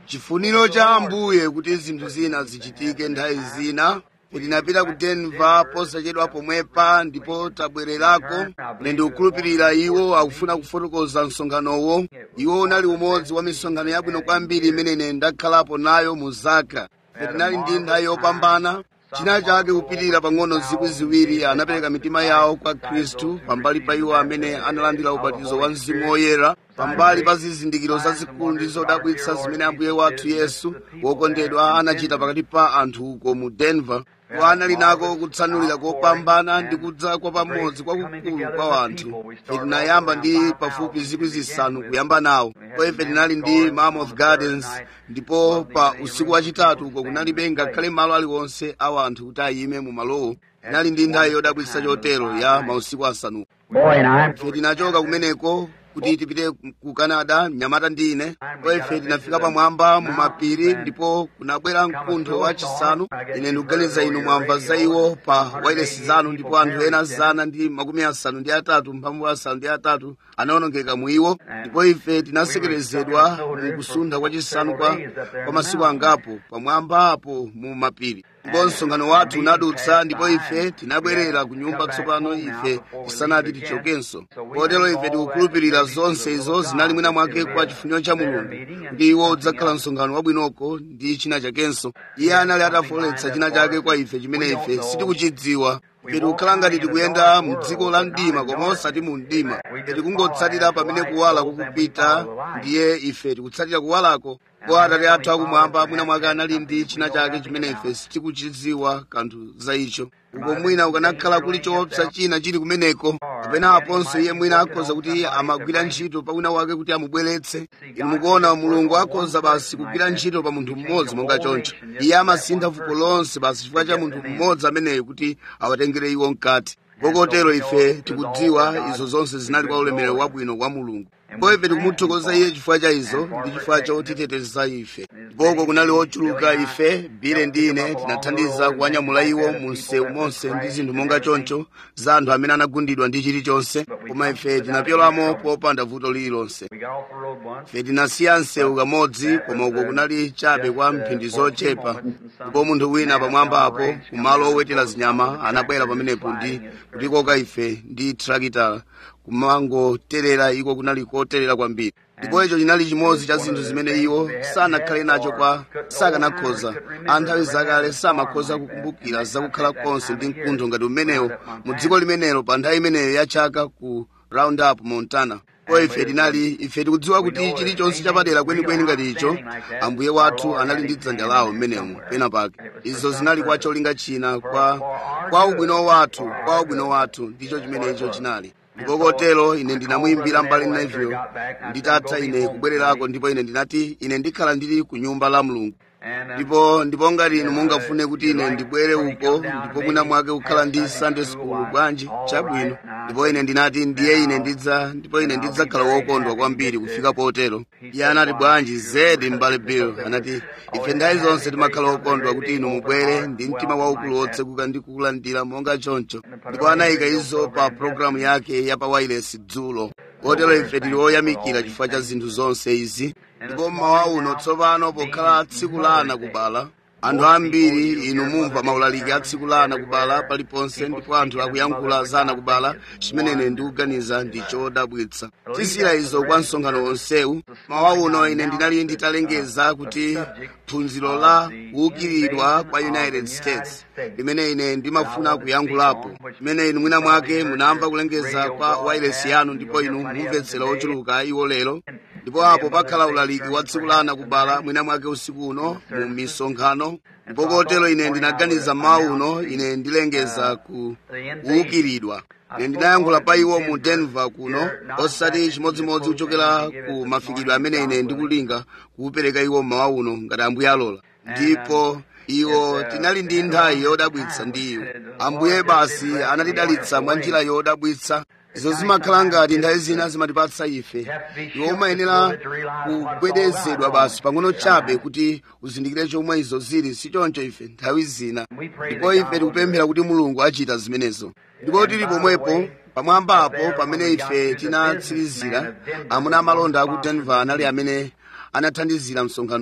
chifuniro cha ambuye kuti zinthu zina zichitike nthawi zina tinapita ku denver posachedwa pomwepa ndipo tabwererako ine ndikukhulupirira iwo akufuna kufotokoza msonkhanowo iwo unali umodzi wa misonkhano yabwino kwambiri imene ine ndakhalapo nayo mu zaka tinali ndi nthawi yopambana china chake kupitirira pang'ono zikwi ziwiri anapereka mitima yawo kwa khristu pambali pa iwo amene analandira ubatizo wa mzimu woyera pambali pa zizindikiro zazikulu ndi zodabwitsa zimene ambuye wathu yesu wokondedwa anachita pakati pa anthu uko mu denver iwo anali nako kutsanulira kopambana ndi kudza kwa pamodzi kwakukulu kwa anthu ife tinayamba ndi pafupi zikwi zisanu kuyamba nawo ndipo ife tinali ndi mammoth gardens ndipo pa usiku wachitatu uko kunalibe ngakhale malo aliwonse awa anthu kuti ayime mu malowo tinali ndi nthawi yodabwitsa chotero ya mausiku asanu Boy and I. ife tinachoka kumeneko kuti tipite ku canada mnyamata ndi ine ndipo ife tinafika pamwamba mu mapiri ndipo kunabwera mkuntho wachisanu ine ndikuganiza inu mwamva za iwo pa wailesi zanu ndipo anthu ena zana ndi makumi asanu ndi atatu mphamvu asanu ndi atatu anawonongeka mu iwo ndipo ife tinasekerezedwa mu kusuntha kwachisanu kwa, kwa masiku angapo pamwamba apo mu mapiri ndipo msonkhano wathu unadutsa ndipo ife tinabwerera ku nyumba tsopano ife tisanati tichokenso kotero ife tikukhulupirira zonse izo zinali mwina mwake kwa chifuniro cha mulungu kuti iwo udzakhala msonkhano wabwinoko ndi china chakenso iye anali atafoletsa china chake kwa ife chimene ife sitikuchidziwa ife tikukhala ngati tikuyenda mu dziko la mdima koma osati mu mdima ife tikungotsatira pamene kuwala kukupita ndiye ife tikutsatira kuwalako ko atate athu akumwamba mwina mwake anali ndi china chake chimene ife sitikuchidziwa kanthu za icho uko mwina ukanakhala kuli choopsa china chili kumeneko kapena aponso iye mwina akhoza kuti amagwira ntchito pa wina wake kuti amubweretse inu mukuona mulungu akhoza basi kugwira ntchito pa munthu mmodzi monga choncho iye amasintha fuko lonse basi chifukwa cha munthu mmodzi ameneyo kuti awatengere iwo mkati kokotero ife tikudziwa izo zonse zinali kwa ulemerero wabwino wa mulungu ndipo ife tikumuthokoza iye chifukwa cha izo ndi chifukwa chotiteteza ife ndipoko kunali ochuluka ife bile ndi ine tinathandiza kuwanyamula iwo mu msewu monse ndi zinthu monga choncho za anthu amene anagundidwa ndi chilichonse koma ife tinapyolamo popanda vuto lililonse We got off the road once. ife tinasiya msewu kamodzi koma uko kunali chabe kwa mphindi zochepa ndipo munthu wina pamwamba apo kumalo owetera zinyama anabwera pamenepo ndi kutikoka ife ndi trakitala kumangoterera iko kunali koterera kwambiri ndipo icho chinali chimodzi cha zinthu zimene iwo sanakhale nacho kwa sakanakhoza anthawi zakale samakhoza kukumbukira zakukhala konse ndi mkuntho ngati umenewo mu dziko limenelo pa nthawi imeneyo ya chaka ku roundup montana ko ife tinali ife tikudziwa kuti chilichonse chapadera kwenikweni ngati icho ambuye wathu anali ndi dzanja lawo mmenemo pena pake izo zinali kwa cholinga china kwa kwa ubwino wathu kwa ubwino wathu ndicho chimene icho chinali ndipo kotero ine ndinamuyimbira mbali neville nditatha ine kubwererako ndipo ine ndinati ine ndikhala ndili ku nyumba la mulungu And uh, ndipo ndipo ngati inu mungafune kuti ine ndibwere uko ndipo mwina mwake kukhala ndi sunday school bwanji chabwino ndipo ine ndinati ndiye ine ndidza ndipo ine ndidzakhala wokondwa kwambiri kufika potero iye anati bwanji zedi m'bale bill anati ife nthawi zonse timakhala okondwa kuti inu mubwere ndi mtima waukulu wotsekuka ndi kukulandira monga choncho ndipo anayika izo pa programu yake ya pa wireless dzulo kotero ife tili oyamikira chifukwa cha zinthu zonse izi ndipo mmawa uno tsopano pokhala tsiku la ana kubala anthu ambiri inu mumva maulaliki a tsiku la ana kubala paliponse ndipo anthu akuyankhula za ana kubala chimene ine ndikuganiza ndi chodabwitsa tisira izo kwa msonkhano wonsewu mawa uno ine ndinali nditalengeza kuti phunziro la kuukiridwa kwa united states limene ine ndimafuna kuyankhulapo limene inu mwina mwake munamva kulengeza kwa wireless yanu ndipo inu mumvetsera ochuluka iwo lero ndipo apo pakhala ulaliki wa tsiku la ana kubala mwina mwake usiku uno mu misonkhano ndipo kotero ine ndinaganiza mawa uno ine ndilengeza ku kuukiridwa ine ndinayankhula pa iwo mu denver kuno osati chimodzimodzi kuchokera ku mafikidwe amene ine ndikulinga kuupereka iwo mmawa uno ngati ambuye alola ndipo iwo tinali ndi nthawi yodabwitsa ndi iwo ambuye basi anatidalitsa mwa njira yodabwitsa izo zimakhala ngati nthawi zina zimatipatsa ife iwo umayenera kugwedezedwa basi pang'ono chabe kuti uzindikire chomwe izo zili si choncho ife nthawi zina ndipo ife tikupemphera kuti mulungu achita zimenezo ndipo tili pomwepo pamwamba apo pamene ife tinatsirizira amuna amalonda aku denver anali amene anathandizira msonkhanowo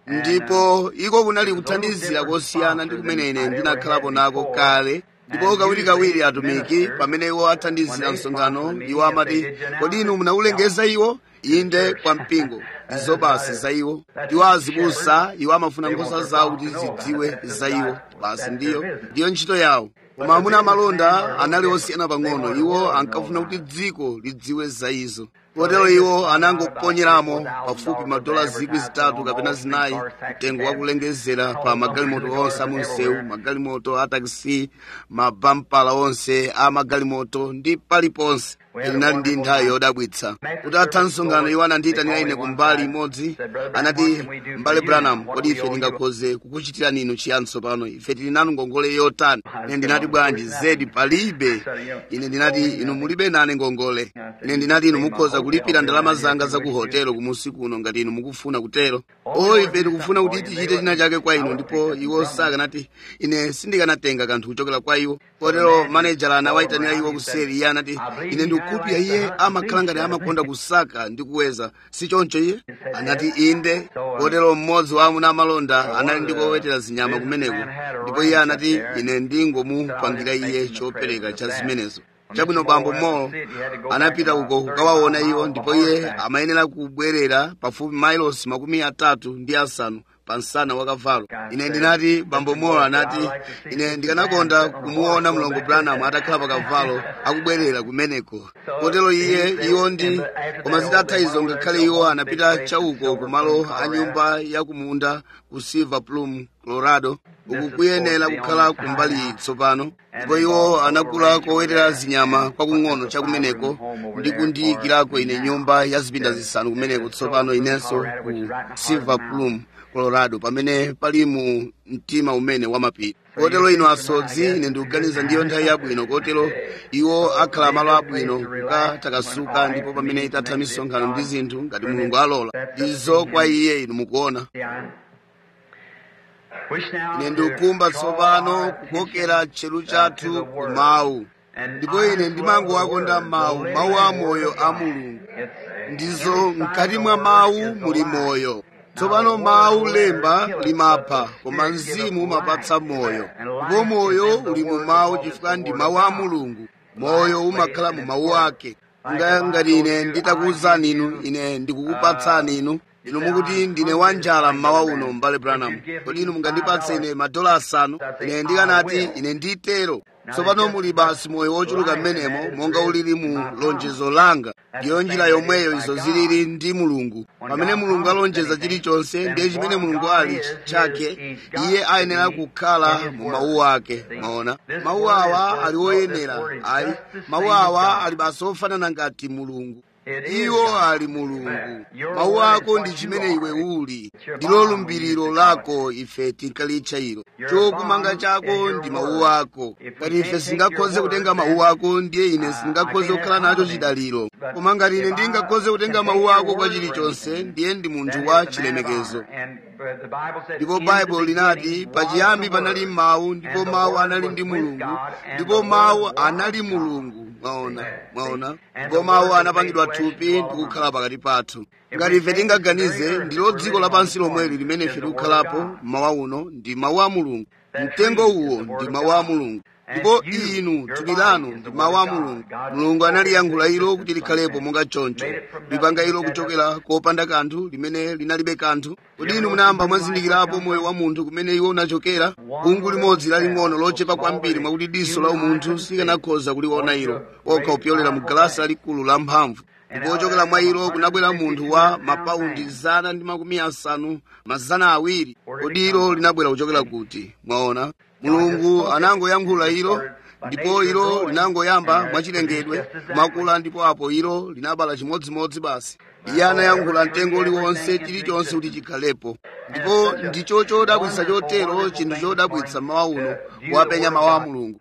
ndipo iko kunali kuthandizira kosiyana ndi kumene ine ndinakhalapo nako kale ndipo kawirikawiri atumiki pamene iwo athandizira msonkhano iwo amati kodi inu munawulengeza iwo inde kwa mpingo ndizo basi za iwo iwo azibusa iwo amafuna nkhosa zawo kuti zidziwe za iwo basi ndiyo ndiyo ntchito yawo koma amuna amalonda anali osiyana pang'ono iwo ankafuna kuti dziko lidziwe za izo kotero iwo anangoponyeramo pafupi madola zikwi zitatu kapena zinayi mtengo wakulengezera pa magalimoto onse amunsewu magalimoto a takisi mabampala onse a magalimoto ndi paliponse linali ndi nthawi yodabwitsa kuti atha msonkhano iwo anandiyitanira ine kumbali imodzi anati mbale branham kodi ife tingakhoze kukuchitirani inu chiyani tsopano ife tili nanu ngongole yotani ine ndinati bwanji zedi palibe ine ndinati inu mulibe nane ngongole ine ndinati inu mukhoza kulipira ndalama zanga za ku hotelo kumusi kuno ngati inu mukufuna kutero o ife tikufuna kuti tichite china chake kwa inu ndipo iwo sakanati ine sindikanatenga kanthu kuchokera kwa iwo kotero manejala anawayitanira iwo kuseri iye anati ine ndikupya iye amakhala ngati amakonda kusaka ndi kuweza si choncho iye anati inde kotero mmodzi wa amuna amalonda anali ndi kowetera zinyama kumeneko ndipo iye anati ine ndingomupangira iye chopereka cha zimenezo chabwino bambo mo anapita uko kukawaona iwo ndipo iye amayenera kubwerera pafupi mailosi makumi atatu ndi asanu pa msana wa kavalo ine ndinati bambo mo anati ine ndikanakonda kumuona mlongo branham atakhala pa kavalo akubwerera kumeneko kotero iye iwo ndi koma zitatha izo ngakhale iwo anapita chauko kumalo a nyumba yakumunda ku silver plum colorado uku kuyenera kukhala kumbali iyi tsopano ndipo iwo anagula kowetera zinyama kwakung'ono chakumeneko ndi kundiyikirako ine nyumba ya zipinda zisanu kumeneko tsopano inenso ku silver plum colorado pamene pali mu mtima umene wamapiri kotero ino asodzi ine ndikuganiza ndiyo nthawi yabwino kotero iwo akhala malo abwino kukatakasuka ndipo pamene itatha misonkhano ndi zinthu ngati mulungu alola ndizo kwa iye inu mukuona ine ndikukumba tsopano kukokera tcheru chathu ku mawu ndipo ine ndimangowakonda mawu mawu amoyo a mulungu ndizo mkati mwa mawu muli moyo tsopano mawu lemba limapha koma mzimu umapatsa moyo ndipo moyo uli mu mawu chifukwa ndi mawu a mulungu moyo umakhala mu mawu ake ngati ine nditakuwuzani inu ine ndikukupatsani inu inu mukuti ndine wanjala mmawa uno mbale branham kodi inu mungandipatse ine madola asanu ine ndikanati ine nditero tsopano muli basi moyo wochuluka mmenemo monga ulili mu lonjezo langa ndiyo njira yomweyo izo zilili ndi mulungu pamene mulungu alonjeza chilichonse ndiye chimene mulungu ali chake iye ayenera kukhala mu mawu ake maona mawu awa ali oyenera ayi mawu awa ali basi ofanana ngati mulungu iwo ali mulungu mawu ako ndi chimene iwe uli ndilo lumbiriro lako ife tinkalitcha ilo chokumanga chako ndi mawu ako ngati ife singakhoze kutenga mawu ako ndiye ine singakhoze kukhala nacho chidaliro koma ngati ine ndingakhoze kutenga mawu ako kwa chilichonse ndiye ndi munthu wa chilemekezo ndipo baibulo linati pachiyambi panali mawu ndipo mawu anali ndi mulungu ndipo mawu anali mulungu mwaona mwaona ndipo mawu anapangidwa thupi ndi kukhala pakati pathu ngati ife tingaganize ndilo dziko lapansi lomweli limene ife tikukhalapo mawa uno ndi mawu a mulungu mtengo uwo ndi mawu a mulungu ndipo inu thupi lanu ndi mawu a mulungu mulungu analiyankhula ilo kuti likhalepo monga choncho lipanga ilo kuchokera kopanda kanthu limene linalibe kanthu kodi inu munayamba mwazindikirapo moyo wa munthu kumene iwo unachokera bungu limodzi laling'ono lochepa kwambiri mwakuti diso la umunthu sikanakhoza kuliona ilo okha kupyolera mu galasi lalikulu la mphamvu ndipo ochokera mwa ilo kunabwera munthu wa mapaundi zana ndi makumi asanu mazana awiri kodi ilo linabwera kuchokera kuti mwaona mulungu anangoyankhula ilo ndipo ilo linangoyamba mwachilengedwe kumakula ndipo apo ilo linabala chimodzimodzi basi iye anayankhula mtengo uliwonse chilichonse kuti chikhalepo ndipo ndicho chodabwitsa chotero chinthu chodabwitsa mawa uno kuwapenya mawa a mulungu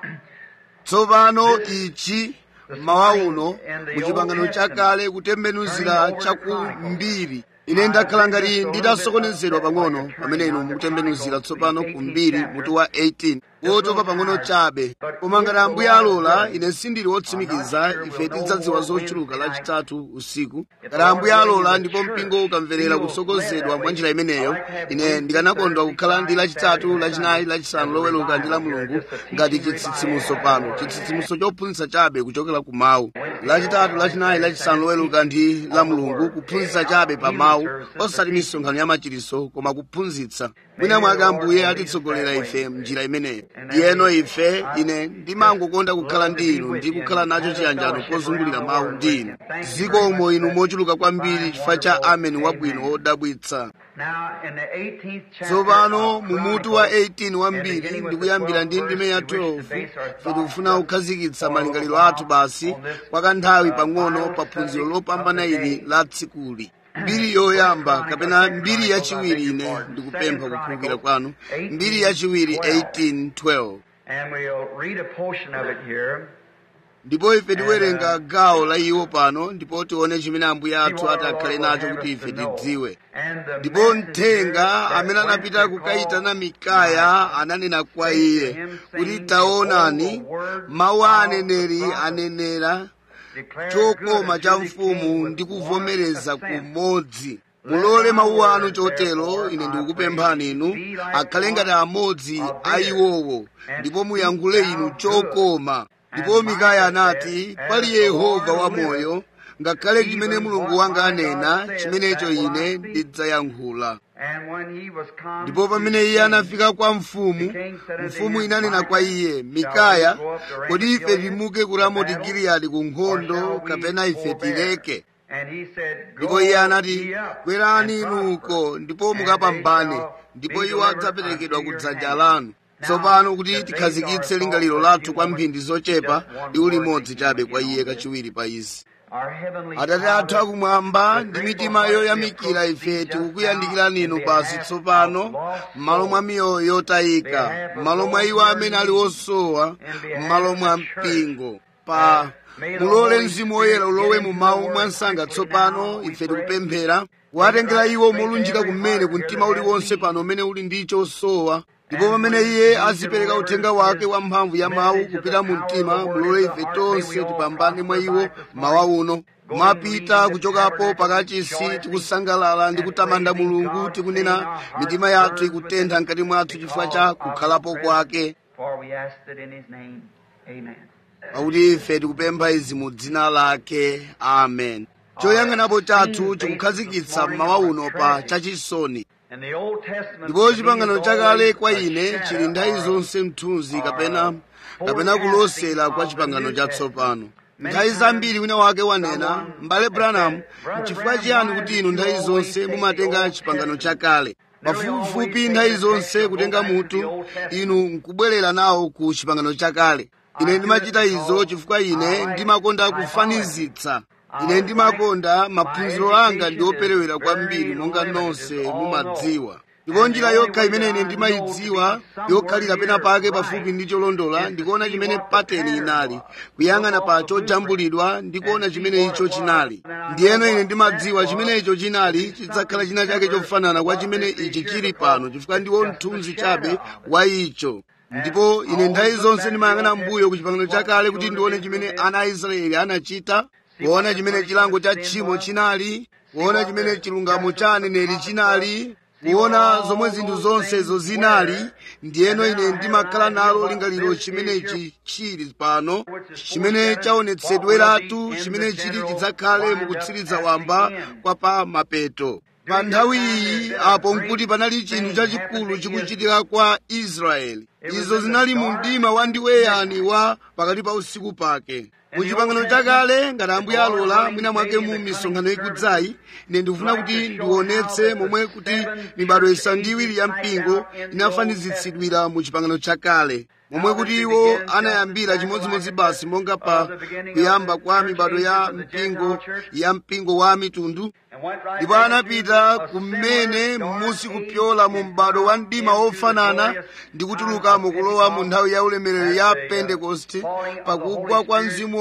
tsopano ichi mawa uno muchipangano chakale kutembenuzira chakumbiri ine ndakhala ngati nditasokonezedwa pang'ono pamene inu mukutembenuzira tsopano kumbiri mutu wa 18 wotopa pang'ono chabe koma ngati ambuye alola ine sindili wotsimikiza ife tidzadziwa zochuluka lachitatu usiku ngati ambuye alola ndipo mpingo ukamverera kutsogozedwa mwa njira imeneyo ine ndikanakondwa kukhala ndi lachitatu lachinayi lachisanu loweluka ndi la mulungu ngati chitsitsimuso pano chitsitsimuso chophunzitsa chabe kuchokera ku mawu lachitatu lachinayi lachisanu loweluka ndi la mulungu kuphunzitsa chabe pa mawu osati misonkhano ya machiritso koma kuphunzitsa mwina mwake ambuye atitsogolera ife mnjira imeneyo ndiyeno ife ine ndimangokonda kukhala ndi inu ndi kukhala nacho chiyanjano pozungulira mawu ndi inu zikomo inu mochuluka kwambiri chifukwa cha ameni wabwino wodabwitsa tsopano mu mutu wa 18 wambiri ndikuyambira ndi ndime ya 12 ife tikufuna kukhazikitsa malingaliro athu basi kwa kanthawi pang'ono pa phunziro lopambana ili la tsikuli mbiri yoyamba kapena mbiri yachiwiri ine ndikupempha kukhulukira kwanu mbiri yachiwiri 1812 ndipo ife tiwerenga gawo la iwo pano ndipo tione chimene ambuye athu ati akhale nacho kuti ife tidziwe ndipo mthenga amene anapita kukayitana mikaya ananena kwa iye kuti taonani mawu a aneneri anenera chokoma cha mfumu ndi kuvomereza kumodzi mulole mawu anu chotero ine ndikukupemphani inu akhale ngati amodzi a iwowo ndipo muyankhule inu chokoma ndipo mikaya anati pali yehova wamoyo ngakhale chimene mulungu wanga anena chimenecho ine ndidzayankhula ndipo pamene iye anafika kwa mfumu mfumu inanena kwa iye mikaya kodi ife timuke ku ramoti giliyadi ku nkhondo kapena ife tileke ndipo iye anati kwerani inuko ndipo mukapambane ndipo iwo adzaperekedwa ku dzanja lanu tsopano kuti tikhazikitse lingaliro lathu kwa mphindi zochepa liwu limodzi chabe kwa iye kachiwiri pa izi atate athu akumwamba ndi mitima yoyamikira ife tikukuyandikirani inu basi tsopano m'malo mwa miyoyo yotayika m'malo mwa iwo amene ali osowa m'malo mwa mpingo pa mulole mzimu woyera ulowe mu mawu mwansanga tsopano ife tikupemphera kuwatengera iwo molunjika kumene ku mtima uliwonse pano umene uli ndi chosowa ndipo pamene iye azipereka uthenga wake wa mphamvu ya mawu kupita mu mtima mulole ife tonse tipambane mwa iwo mawa uno mwapita kuchokapo pakachisi tikusangalala ndi kutamanda mulungu tikunena mitima yathu ikutentha mkati mwathu chifukwa cha kukhalapo kwake pakuti ife tikupempha izi mu dzina lake amen choyang'anapo chathu chikukhazikitsa mmawa uno pa chachisoni ndipo chipangano chakale kwa ine chili nthawi zonse mthunzi kapena kapena kulosera kwa chipangano chatsopano nthawi zambiri wina wake wanena m'bale branham nchifukwa chiyani kuti inu nthawi zonse mumatenga chipangano chakale pafupifupi nthawi zonse kutenga mutu inu nkubwerera nawo ku chipangano chakale ine ndimachita izo chifukwa ine ndimakonda kufanizitsa ine ndimakonda maphunziro anga ndi operewera kwambiri monga nonse mumadziwa ndipo njira yokha imene ine ndimayidziwa yokhalira pena pake pafupi ndi cholondola ndikuona chimene pateni inali kuyang'ana pa chojambulidwa ndikuona chimene icho chinali ndiyeno ine ndimadziwa chimene icho chinali chidzakhala china chake chofanana kwa chimene ichi chili pano chifukwa ndiwo mthunzi chabe wa icho ndipo ine nthawi zonse ndimayang'ana mbuyo ku chipangano chakale kuti ndione chimene ana a israeli anachita kuona chimene chilango cha tchimo chinali kuona chimene chilungamo cha aneneri chinali kuona zomwe zinthu zonsezo zinali ndiyeno ine ndimakhala nalo lingaliro chimenechi chili pano chimene chaonetsedweratu chimene chili chidzakhale mukutsiriza wamba kwa pa mapeto pa nthawi iyi apo nkuti panali chinthu chachikulu chikuchitika kwa israeli izo zinali mu mdima wa ndiweyani wa pakati pa usiku pake mu chipangano chakale ngati ambuye alola mwina mwake mu misonkhano ikudzayi ine ndikufuna kuti ndionetse momwe kuti mibado isanu ndi iwiri ya mpingo inafanizitsidwira mu chipangano chakale momwe kuti iwo anayambira chimodzimodzi basi monga pa kuyamba kwa mibado ya mpingo ya mpingo wa mitundu ndipo anapita kumene musi kupyola mu m'bado wa mdima wofanana ndi kutuluka mukulowa mu nthawi ya ulemerero ya pentekoste pakugwa kwa mzimu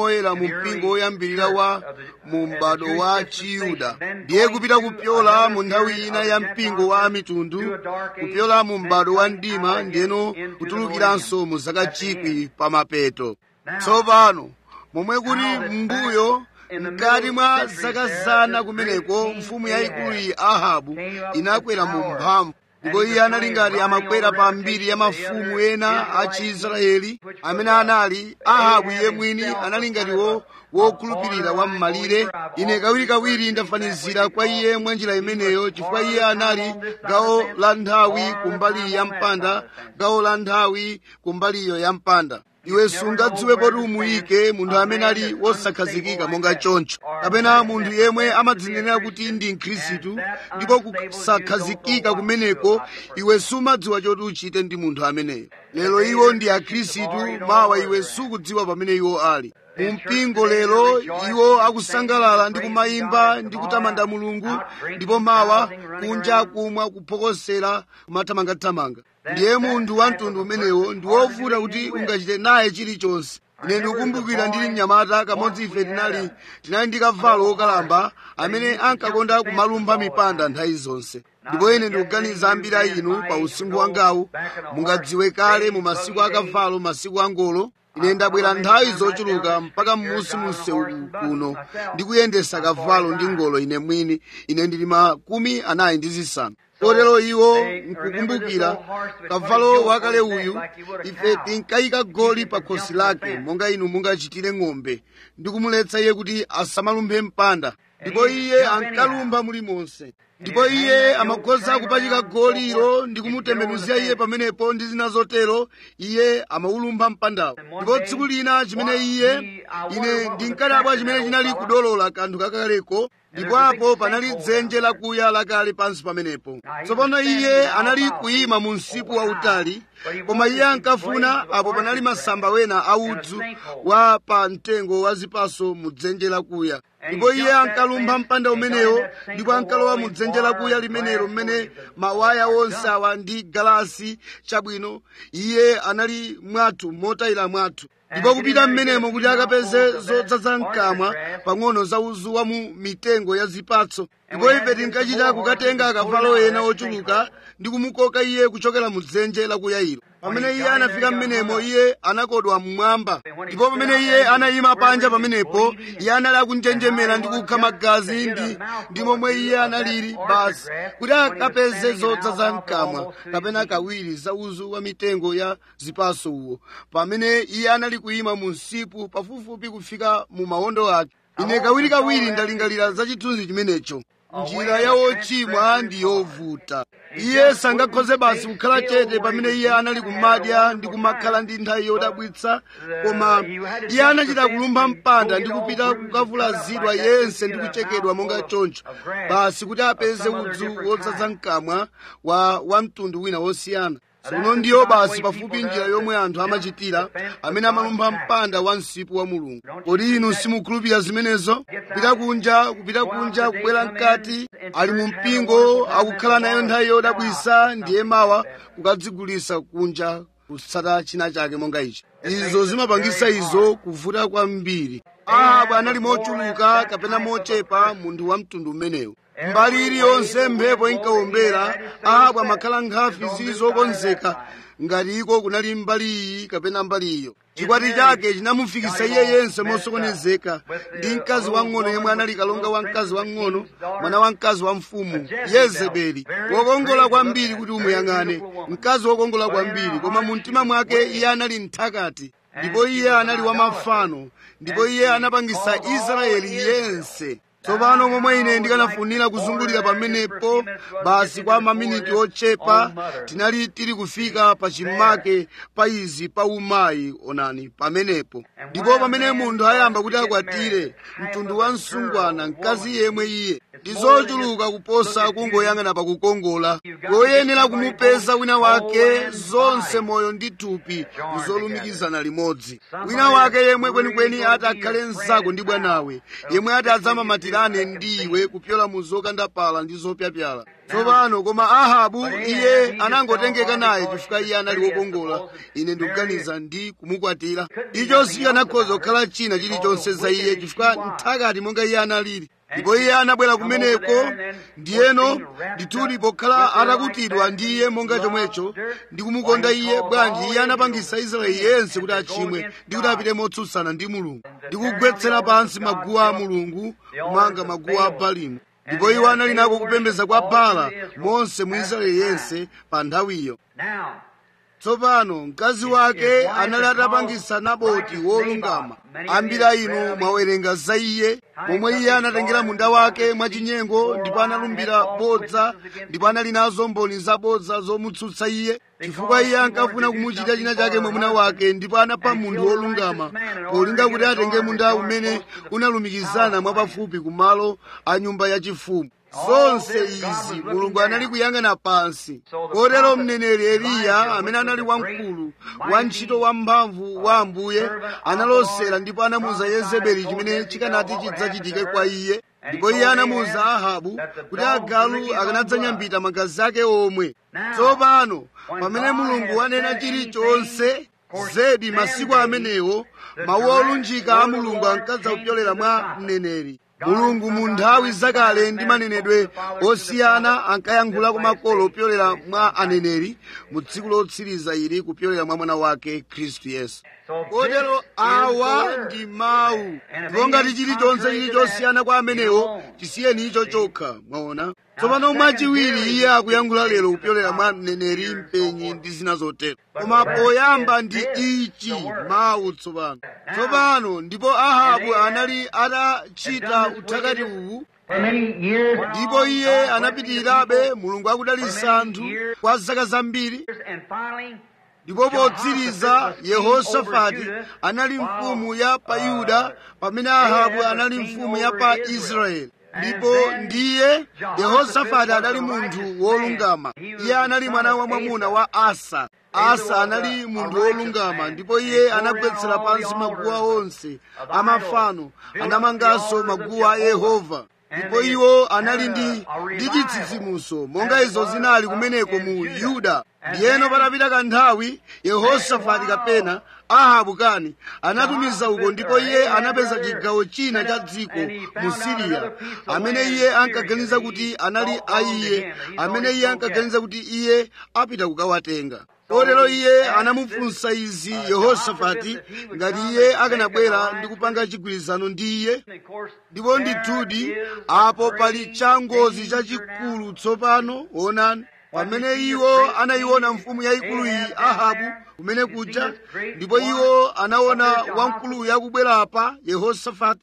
woyera mu mpingo woyambirira wa mu m'bado wa chiyuda ndiye kupita kupyola mu nthawi ina ya mpingo wa mitundu kupyola mu m'bado wa mdima ndiyeno kutulukiranso mu zaka chikwi pa mapeto tsopano momwe kuti mbuyo mkati mwa zaka zana kumeneko mfumu yayikulu iyi ahabu inakwera mu mphamvu ndipo iye anali ngati amakwera pa mbiri ya mafumu ena a chiisraeli amene anali ahabu iye mwini anali ngatiwo wokhulupirira wa m'malire ine kawirikawiri ndafanizira kwa iye mwa njira imeneyo chifukwa iye anali gawo la nthawi kumbali ya mpanda gawo la nthawi kumbaliyo ya mpanda iwe sungadziwe poti umuyike munthu amene ali wosakhazikika monga choncho kapena munthu yemwe amadzinenera kuti ndi mkhristu ndipo kusakhazikika kumeneko iwe sumadziwa choti uchite ndi munthu ameneyo lero iwo ndi akhristu mawa iwe sukudziwa pamene iwo ali mu mpingo lero iwo akusangalala ndi kumayimba ndi kutamanda mulungu ndipo mawa kunja kumwa kuphokosera kumathamangathamanga ndiye munthu wa mtundu umenewo ndi wovuta kuti ungachite naye chilichonse ine ndikukumbukira ndili mnyamata kamodzi ife tinali tinali ndi kavalo wokalamba amene ankakonda kumalumpha mipanda nthawi zonse ndipo ine ndikuganiza ambiri a inu pa usinkhu wangawu mungadziwe kale mu masiku akavalo masiku angolo ine ndabwera nthawi zochuluka mpaka m'musi munsewu kuno ndikuyendesa kavalo ndi ngolo ine mwini ine ndili makumi anayi ndi zisanu kotero iwo nkukumbukira kavalo wakale uyu ife tinkayika goli pa khosi lake monga inu mungachitire ng'ombe ndi kumuletsa iye kuti asamalumphe mpanda ndipo iye ankalumpha mulimonse ndipo iye amakhoza kupachika goliro ndi kumutembenuzira iye pamenepo ndi zina zotero iye amaulumpha mpandawo ndipo tsiku lina chimene iye ine ndinkadabwa chimene chinali kudolola kanthu kakaleko ndipo apo panali dzenje lakuya lakale pansi pamenepo tsopano iye anali kuyima mu msipu wautali koma iye ankafuna apo panali masamba wena audzu wa pa mtengo wa zipaso mu dzenje lakuya ndipo iye ankalumpha mpanda umenewo ndipo ankalowa mu dzenje lakuya limenelo mmene mawaya onse awa ndi galasi chabwino iye anali mwathu motayira mwathu ndipo kupita mmenemo kuti akapeze zodzaza mkamwa pang'ono za uzu wa mu mitengo ya zipatso ndipo ife tinkachita kukatenga akavalo ena ochuluka ndi kumukoka iye kuchokera mu dzenje lakuyayiro pamene iye anafika mmenemo iye anakodwa mmwamba ndipo pamene iye anayima panja pamenepo iye anali akunjenjemera ndi kukha magazi ndi, ndi momwe iye analili basi kuti akapeze zodzaza mkamwa kapena kawiri za uzu wa mitengo ya zipaso uwo pamene iye anali kuyima mu msipu pafupifupi kufika mu mawondo ake ine kawirikawiri ndalingalira za chithunzi chimenecho njira ya wochimwa ndi yovuta iye sangakhoze basi kukhala chete pamene iye anali kumadya ndi kumakhala ndi nthawi yodabwitsa koma iye anachita kulumpha mpanda ndi kupita kukavulazidwa yense ndi kuchekedwa monga choncho basi kuti apeze udzu wodzaza mkamwa wa wamtundu wina wosiyana tsono ndiyo basi pafupi njira yomwe anthu amachitira amene amalumpha mpanda wa msipu wa mulungu kodi inu simukhulupirira zimenezo kupita kunja kupita kunja kubwera mkati ali mu mpingo akukhala nayo nthawi yodabwisa ndiye mawa kukadzigulisa kunja kutsata china chake monga ichi izo zimapangisa izo kuvuta kwambiri ahabu anali mochuluka kapena mochepa munthu wa mtundu umenewu mbali iliyonse mphepo inkawombera ahabu amakhala nkhafi zili zokonzeka ngati iko kunali mbali iyi kapena mbali iyo chikwati chake chinamufikisa iye yense mosokonezeka ndi mkazi wang'ono yemwe anali kalonga wa mkazi wang'ono mwana wa mkazi wa mfumu yezebeli wokongola kwambiri kuti umuyang'ane mkazi wokongola kwambiri koma mu mtima mwake iye anali mthakati ndipo iye anali wa mafano ndipo iye anapangisa israeli yense tsopano momwe ine ndikanafunira kuzungulira pamenepo basi kwa maminiti ochepa tinali tili kufika pa chimake pa izi pa umayi onani pamenepo ndipo pamene munthu ayamba kuti akwatire mtundu wa msungwana mkazi yemwe iye ndizochuluka kuposa kungoyang'ana pakukongola koyenera kumupeza wina wake zonse moyo ndi thupi kuzolumikizana limodzi wina wake yemwe kwenikweni ati akhale mnzako ndi bwanawe yemwe ati adzamamatirane ndi iwe kupyola mu zokandapala ndi zopyapyala tsopano koma ahabu iye anangotengeka naye chifukwa iye anali wokongola ine ndikuganiza ndi kumukwatira icho sikanakhoza kukhala china chilichonse za iye chifukwa nthakati monga iye analili ndipo iye anabwera kumeneko ndiyeno ndithudi pokhala atakutidwa ndi iye monga chomwecho ndi kumukonda iye bwanji iye anapangisa israeli yense kuti achimwe ndi kuti apite motsutsana ndi mulungu ndi kugwetsera pansi maguwa a mulungu kumanga maguwa a balimu ndipo iwo anali nako kupembedza kwa bala monse mu israeli yense pa nthawiyo tsopano mkazi wake anali atapangisa naboti wolungama ambiri a inu mwawerenga za iye momwe iye anatengera munda wake mwachinyengo ndipo analumbira bodza ndipo anali nazo mboni zabodza zomutsutsa iye chifukwa iye ankafuna kumuchita china chake mwamuna wake ndipo anapha munthu wolungama polinga kuti atenge munda umene unalumikizana mwapafupi kumalo a nyumba yachifumu zonse izi mulungu anali kuyang'ana pansi kotero mneneri eliya amene anali wamkulu wantchito wamphamvu wa ambuye analosera ndipo anamuza yezebeli chimene chikanati chidzachitike kwa iye ndipo iye anamuza ahabu kuti agalu akanadzanyambita magazi ake omwe tsopano pamene mulungu wanena chilichonse zedi masiku amenewo mawu olunjika a mulungu ankadza kupyolera mwa mneneri mulungu mu nthawi zakale ndi manenedwe osiyana ankayankhula kwa makolo kupyolera mwa aneneri mu tsiku lotsiriza ili kupyolera mwa mwana wake khristu yesu kotero awa ndi mawu ndipo ngati chilichonse chili chosiyana kwa amenewo chisiyeni icho chokha mwaona tsopano mwachiwiri iye akuyankhula lero kupyolera mwa mneneri mpenyi ndi zina zotero koma poyamba ndi ichi mawu tsopano tsopano ndipo ahabu anali atachita uthakati uwu ndipo iye anapitirirabe mulungu akudalitsa anthu kwa zaka zambiri ndipo potsiriza yehosafati anali mfumu ya pa yuda pamene ahabu anali mfumu ya pa israeli ndipo ndiye yehosafati anali munthu wolungama iye anali mwana wa mwamuna wa asa asa anali munthu wolungama ndipo iye anagwetsera pansi maguwa onse amafano anamanganso maguwa a yehova ndipo iwo anali ndi ndi chitsitsimuso monga izo zinali kumeneko mu yuda ndiyeno patapita kanthawi yehosafati kapena ahabu kani anatumiza uko ndipo iye anapeza chigawo china cha dziko mu siriya amene iye ankaganiza kuti anali a iye amene iye ankaganiza kuti iye apita kukawatenga kotero iye anamufunsa izi yehosafati ngati iye akanabwera ndi kupanga chigwirizano ndi iye ndipo ndithudi apo pali changozi chachikulu tsopano onani pamene iwo anayiona mfumu yayikulu iyi ahabu kumene kuja ndipo iwo anaona wamkuluyu akubwerapa yehosafati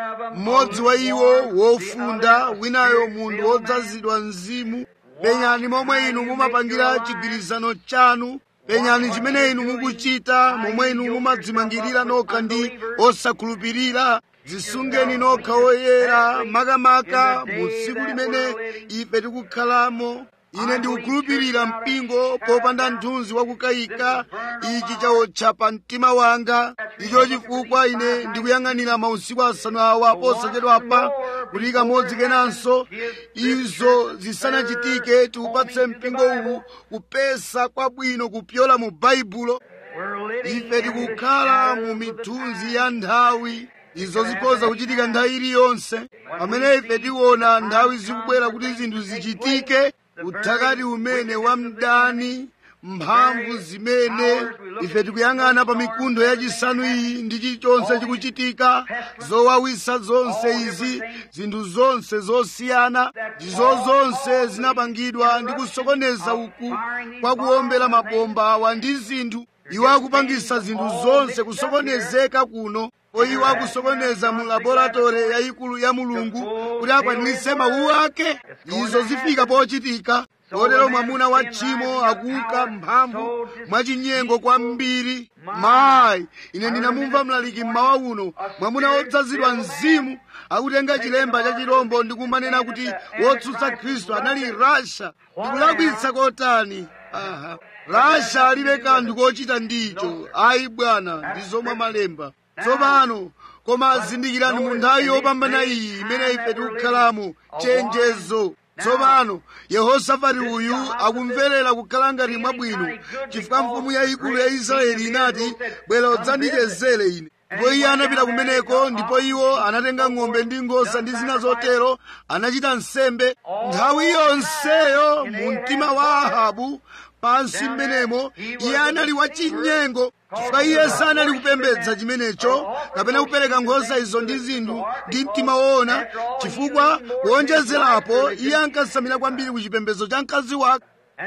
mmodzi wa iwo wofunda winayo munthu wodzazidwa mzimu penyani momwe inu mumapangira chigwirizano chanu penyani chimene inu mukuchita momwe inu mumadzimangirira nokha ndi osakhulupirira zisungeni nokha oyera makamaka mu tsiku limene ife tikukhalamo ine ndikukhulupirira mpingo popanda mthunzi wakukayika ichi chaotcha pa mtima wanga icho chifukwa ine ndikuyang'anira mausiku asanu awa posachedwapa kuti kamodzi kenanso izo zisanachitike tiupatse mpingo uwu kupesa kwabwino kupyola mu baibulo ife tikukhala mu mithunzi ya nthawi izo zikhoza kuchitika nthawi iliyonse pamene ife tiona nthawi zikubwera kuti zinthu zichitike uthakati umene wa mdani mphamvu zimene ife tikuyang'ana pa mikuntho yachisanu iyi ndi chilichonse chikuchitika zowawisa zonse izi zinthu zonse zosiyana ndizo zonse zinapangidwa ndi kusokoneza uku kwa kuwombera mabomba awa ndi zinthu iwo akupangisa zinthu zonse kusokonezeka kuno iwo akusokoneza mu laboratori yayikulu ya mulungu kuti akwaniritse mawu ake izo zifika pochitika kotero mwamuna wa tchimo akuka mphamvu mwachinyengo kwambiri mayi ine ndinamumva mlaliki mmawa uno mwamuna wodzazidwa mzimu akutenga chilemba cha chirombo ndi kumanena kuti wotsutsa khristu anali rasha ndikulakwitsa kotani aha rasha alibe kanthu kochita ndicho ayi bwana ndi zomwe malemba tsopano koma zindikirani mu nthawi yopambana iyi imene ife tikukhalamo chenjezo tsopano yehosafati uyu akumverera kukhala ngati mwabwino chifukwa mfumu yayikulu ya israeli inati bwera udzandichezere ine ndipo iye anapita kumeneko ndipo iwo anatenga ng'ombe ndi nkhosa ndi zina zotero anachita nsembe nthawi yonseyo mu mtima wa ahabu pansi mmenemo iye anali wachinyengo chifukwa iye sanali kupembedza chimenecho kapena kupereka nkhosa izo ndi zinthu ndi mtima woona chifukwa kuonjezerapo iye ankasamira kwambiri ku chipembedzo cha mkazi wake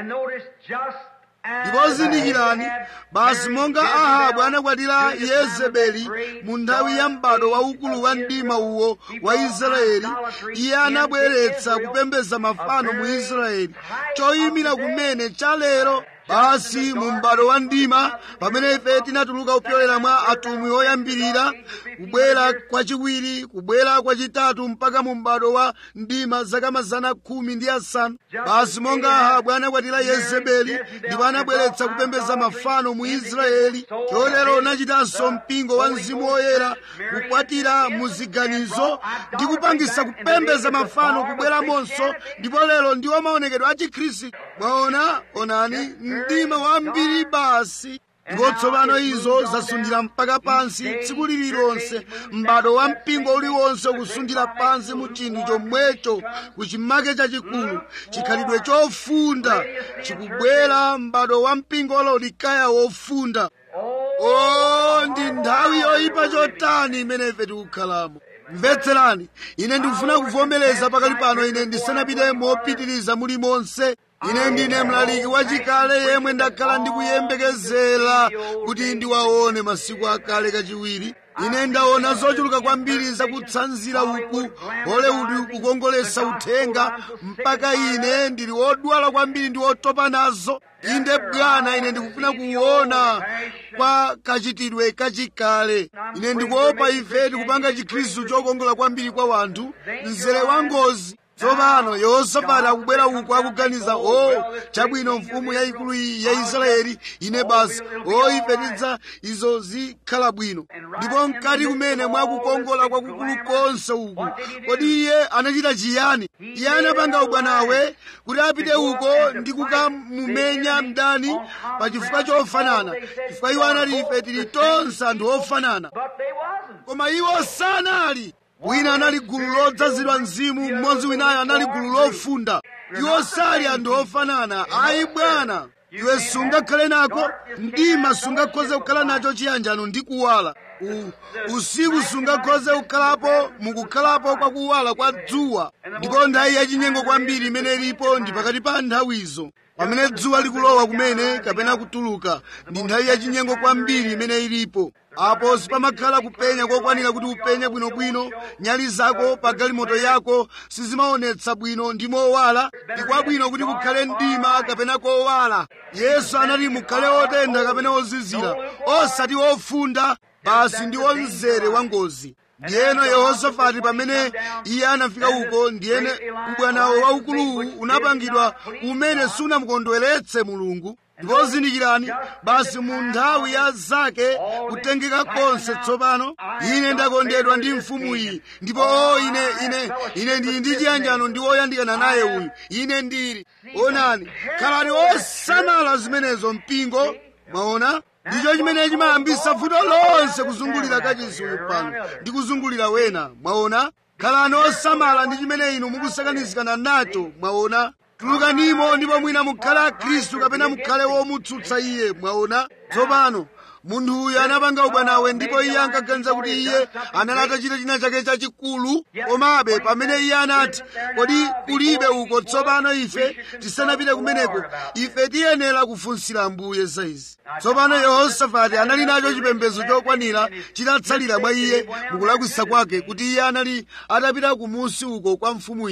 ndipo zindikirani basi monga ahabu anakwatira yezebeli mu nthawi ya m'bado waukulu wa mdima uwo wa israeli iye anabweretsa kupembedza mafano mu israeli choyimira kumene cha lero basi mu m'bado wa mdima pamene ife tinatuluka kupyolera mwa atumwi oyambirira kubwera kwachiwiri kubwera kwachitatu mpaka mu m'bado wa mdima zaka mazana khumi ndi asanu basi monga ahabu anakwatira yezebeli ndipo anabweretsa kupembedza mafano mu israeli chotero unachitanso mpingo wa mzimu woyera kukwatira mu ziganizo ndi kupangisa kupembedza mafano kubweramonso ndipo lero ndiwo maonekedwe a chikhristu mwaona onani mdima wambiri basi ndipo tsopano izo zasundira mpaka pansi tsiku lililonse m'bado wa mpingo uliwonse ukusundira pansi mu chinthu chomwecho ku chimake chachikulu chikhalidwe chofunda chikubwera m'bado wa mpingo olaodikaya wofunda o ndi nthawi yoyipa chotani imene ife tikukhalamo mvetserani ine ndikufuna kuvomereza pakali pano ine ndisanapite mopitiriza mulimonse ine ndine mlaliki wachikale yemwe ndakhala ndikuyembekezera kuti ndiwaone masiku akale kachiwiri ine ndaona zochuluka kwambiri zakutsanzira uku hollywood kukongolesa uthenga mpaka ine ndili wodwala kwambiri ndi wotopa nazo inde bwana ine ndikufuna kuona kwa kachitidwe kachikale ine ndikuopa ife tikupanga chikhristu chokongola kwambiri kwa wanthu mzere wa ngozi tsopano yehosafati akubwera uku akuganiza o chabwino mfumu yayikulu iyi ya israeli ine basi o ife tidza izo zikhala bwino ndipo mkati kumene mwakukongola kwakukulu konse uku kodi iye anachita chiyani iye anapanga ubwanawe kuti apite uko ndi kukamumenya mdani pa chifukwa chofanana chifukwa iwo anali ife tili tonse anthu ofanana koma iwo sanali wina anali gulu lodzazidwa mzimu mmodzi winayo anali gulu lofunda iwo sali anthu ofanana ayi bwana iwe sungakhale nako mdima sungakhoze kukhala nacho chiyanjano ndi kuwala U, usiku sungakhoze kukhalapo mukukhalapo kwa kuwala kwa dzuwa ndipo nthawi yachinyengo kwambiri imene ilipo ndi pakati pa nthawizo pamene dzuwa likulowa kumene kapena kutuluka ndi nthawi yachinyengo kwambiri imene ilipo apo sipamakhala kupenya kokwanira kuti upenye bwinobwino nyali zako pa galimoto yako sizimaonetsa bwino ndi mowala ndi kwabwino kuti kukhale mdima kapena kowala yesu anati mukhale otentha kapena ozizira osati ofunda basi ndi wamzere wa ngozi ndiyeno yehosafati pamene iye anafika uko ndiyene ubwanawo waukuluwu unapangidwa umene sunamukondweretse mulungu ndipo zindikirani basi mu nthawi ya zake kutengeka konse tsopano ine ndakondedwa ndi mfumu iyi ndipo o ine ine ine ndili ndi chiyanjano ndi woyandikana naye uyu ine ndili onani khalani osamala zimenezo mpingo mwaona ndicho chimene chimayambisa vuto lonse kuzungulira kachisi uyu pano ndi kuzungulira wena mwaona khalani osamala ndi chimene inu mukusakanizikana nacho mwaona tulukanimo ndipo mwina mukhale akhristu kapena mukhale womutsutsa iye mwaona tsopano munthu uyu anapanga ubwanawe ndipo iye ankaganiza kuti iye anali atachita china chake chachikulu komabe pamene iye anati kodi kulibe uko tsopano ife tisanapite kumeneko ife tiyenera kufunsira ambuye za izi tsopano yehosafati anali nacho chipembedzo chokwanira chitatsalira mwa iye mukulakwisa kwake kuti iye anali atapita kumusi uko kwa mfumu iyi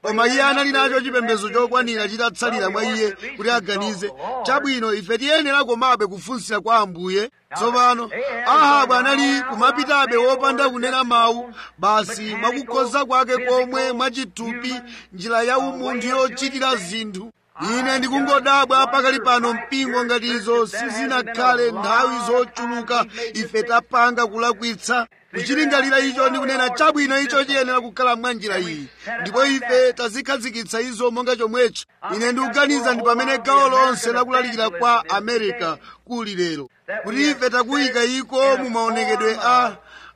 koma iye anali nacho chipembedzo chokwanira chitatsalira mwa iye kuti aganize chabwino ife tiyenera komabe kufunsira kwa ambuye tsopano ahabu anali kumapitabe wopanda kunena mawu basi mwakukhoza kwake komwe mwachitupi njira ya umunthu yochitira zinthu ine ndikungodabwa pakali pano mpingo ngati izo sizinakhale nthawi zochuluka ife tapanga kulakwitsa kuchilingalira icho ndikunena chabwino icho chiyenera kukhala mwa njira iyi ndipo ife tazikhazikitsa izo monga chomwecho ine ndikuganiza ndi pamene gawo lonse lakulalikira kwa america kuli lero kuti ife takuyika iko mu maonekedwe a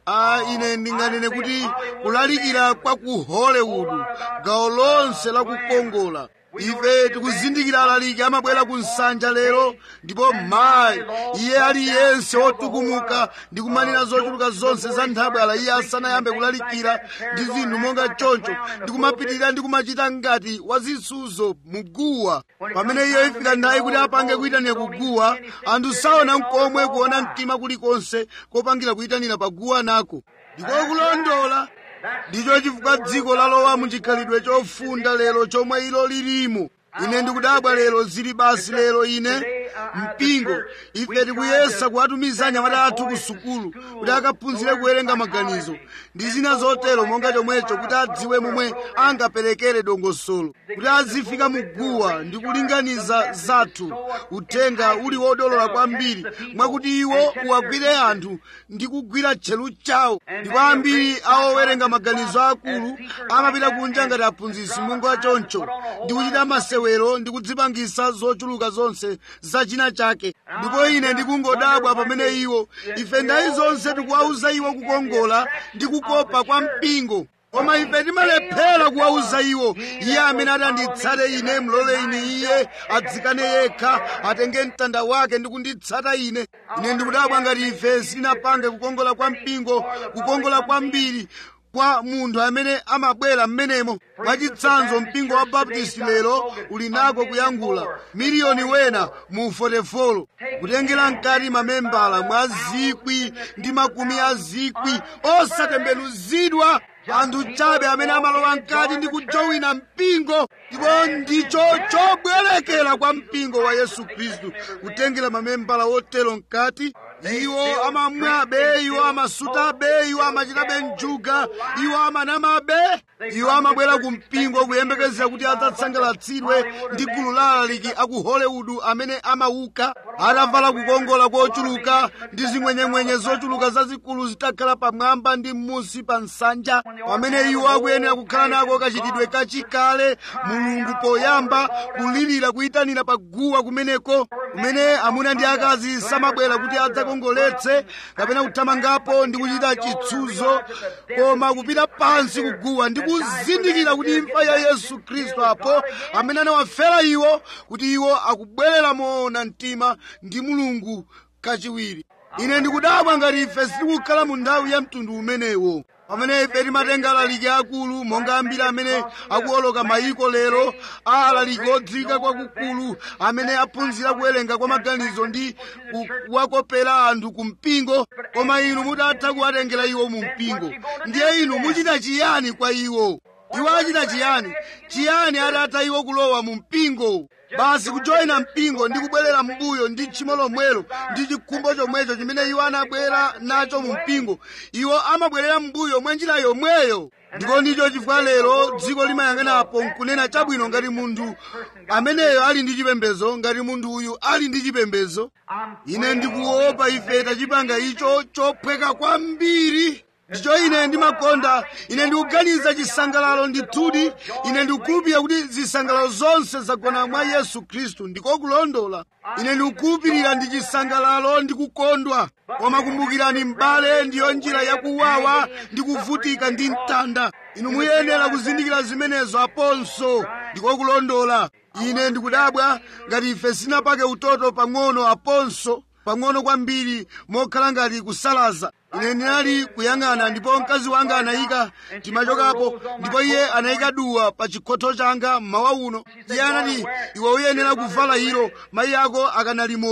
a ine ndinganene kuti kulalikira kwa ku hollywood gawo lonse lakukongola ife tikuzindikira alaliki amabwera ku nsanja lero ndipo mayi iye aliyense wotukumuka ndi kumanena zochuluka zonse za nthabwala iye asanayambe kulalikira ndi zinthu monga choncho ndi kumapitirira ndi kumachita ngati wazisuzo muguwa pamene iyo ifika nthawi kuti apange kuyitanira kuguwa anthu saona mkomwe kuona mtima kulikonse kopangira kuyitanira paguwa nako ndikokulondola ndicho chifukwa dziko lalowa muchikhalidwe chofunda lero chomwe ilo lilimo ine ndikudabwa lero zili basi lero ine mpingo ife tikuyesa kuwatumiza anyamata athu ku sukulu kuti akaphunzire kuwerenga maganizo ndi zina zotero monga chomwecho kuti adziwe momwe angaperekere dongosolo kuti azifika muguwa ndi kulinganiza zathu uthenga uli wodolola kwambiri mwakuti iwo uwagwire anthu ndi kugwira tcheru chawo ndipo ambiri awowerenga maganizo akulu amapita kunja ngati aphunzitsi monga choncho ndi kuchita masewero ndi kudzipangisa zochuluka zonse za china chake ndipo ine ndikungodabwa pamene iwo ife ndayi zonse tikuwauza iwo kukongola ndi kukopa kwa mpingo koma ife timalephera kuwauza iwo iye amene atanditsate ine mlole ine iye adzikane yekha atenge mtanda wake ndi kunditsata ine ine ndikudabwa ngati ife sitinapange kukongola kwa mpingo kukongola kwambiri kwa munthu amene amabwera mmenemo mwachitsanzo mpingo wa baptisti lero uli nako kuyankhula miliyoni wena mu fotefolo kutengera mkati mamembala mwa zikwi ndi makumi a zikwi osatembenuzidwa anthu chabe amene amalowa mkati ndi kujowina mpingo ndipo ndicho chobwerekera kwa mpingo wa yesu khristu kutengera mamembala wotero mkati iwo amamwabe iwo amasutabe iwo amachitabe njuga iwo amanamabe iwo amabwera ku mpingo kuyembekezera kuti adzatsangalatsidwe ndi gulu la alaliki aku hollywood amene amauka atavala kukongola kochuluka ndi zimwenyemwenye zochuluka zazikulu zitakhala pamwamba ndi m'munsi pa nsanja pamene iwo akuyenera kukhala nako kachitidwe kachikale mulungu poyamba kulirira kuyitanira paguwa kumeneko kumene amuna ndi akazi samabwera kuti adzakongoletse kapena kuthamangapo ndi kuchita chitsuzo koma kupita pansi kuguwa ndi kuzindikira kuti imfa ya yesu khristu apo amene anawafera iwo kuti iwo akubwerera moona mtima ndi mulungu kachiwiri ine ndikudabwa ngati ife sitikukhala mu nthawi ya mtundu umenewo pamene ife timatenga alaliki akulu monga ambiri amene akuoloka mayiko lero a alaliki odziwika kwakukulu amene aphunzira kuwerenga kwa maganizo ndi kuwakopera anthu ku mpingo koma inu mutatha kuwatengera iwo mu mpingo ndiye inu muchita chiyani kwa iwo iwo achita chiyani chiyani atatha iwo kulowa mu mpingo basi kujoyina mpingo ndi kubwerera mbuyo ndi tchimo lomwelo ndi chikhumbo chomwecho chimene iwo anabwera nacho mu mpingo iwo amabwerera mbuyo mwa njira yomweyo ndipo ndicho chifukwa lero dziko limayang'anapo nkunena chabwino ngati munthu ameneyo ali ndi chipembedzo ngati munthu uyu ali ndi chipembedzo ine ndikuopa ife tachipanga icho chophweka kwambiri ndicho ine ndimakonda ine ndikuganiza chisangalalo ndithudi ine ndikukhulupirira kuti zisangalalo zonse zagona mwa yesu khristu ndikokulondola ine ndikukhulupirira ndi chisangalalo ndi kukondwa koma kumbukirani m'bale ndiyo njira yakuwawa ndi kuvutika ndi mtanda inu muyenera kuzindikira zimenezo aponso ndikokulondola ine ndikudabwa ngati ife sinapake utoto pang'ono aponso pang'ono kwambiri mokhala ngati kusalaza ine ndinali kuyang'ana ndipo mkazi wanga anayika timachokapo ndipo iye anayika duwa pa chikhotho changa mmawa uno iye anati iwe uyenera kuvala ilo mayi ako akanali moyo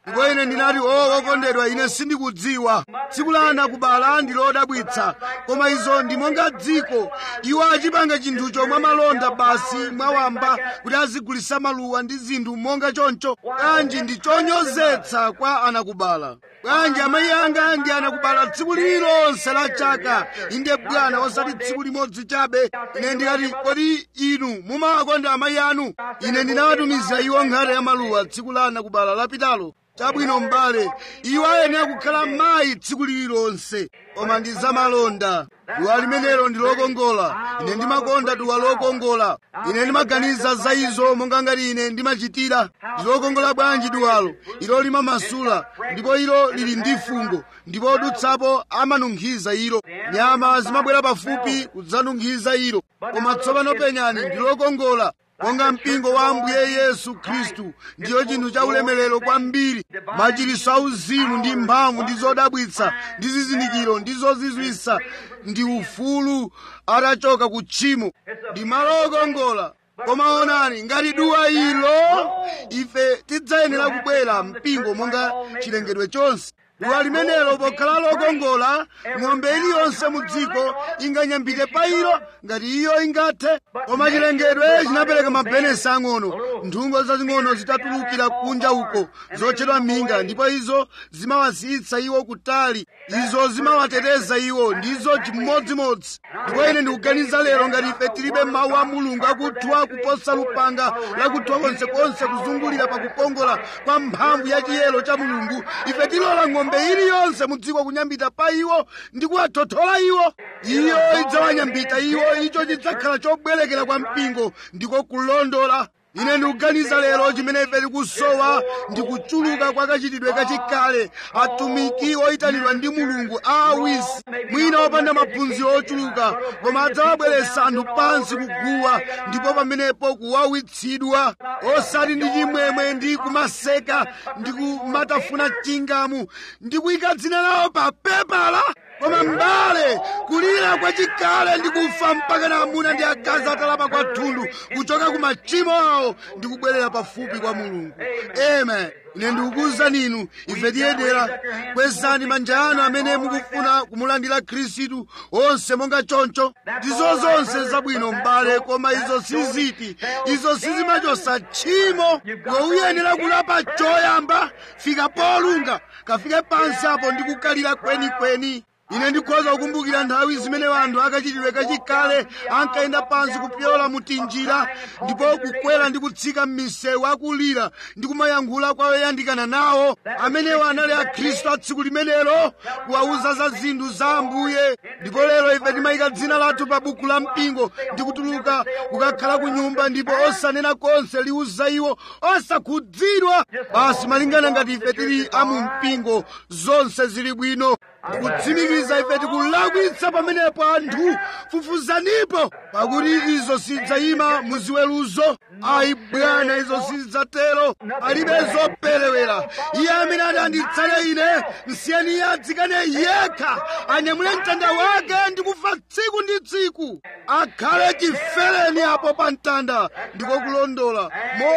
ndipo ine ndinati o wokondedwa ine sindikudziwa tsiku la anakubala ndi lodabwitsa koma izo ndi monga dziko iwo achipanga chinthucho mwa malonda basi mwawamba kuti azigulitsa maluwa ndi zinthu monga choncho bwanji ndi chonyozetsa kwa anakubala bwanji amayi anga ndi anakubala tsiku lililonse la chaka inde bwana osati tsiku limodzi chabe ine ndinati kodi inu mumawakonda amayi anu ine ndinawatumizira iwo nkhata ya maluwa tsiku la anakubala lapitalo chabwino m'bale iwo ayenera kukhala mayi tsiku lililonse koma ndi zamalonda duwa limenelo ndi lokongola ine ndimakonda duwa lokongola ine ndimaganiza za izo monga ngati ine ndimachitira ndi lokongola bwanji duwalo ilo limamasula ndipo ilo lili ndi fungo ndipo odutsapo amanunkhiza ilo nyama zimabwera pafupi kudzanunkhiza ilo koma tsopano penyani ndi lokongola monga mpingo wa ambuye yesu khristu ndiyo chinthu cha ulemerero kwambiri machiritso auzimu ndi mphamvu ndi zodabwitsa ndi zizindikiro ndi zozizwitsa ndi ufulu atachoka ku tchimo ndi malo okongola koma onani ngati duwa ilo ife tidzayenera kubwera mpingo monga chilengedwe chonse duwa limenelo pokhala lokongola ng'ombe iliyonse mu dziko inganyambite pa ilo ngati iyo ingathe koma chilengedwe chinapereka mabenesi ang'ono nthungo zazing'ono zitatulukira kunja uko zotchedwa minga ndipo izo zimawasiyitsa iwo kutali izo zimawateteza iwo ndizo chimodzimodzi ndipo ine ndikuganiza lero ngati ife tilibe mawu a mulungu akuthwa kuposa lupanga lakuthwa konsekonse kuzungulira pakukongola kwa mphamvu ya chiyero cha mulungu ife tilola ng'ombe iliyonse mu dziko kunyambita pa iwo ndi kuwathothola iwo iyo idzawanyambita iwo icho chidzakhala chobwerekera kwa mpingo ndiko kulondola ine ndikuganiza lero chimene ife tikusowa ndi kuchuluka kwa kachitidwe kachikale atumiki oyitanidwa ndi mulungu aawisi mwina opanda maphunziro ochuluka koma adzawabweretsa anthu pansi kuguwa ndipo pamenepo kuwawitsidwa osati ndi chimwemwe ndi kumaseka ndi kumatafuna chingamu ndi kuyika dzina lawo pa pepala koma m'bale kulira kwachikale ndi kufa mpaka na amuna ndi akazi atalapa kwathunthu kuchoka ku machimo awo ndi kubwerera pafupi kwa mulungu amen ine ndikukuwuzani inu ife tiyenera kwezani manja anu amene mukufuna kumulandira khristu onse monga choncho ndizo zonse zabwino m'bale koma izo siziti izo sizimachosa tchimo iwe uyenera kulapa choyamba fika polunga kafike pansi apo ndi kukalira kwenikweni ine ndikhoza kukumbukira nthawi zimene anthu akachitidwe kachikale ankayenda pansi kupyola mutinjira ndipo kukwera ndi kutsika m'misewu akulira ndi kumayankhula kwa oyandikana nawo amenewo anali akhristu a tsiku limenelo kuwawuza za zinthu za ambuye ndipo lero ife timayika dzina lathu pa buku la mpingo ndi kutuluka kukakhala ku nyumba ndipo osanena konse liwuza iwo osakhudzidwa basi malingana ngati ife tili amu mpingo zonse zili bwino ndikutsimikiza ife tikulakwitsa pamenepo anthu fufuzanipo pakuti izo sidzayima muziweruzo ayi bwana izo sidzatero palibe zoperewera iye amene adanditsale ine nsiyeni iye adzikane yekha anyamule mtanda wake ndi kufa tsiku ndi tsiku akhale chifereni apo pa mtanda ndiko kulondola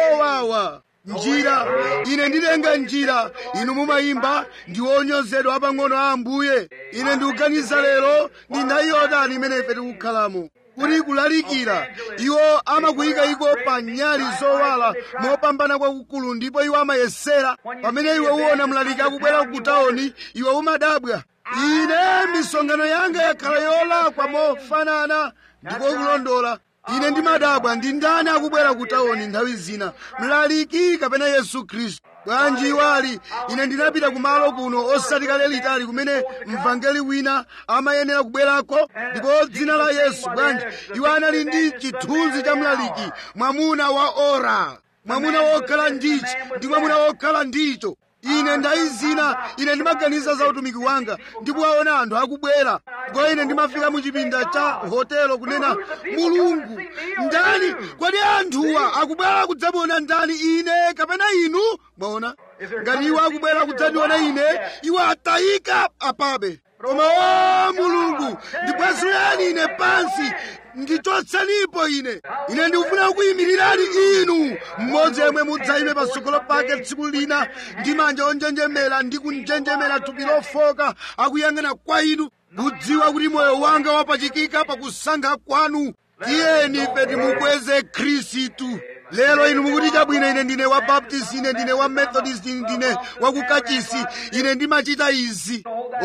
mowawa njira ine ndilenga njira inu mumayimba ndi onyozedwa apang'ono a ambuye ine ndikuganiza lero ndi nthawi yotani imene ife tikukhalamo kuti kulalikira iwo amakuyika iko pa nyali zowala mopambana kwakukulu ndipo iwo amayesera pamene iwe uwona mlaliki akubwera kutawoni iwe umadabwa ine misonkhano yanga yakhala yolakwa mofanana ndiko kulondola ine ndimadabwa ndi ndani akubwera kutawoni nthawi zina mlaliki kapena yesu khristu bwanji iwali ine ndinapita kumalo kuno osati kale litali kumene mvangeli wina amayenera kubwerako ndipo dzina la yesu bwanji iwo anali ndi chithunzi cha mlaliki mwamuna wa ora mwamuna wokhala ndichi ndi mwamuna wokhala ndicho ine ndayi zina ine ndimaganiza za utumiki wanga ndikuwaona anthu akubwera ndipo ine ndimafika mu chipinda cha hotelo kunena mulungu ndani kodi anthuwa akubwera kudzamuona ndani ine kapena inu mwaona ngati iwo akubwera kudzandiona ine iwo atayika apabe koma o mulungu ndibwezereni ine pansi ndichotsenipo ine ine ndikufuna kukuyimirirani inu mmodzi yemwe mudzayime patsogolo pake tsiku lina ndi manja onjenjemera ndi kunjenjemera thupi lofoka akuyang'ana kwa inu kudziwa kuti moyo wanga wapachikika pakusankha kwanu tiyeni ife timukweze khristu lero inu mukuti chabwino ine ndine wa baptist ine ndine wa methodist ine ndine wa kukachisi ine ndimachita izi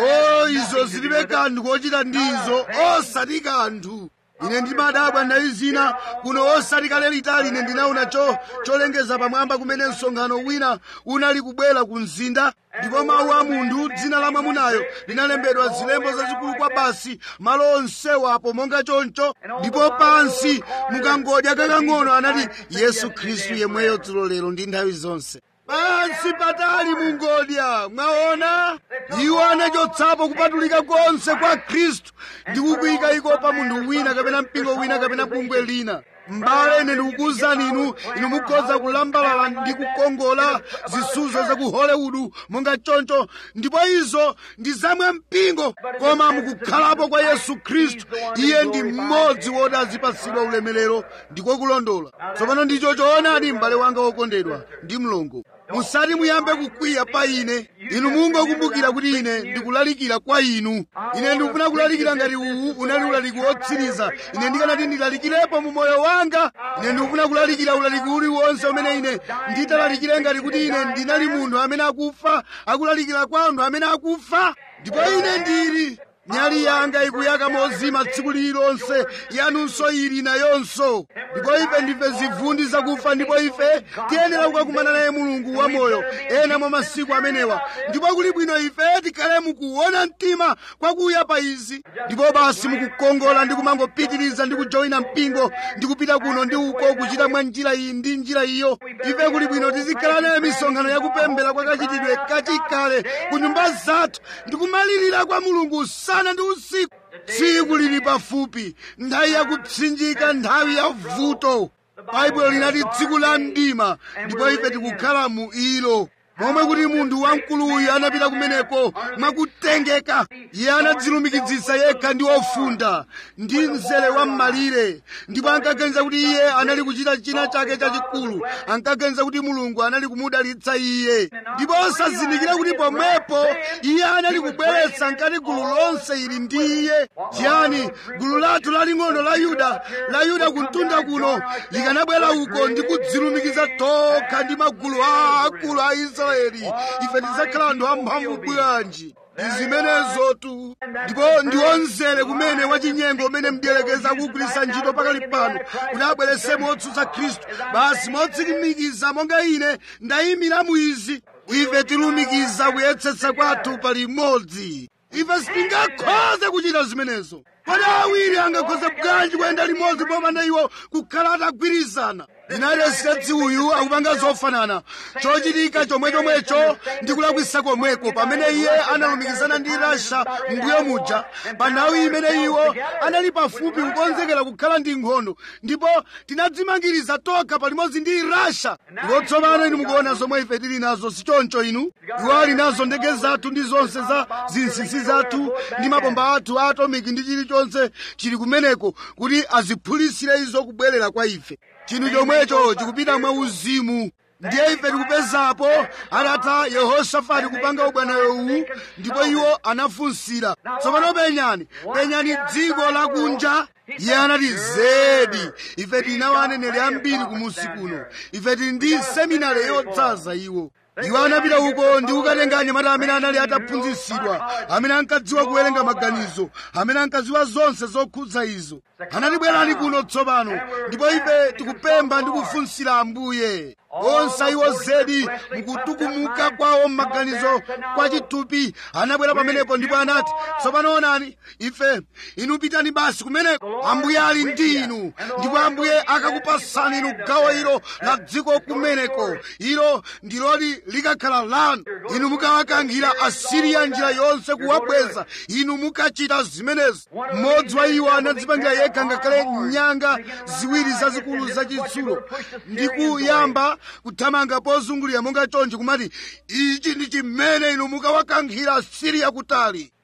o izo zilibe kanthu kochita ndizo osati kanthu ine ndimadabwa nthawi zina kuno osati kale litali ine ndinaona cho cholengeza pamwamba kumene msonkhano wina unali kubwera ku mzinda ndipo mawu a munthu dzina la mwamunayo linalembedwa zilembo zazikulu kwa basi malo onsewo apo monga choncho ndipo pansi mukangodya kakang'ono anati yesu khristu yemweyo dzulo lero ndi nthawi zonse pansi patali mungodya mwaona iwo anachotsapo kupatulika konse kwa khristu ndi kukuyika iko pa munthu wina kapena mpingo wina kapena bungwe lina mbale ine ndikukuwuzani inu inu mukhoza kulambalala ndi kukongola zisudzo za ku hollywood monga choncho ndipo izo ndi zamwe mpingo koma mukukhalapo kwa yesu khristu iye ndi mmodzi woti azipatsidwa ulemerero ndiko kulondola tsopano ndicho choonadi m'bale wanga wokondedwa ndi mlongo musati muyambe kukwiya pa ine inu mungokumbukira kuti ine ndikulalikira kwa inu ine ndikufuna kulalikira ngati uwu unali ulaliki wotsiriza ine ndikanati ndilalikirepo mu moyo wanga ine ndikufuna kulalikira ulaliki uliwonse umene ine nditalalikire ngati kuti ine ndinali munthu amene akufa akulalikira kwa anthu amene akufa ndipo ine ndili nyali yanga ikuyaka mozima tsiku lililonse yanunso ili nayonso ndipo ife ndife zivundi zakufa ndipo ife tiyenera kukakumana naye mulungu wamoyo ena mwa masiku amenewa ndipo kuli bwino ife tikhale mukuona mtima kwakuya pa izi ndipo basi mukukongola ndi kumangopitiriza ndi kujoyina mpingo ndi kupita kuno ndi uko kuchita mwa njira iyi ndi njira iyo ife kuli bwino tizikhala nayo misonkhano yakupembera kwakachitidwe kachikale ku nyumba zathu ndi kumalirira kwa mulungu usana ndi usiku tsiku lili pafupi nthawi yakupsinjika nthawi ya vuto baibulo linati tsiku la mdima ndipo ife tikukhala mu ilo momwe kuti munthu wamkuluyu anapita kumeneko mwakutengeka iye anadzilumikizitsa yekha ndi ofunda ndi mzere wa m'malire ndipo ankaganiza kuti iye anali kuchita china chake chachikulu ankaganiza kuti mulungu anali kumudalitsa iye ndipo osazindikira kuti pomwepo iye anali kubweretsa nkati gulu lonse ili ndi iye chiyani gulu lathu laling'ono la yuda la yuda kumtunda kuno likanabwera uko ndi kudzilumikiza tokha ndi magulu aakulu a israeli ife tidzakhala anthu amphamvu bwanji ndi zimenezotu ndipo ndiwonzere kumene wachinyengo umene mdierekeza akugwiritsa ntchito pakali pano kuti abweretse motsutsa khristu basi motsimikiza monga ine ndayimira mu izi ife tilumikiza kuyetsetsa kwathu pali imodzi ife sitingakhoze kuchita zimenezo kodi awiri angakhoze bwanji kuyenda limodzi popanda iwo kukhala atagwirizana united states uyu akupanga zofanana chochitika chomwechomwecho ndi kulakwisa komweko pamene iye analumikizana ndi rasha mbuyo muja pa nthawi imene iwo anali pafupi kukonzekera kukhala ndi nkhondo ndipo tinadzimangiriza tokha palimodzi ndi rasha ndipo tsopano inu mukuona zomwe ife tili nazo sichoncho inu iwo ali nazo ndege zathu ndi zonse za zinsinsi zathu ndi mabomba athu a atomiki ndi chilichonse chili kumeneko kuti aziphulisire izo kubwerera kwa ife chinthu chomwecho chikupita mwa uzimu ndiye ife tikupezapo atatha yehosafati kupanga ubwanayo uwu ndipo iwo anafunsira tsopano penyani penyani dziko lakunja iye anati zedi ife tinawo aneneri ambiri kumusi kuno ife tili ndi seminari yodzaza iwo iwo anapita uko ndi kukatenga anyamata amene anali ataphunzitsidwa amene ankadziwa kuwerenga maganizo amene ankadziwa zonse zokhudza izo anati bwerani kuno tsopano ndipo ife tikupempha ndi kufunsira ambuye onse iwo zedi mukutukumuka kwawo m'maganizo kwa chitupi anabwera pamenepo ndipo anati tsopano onani ife inu pitani basi kumeneko ambuye ali ndi inu ndipo ambuye akakupasani inu gawo ilo la dziko kumeneko ilo ndiloti likakhala lanu inu mukawakankhira asiriya njira yonse kuwabweza inu mukachita zimenezi mmodzi wa iwo anadzipangira yekha ngakhale nyanga ziwiri zazikulu zachitsulo ndi kuyamba kuthamanga pozungulira monga chonchi kumati ichi ndi chimene inu mukawakankhira asiriya kutali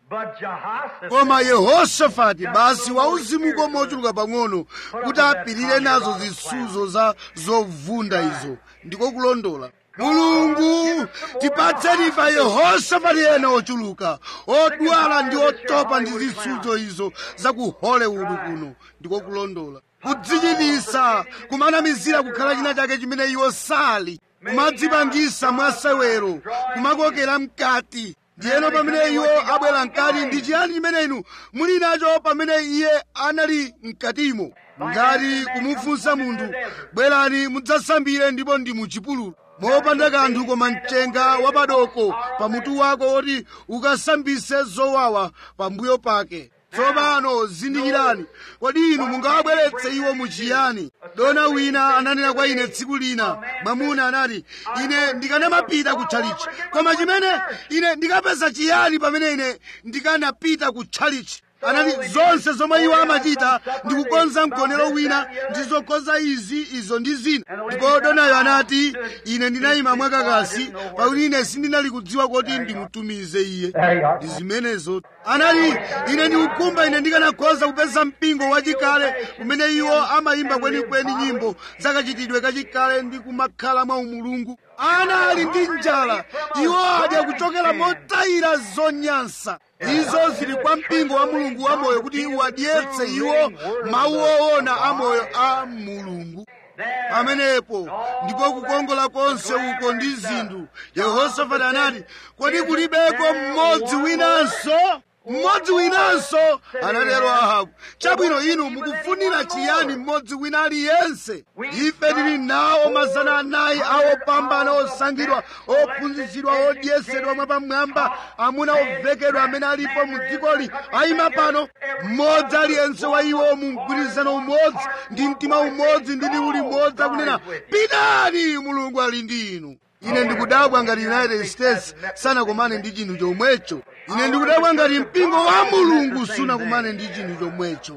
But Jehoshaphat koma yehosafati basi wauzimuko mochuluka pang'ono kuti apirire nazo zisudzo za zovunda izo ndiko kulondola mulungu tipatseni ife yehosafati ena ochuluka odwala ndi otopa ndi zisudzo izo za ku hollywood kuno ndiko kulondola kudzichitisa kumanamizira kukhala china chake chimene iwo sali kumadzipangisa mwasewero kumakokera mkati ndiyeno pamene iwo abwera mkati ndi chiyani chimene inu muli nacho pamene iye anali mkatimo ngati kumufunsa munthu bwerani mudzasambire ndipo ndi muchipululu mopanda kanthu koma mchenga wapadoko pamutu wako woti ukasambise zowawa pambuyo pake tsopano zindikirani kodi inu mungawabweretse iwo muchiyani dona wina ananena kwa ine tsiku lina mwamuna anati ine ndikanamapita ku tchalichi koma chimene ine ndikapeza chiyani pamene ine ndikanapita ku tchalichi anati zonse zomwe iwo amachita ndi kukonza mgonero wina ndi zokonza izi izo ndi zina ndipo donayo anati ine ndinayima mwakakasi pakuti ine sindinali kudziwa kuti ndimutumize iye ndi zimenezo anati ine ndikukumba ine ndikanakhoza kupeza mpingo wachikale kumene iwo amayimba kwenikweni nyimbo zakachitidwe kachikale ndi kumakhala mwa umulungu ana ali ndi njala iwo adya kuchokera motayira zonyansa izo zili kwa mpingo wa mulungu wamoyo kuti wadyetse iwo mawu owona amoyo a mulungu pamenepo ndipo kukongola konse uko ndi zinthu yehosafati anati kodi kulibeko mmodzi winanso mmodzi winanso anatero ahabu chabwino inu mukufunira chiyani mmodzi wina aliyense ife tili nawo mazana anayi awopambana osankhidwa ophunzitsidwa odyesedwa mwapamwamba amuna ovekedwa amene alipo mu dzikoli ayima pano mmodzi aliyense wa iwo mu mgwirizano umodzi ndi mtima umodzi ndi liwu limodzi akunena pitani mulungu ali ndi inu ine ndikudabwa ngati united states sanakumane ndi chinthu chomwecho ine ndikudabwa ngati mpingo wa mulungu sunakumane ndi chinthu chomwecho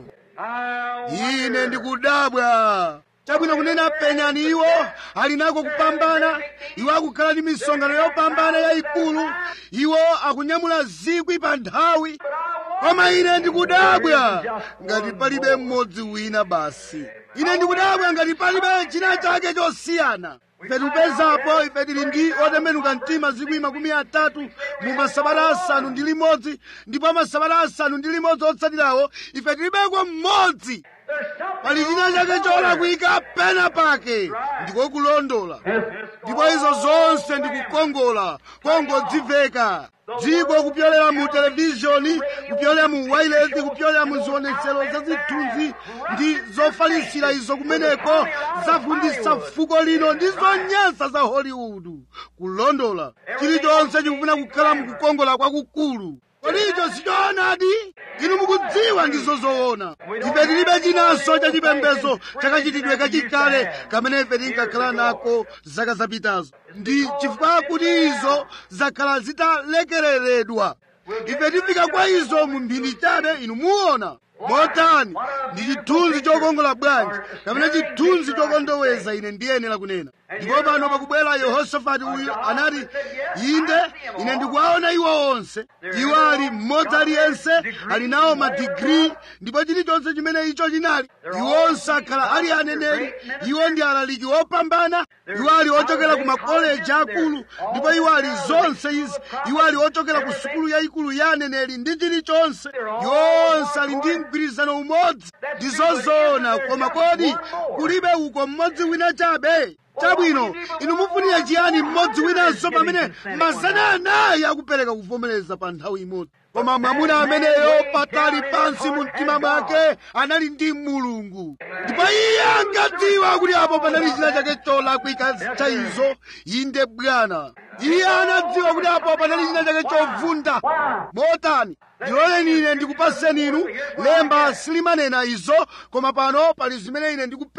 ine ndikudabwa chabwino kunena penyani iwo ali nako kupambana iwo akukhala ndi misonkhano yopambana yayikulu iwo akunyamula zikwi pa nthawi koma ine ndikudabwa ngati palibe mmodzi wina basi ine ndikudabwa ngati palibe china chake chosiyana ife tikupezapo ife tili ndi otembenuka mtima zikwi makumi atatu mu masabata asanu ndi limodzi ndipo masabata asanu ndi limodzi otsatirawo ife tilibeko mmodzi pali china chake cholakwika pena pake ndiko kulondola ndipo izo zonse ndikukongola kongodziveka dziko kupyolera mu televishoni kupyolera mu wailesi kupyolera mu zionetsero zazithunzi ndi zofalisira izo kumeneko zavundisa fuko lino ndi zonyansa za hollywood kulondola chilichonse chikufuna kukhala mukukongola kwakukulu kodi icho sichoonadi inu mukudziwa ndizo zoona ife tilibe chinanso chachipembedzo chakachitidwe kachikale kamene ife tinkakhala nako zaka zapitazo ndi chifukwa kuti izo zakhala zitalekereredwa ife tifika kwa izo mu mphindi chabe inu muona motani ndi chithunzi chokongola bwanji kapena chithunzi chokondoweza ine ndiyenera kunena ndipo pano pakubwera yehosafati uyu anati inde ine ndikuwaona iwo onse iwo ali mmodzi aliyense ali nawo madigiri ndipo chilichonse chimene icho chinali iwo onse akhala ali aneneri iwo ndi alaliki opambana iwo ali ochokera ku makoleji akulu ndipo iwo ali zonse izi iwo ali ochokera ku sukulu yayikulu ya aneneri ndi chilichonse iwo onse ali ndi mgwirizano umodzi ndi zozoona koma kodi kulibe uko mmodzi wina chabe chabwino inu mufunira chiyani mmodzi winanso pamene mazana anayi akupereka kuvomereza pa nthawi imodzi koma mwamuna ameneyo patali pansi mu mtima mwake anali ndi mulungu ndipo iye ankadziwa kuti apo panali china chake cholakwika cha izo inde bwana iye anadziwa kuti apo panali china chake chovunda motani ndiloleni ine ndikupaseni inu lemba silimanena izo koma pano pali zimene ine ndikupeza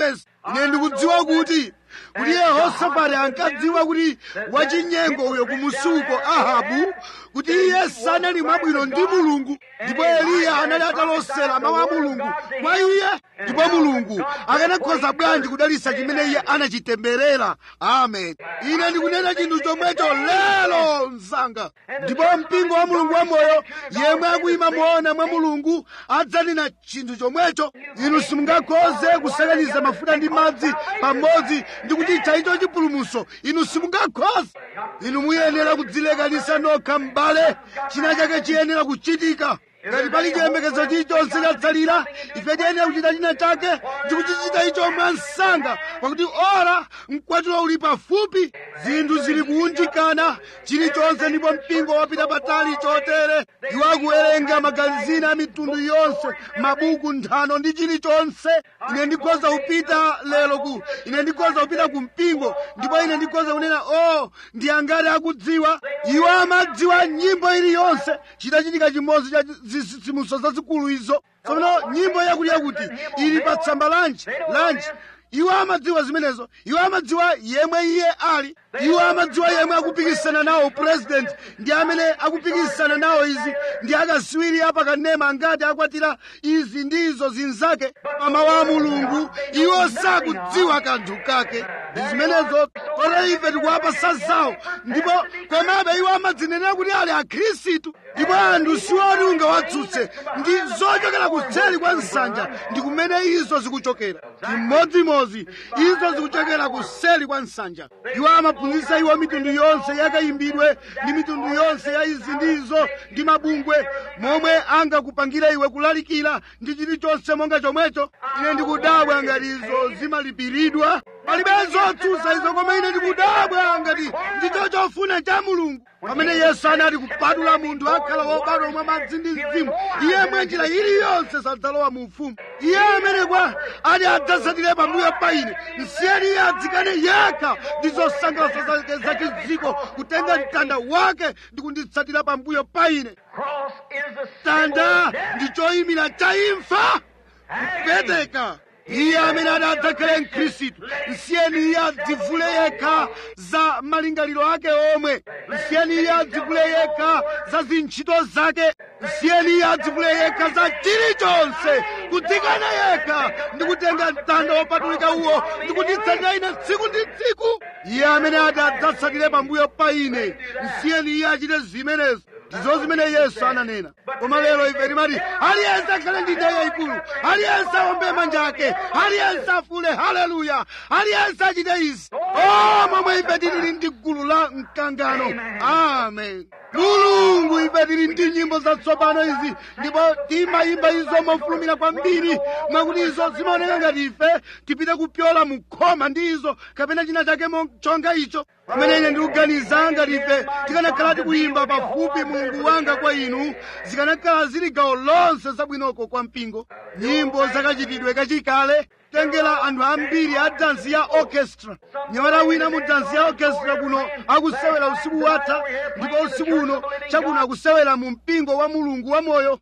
ine ndikudziwa kuti kuti yehosafati ankadziwa kuti wachinyengo uyo kumusuko ahabu kuti iye sanali mwabwino ndi mulungu ndipo eliya anali atalosera mawu a mulungu kwa iye ndipo mulungu akanakhoza bwanji kudalitsa chimene iye anachitemberera amen ine ndikunena chinthu chomwecho lero msanga ndipo mpingo wa mulungu wamoyo yemwe akuyima moona mwa mulungu adzanena chinthu chomwecho inu simungakhoze kusakaniza mafuta ndi madzi pamodzi ndi kuchitcha icho chipulumutso inu simungakhoze inu muyenera kudzilekanisa nokha m'bale china chake chiyenera kuchitika ngati pali chiyembekezo chilichonse chatsalira ife tiyenera kuchita china chake ndi kuchichita icho mwansanga pakuti ora mkwatulo uli pafupi zinthu zili kuunjikana chilichonse ndipo mpingo wapita patali chotere iwo akuwerenga magazini a mitundu yonse mabuku nthano ndi chilichonse ine ndikhoza kupita lero ku ine ndikhoza kupita ku mpingo ndipo ine ndikhoza kunena o ndi angati akudziwa iwo amadziwa nyimbo iliyonse chitachitika chimodzi cha zitsitsimutso zazikulu izo tsopano nyimbo yakuti yakuti ili pa tsamba lanji lanji iwo amadziwa zimenezo iwo amadziwa yemwe iye ali iwo amadziwa yemwe akupikisana nawo president ndi amene akupikisana nawo izi ndi akaswiri apakanema angati akwatira izi ndi izo zinzake pamawu a mulungu iwo sakudziwa kanthu kake ndi zimenezo kotero ife tikuwapasa zawo ndipo komabe iwo amadzinenera kuti ali akhristu ndipo anthu siwoti ungawatsutse ndi zochokera kuseri kwa nsanja ndi kumene izo zikuchokera chimodzimodzi izo zikuchokera kuseri kwa nsanja iwo amaphunzitsa iwo mitundu yonse yakayimbidwe ndi mitundu yonse ya izi ndi izo ndi mabungwe momwe angakupangira iwe kulalikira ndi chilichonse monga chomwecho ine ndikudabwa ngati izo zimalipiridwa palibe zotsutsa izo koma ine ndikudabwa ngati ndicho chofuna cha mulungu pamene yesu anati kupatula munthu akhala wobadwa mwa madzi ndi mzimu iye mwa njira iliyonse sadzalowa mu ufumu iye amene kwa ati adzasatire pambuyo pa ine msiyeni iye adzikane yekha ndi zosangalatsa zake zachidziko kutenga mtanda wake ndi kunditsatira pambuyo pa ine mtanda ndi choyimira cha imfa kupeteka iye amene adadzakhale mkhristu msiyeni iye adzivule yekha za malingaliro ake omwe msiyeni iye adzivule yekha za zintchito zake msiyeni iye adzivule yekha za chilichonse kudzikana yekha ndi kutenga mtanda wopatulika uwo ndi kunditsatira ine tsiku ndi tsiku iye amene adadzatsatire pambuyo pa ine msiyeni iye achite zimenezo ndizo zimene yesu ananena koma lero ife timati aliyense akhale ndi ndeyo yayikulu aliyense awombe manja ake aliyense afule haleluya aliyense achite izi o momwe ife tilili ndi gulu la mkangano amen mulungu ife tili ndi nyimbo zatsopano izi ndipo timayimba izo mofulumira kwambiri mwakuti izo zimaoneka ngati ife tipite kupyola mukhoma ndi izo kapena china chake chonga icho pamene ine ndikuganiza ngati ife tikanakhala tikuyimba pafupi mulungu wanga kwa inu zikanakhala zili gawo lonse zabwinoko kwa mpingo nyimbo zakachitidwe kachikale tengera anthu ambiri a dansi ya orchestra nyamata wina mu dansi ya orchestra kuno akusewera usiku watha ndipo usiku uno chakuno akusewera mu mpingo wa mulungu wamoyo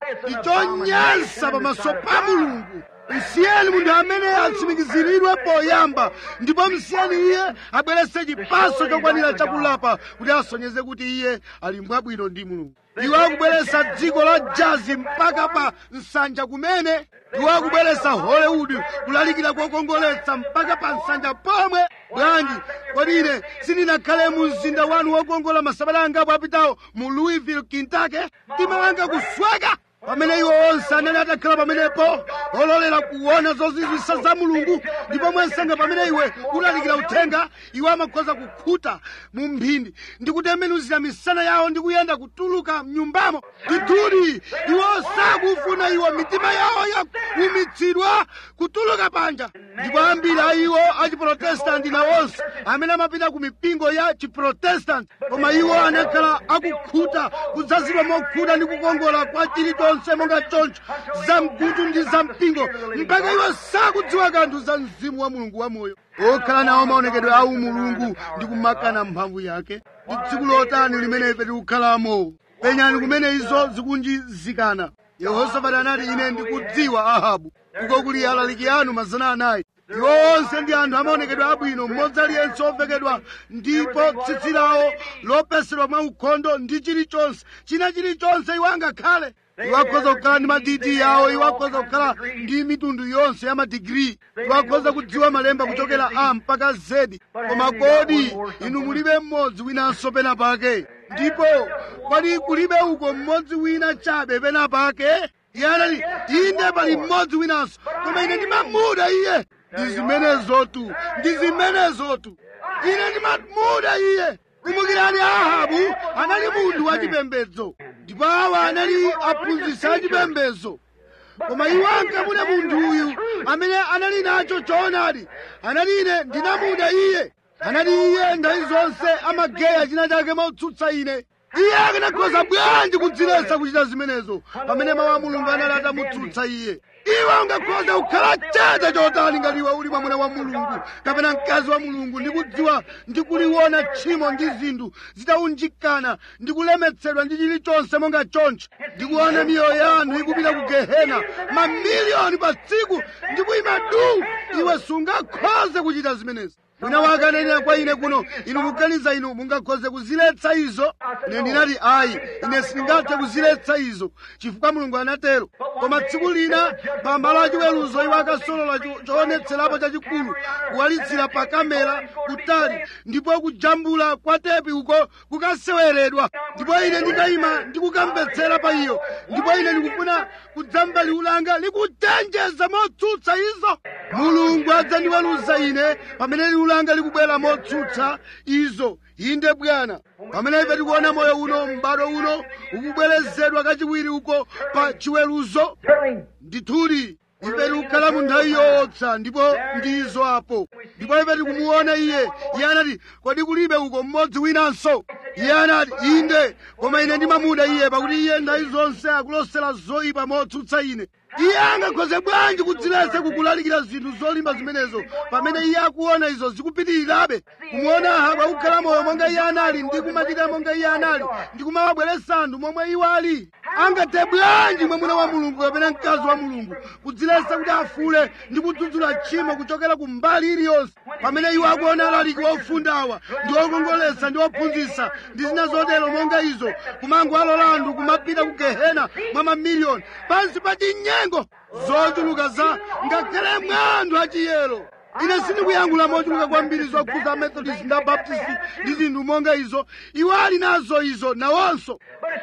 ichonyansa pamaso pa mulungu msiyeni munthu amene atsimikiziridwe poyamba ndipo msiyeni iye abweretse chipatso chokwanira chakulapa kuti asonyeze kuti iye ali mwabwino ndi mulungu iwo akubweretsa dziko la jazi mpaka pa nsanja kumene iwo akubweretsa hollywood kulalikira kokongoletsa mpaka pa nsanja pomwe bwanji kodi ine sindinakhale mu mzinda wanu wokongola masabata angapo apitawo mu louisville kentucky mtima wanga kusweka pamene iwo onse anali atakhala pamenepo ololera kuona zozizwisa za mulungu ndipo mwansanga pamene iwe ulalikira uthenga iwo amakhoza kukhuta mu mphindi ndi kutembenuzira misana yawo ndi kuyenda kutuluka mnyumbamo ndithudi iwo sakufuna iwo mitima yawo yakuumitsidwa kutuluka panja ndipo ambiri a iwo achiprotestanti nawonso amene amapita ku mipingo ya chiprotestanti koma iwo anakhala akukhuta kudzazidwa mokhuta ndi kukongola kwa chilichonse monga choncho za mgutu ndi za mpingo mpaka iwo sakudziwa kanthu za mzimu wa mulungu wamoyo okhala nawo maonekedwe awu mulungu ndi kumakana mphamvu yake ndi tsiku lotani limene ife tikukhalamo penyani kumene izo zikunjizikana yehosafati anati ine ndikudziwa ahabu uko kuli alaliki anu mazana anayi iwo onse ndi anthu amaonekedwa abwino mmodzi aliyense ovekedwa ndipo tsitsi lawo lopesedwa mwa ukhondo ndi chilichonse china chilichonse iwo angakhale iwo akhoza kukhala ndi madidi yawo iwo akhoza kukhala ndi mitundu yonse ya madigiri iwo akhoza kudziwa malemba kuchokera a mpaka zedi koma kodi inu mulibe mmodzi winanso pena pake ndipo kodi kulibe uko mmodzi wina chabe pena pake iye anati inde pali mmodzi winanso koma ine ndimamuda iye ndi zimenezotu ndi zimenezotu ine ndimamuda iye kumbukirani ahabu anali munthu wachipembedzo ndipo awa anali aphunzitsi achipembedzo koma iwo ankamuda munthu uyu amene anali nacho choonadi anati ine ndinamuda iye anati iye nthawi zonse amageya china chake motsutsa ine iye akanakhoza bwanji kudziletsa kuchita zimenezo pamene mawu a mulungu anali atamutsutsa iye iwe ungakhoza kukhala chete chotani ngati iwe uli mwamuna wa mulungu kapena mkazi wa mulungu ndi kudziwa ndi kuliona tchimo ndi zinthu zitaunjikana ndi kulemetsedwa ndi chilichonse monga choncho ndi kuona miyoyo ya anthu ikupita ku gehena mamiliyoni pa tsiku ndi kuyima du iwe sungakhoze kuchita zimenezi wina wake ananena kwa ine kuno inu kuganiza inu mungakhoze kuziletsa izo ine ndinati ayi ine sindingathe kuziletsa izo chifukwa mulungu anatero koma tsiku lina pa malo achiweruzo iwo akasolola choonetserapo chachikulu kuwalitsira pa kamera kutali ndipo kujambula kwa tepi uko kukaseweredwa ndipo ine ndikayima ndikukamvetsera pa iyo ndipo ine ndikufuna kudzamva liwu langa likuchenjeza motsutsa izo mulungu adzandiweruza ine pamene liwu langa likubwera motsutsa izo inde bwana pamene ife tikuona moyo uno m'bado uno ukubwerezedwa kachiwiri uko pa chiweruzo ndithudi ife tikukhala mu nthawi yootsa ndipo ndizo apo ndipo ife tikumuona iye iye anati kodi kulibe uko mmodzi winanso iye anati inde koma ine ndimamuda iye pakuti iye nthawi zonse akulosera zoyipa motsutsa ine iye angakhoze bwanji kudziletsa kukulalikira zinthu zolimba zimenezo pamene iye akuona izo zikupitirirabe kumuona ahabu akukhala moyo monga iye anali ndi kumachita monga iye anali ndi kumawabweretsa anthu momwe iwo ali angathe bwanji mwamuna wa mulungu kapena mkazi wa mulungu kudziletsa kuti afule ndi kudzudzula tchimo kuchokera ku mbali iliyonse pamene iwo akuona alaliki ofundawa ndi okongoletsa ndi ophunzitsa ndi zina zotero monga izo kumango alola anthu kumapita ku gehena mwa mamiliyoni pansi pa chinyengo zochuluka za ngakhale mwa anthu achiyero ine sindikuyankhula mochuluka kwambiri zokhuza methodist ndi abaptist ndi zinthu monga izo iwo ali nazo izo nawonso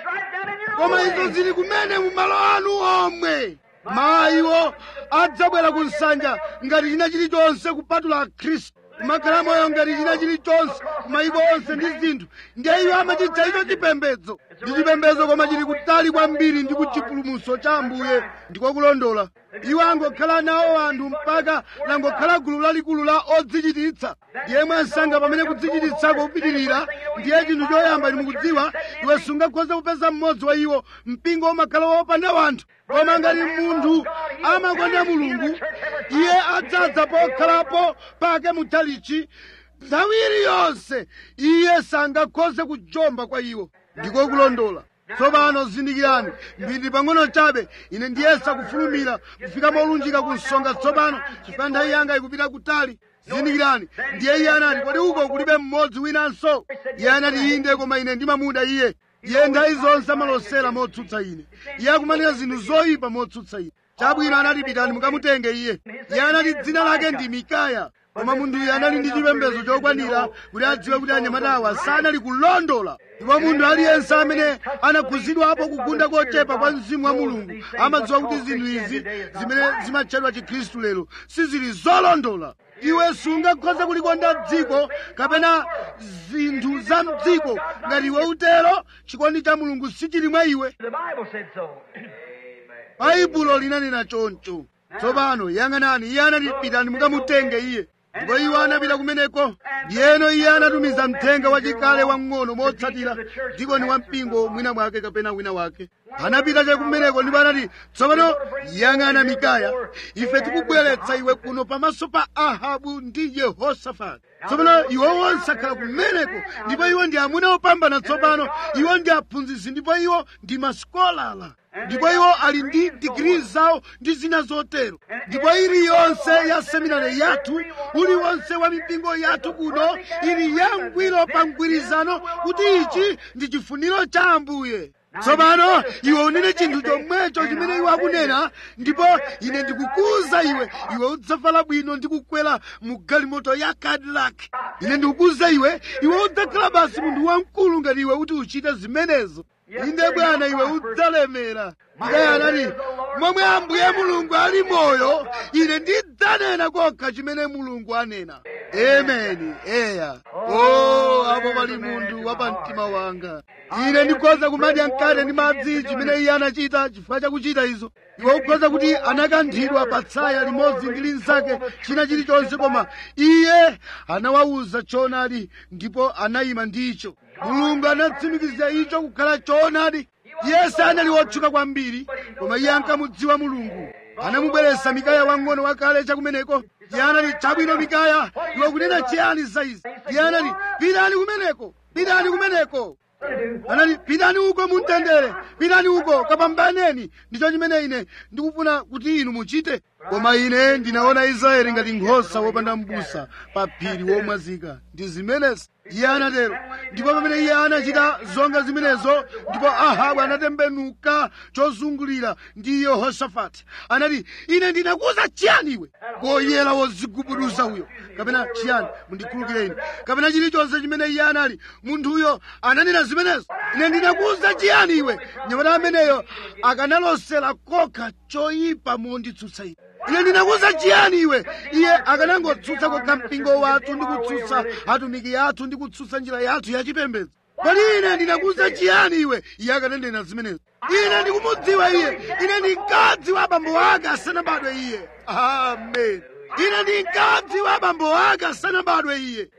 koma izo zili kumene mu malo anu omwe mayiwo adzabwera ku nsanja ngati china chilichonse kupatula khristu kumakhala moyo ngati china chilichonse mayiko onse ndi zinthu ndiye iwo amachitcha icho chipembedzo ndi chipembedzo koma chili kutali kwambiri ndi kuchipulumutso cha ambuye ndikokulondola iwo angokhala nawo anthu mpaka langokhala gulu lalikulu la odzichititsa ndiye mwansanga pamene kudzichititsako kupitirira ndiye chinthu choyamba ndimukudziwa iwe sungakhoze kupeza mmodzi wa iwo mpingo umakhala wopanda wanthu koma ngati munthu amakonda mulungu iye adzadza pokhalapo pake mutalichi nthawi iliyonse iye sangakhoze kujomba kwa iwo ndiko kulondola tsopano zindikirani mbiri pang'ono chabe ine ndiyesa kufulumira kufika molunjika ku nsonga tsopano chifukwa nthawi yanga ikupita kutali zindikirani ndiye iye anati kodi uko kulibe mmodzi winanso iye anati inde koma ine ndimamuda iye iye nthawi zonse amalosera motsutsa ine iye akumanena zinthu zoyipa motsutsa ine chabwino anati pitani mukamutenge iye iye anati dzina lake ndi mikaya koma munthuyu anali ndi chipembedzo chokwanira kuti adziwe kuti anyamatawa sanali kulondola ndipo munthu aliyense amene anakhuzidwapo kugunda kochepa kwa mzimu wa mulungu amadziwa kuti zinthu izi zimene zimatchedwa chikhristu lero sizili zolondola iwe sungakhoze kulikonda dziko kapena zinthu za mdziko ngati iwe utero chikondi cha mulungu sichili mwa iwe The Bible said so. baibulo linanena choncho tsopano yang'anani iye anati pitani mukamutenge iye ndipo iwo anapita kumeneko ndiyeno iye anatumiza mthenga wachikale wamng'ono motsatira dikoni wa mpingo mwina mwake kapena wina wake anapita chakumeneko ndipo anati tsopano yang'ana mikaya ife tikubweretsa iwe kuno pamaso pa ahabu ndi yehosafati tsopano iwo onse akhala kumeneko ndipo iwo ndi amuna opambana tsopano iwo ndi aphunzitsi ndipo iwo ndi masikolala ndipo iwo ali ndi digiri zawo ndi zina zotero ndipo iliyonse ya seminari yathu uliwonse wa mipingo yathu kuno ili yangwiro pa mgwirizano kuti ichi ndi chifuniro cha ambuye tsopano iwe unene chinthu chomwecho chimene iwe akunena ndipo ine ndikukuza iwe iwe udzavala bwino ndi kukwera mu galimoto ya cadillac ine ndikukuza iwe iwe udzakhala basi munthu wamkulu ngati iwe kuti uchite zimenezo inde bwana iwe udzalemera mikaya anati momwe ambuye mulungu ali moyo ine ndidzanena kokha chimene mulungu anena ameni eya o apo pali munthu wa pamtima wanga ine ndikhoza kumadya mkate ndi madzi chimene iye anachita chifukwa chakuchita izo iwe ukhoza kuti anakanthidwa pa tsaya limodzi ndi linzake china chilichonse koma iye anawawuza choonadi ndipo anayima ndicho mulungu anatsimikiza icho kukhala choonadi iye sanali wotchuka kwambiri koma iye ankamudziwa mulungu anamubweretsa mikaya wang'ono wakale chakumeneko iye anati chabwino mikaya iwe kunena chiyani za izi iye anati pitani kumeneko pitani kumeneko anati pitani uko mumtendere pitani uko kapambaneni ndicho chimene ine ndikufuna kuti inu muchite koma ine ndinaona israeli ngati nkhosa wopanda m'busa pa phiri womwazika ndi zimenezi iye anatero ndipo pamene iye anachita zonga zimenezo ndipo ahabu anatembenuka chozungulira ndi yehoshafati anati ine ndinakuza chiyani iwe koyera wozigubuduza uyo kapena chiyani mundikhulukireni kapena chilichonse chimene iye anali munthuyo ananena zimenezo ine ndinakuza chiyani iwe nyamata ameneyo akanalosera kokha choyipa monditsutsa ine ine ndinakuza chiyani iwe iye akanangotsutsa kokha mpingo wathu ndi kutsutsa atumiki athu ndi kutsutsa njira yathu yachipembedzo kodi ine ndinakuza chiyani iwe iye akananena zimenezo ine ndikumudziwa iye ine ndinkadziwa abambo ake asanabadwe iye amen ine ndinkadziwa abambo ake asanabadwe iye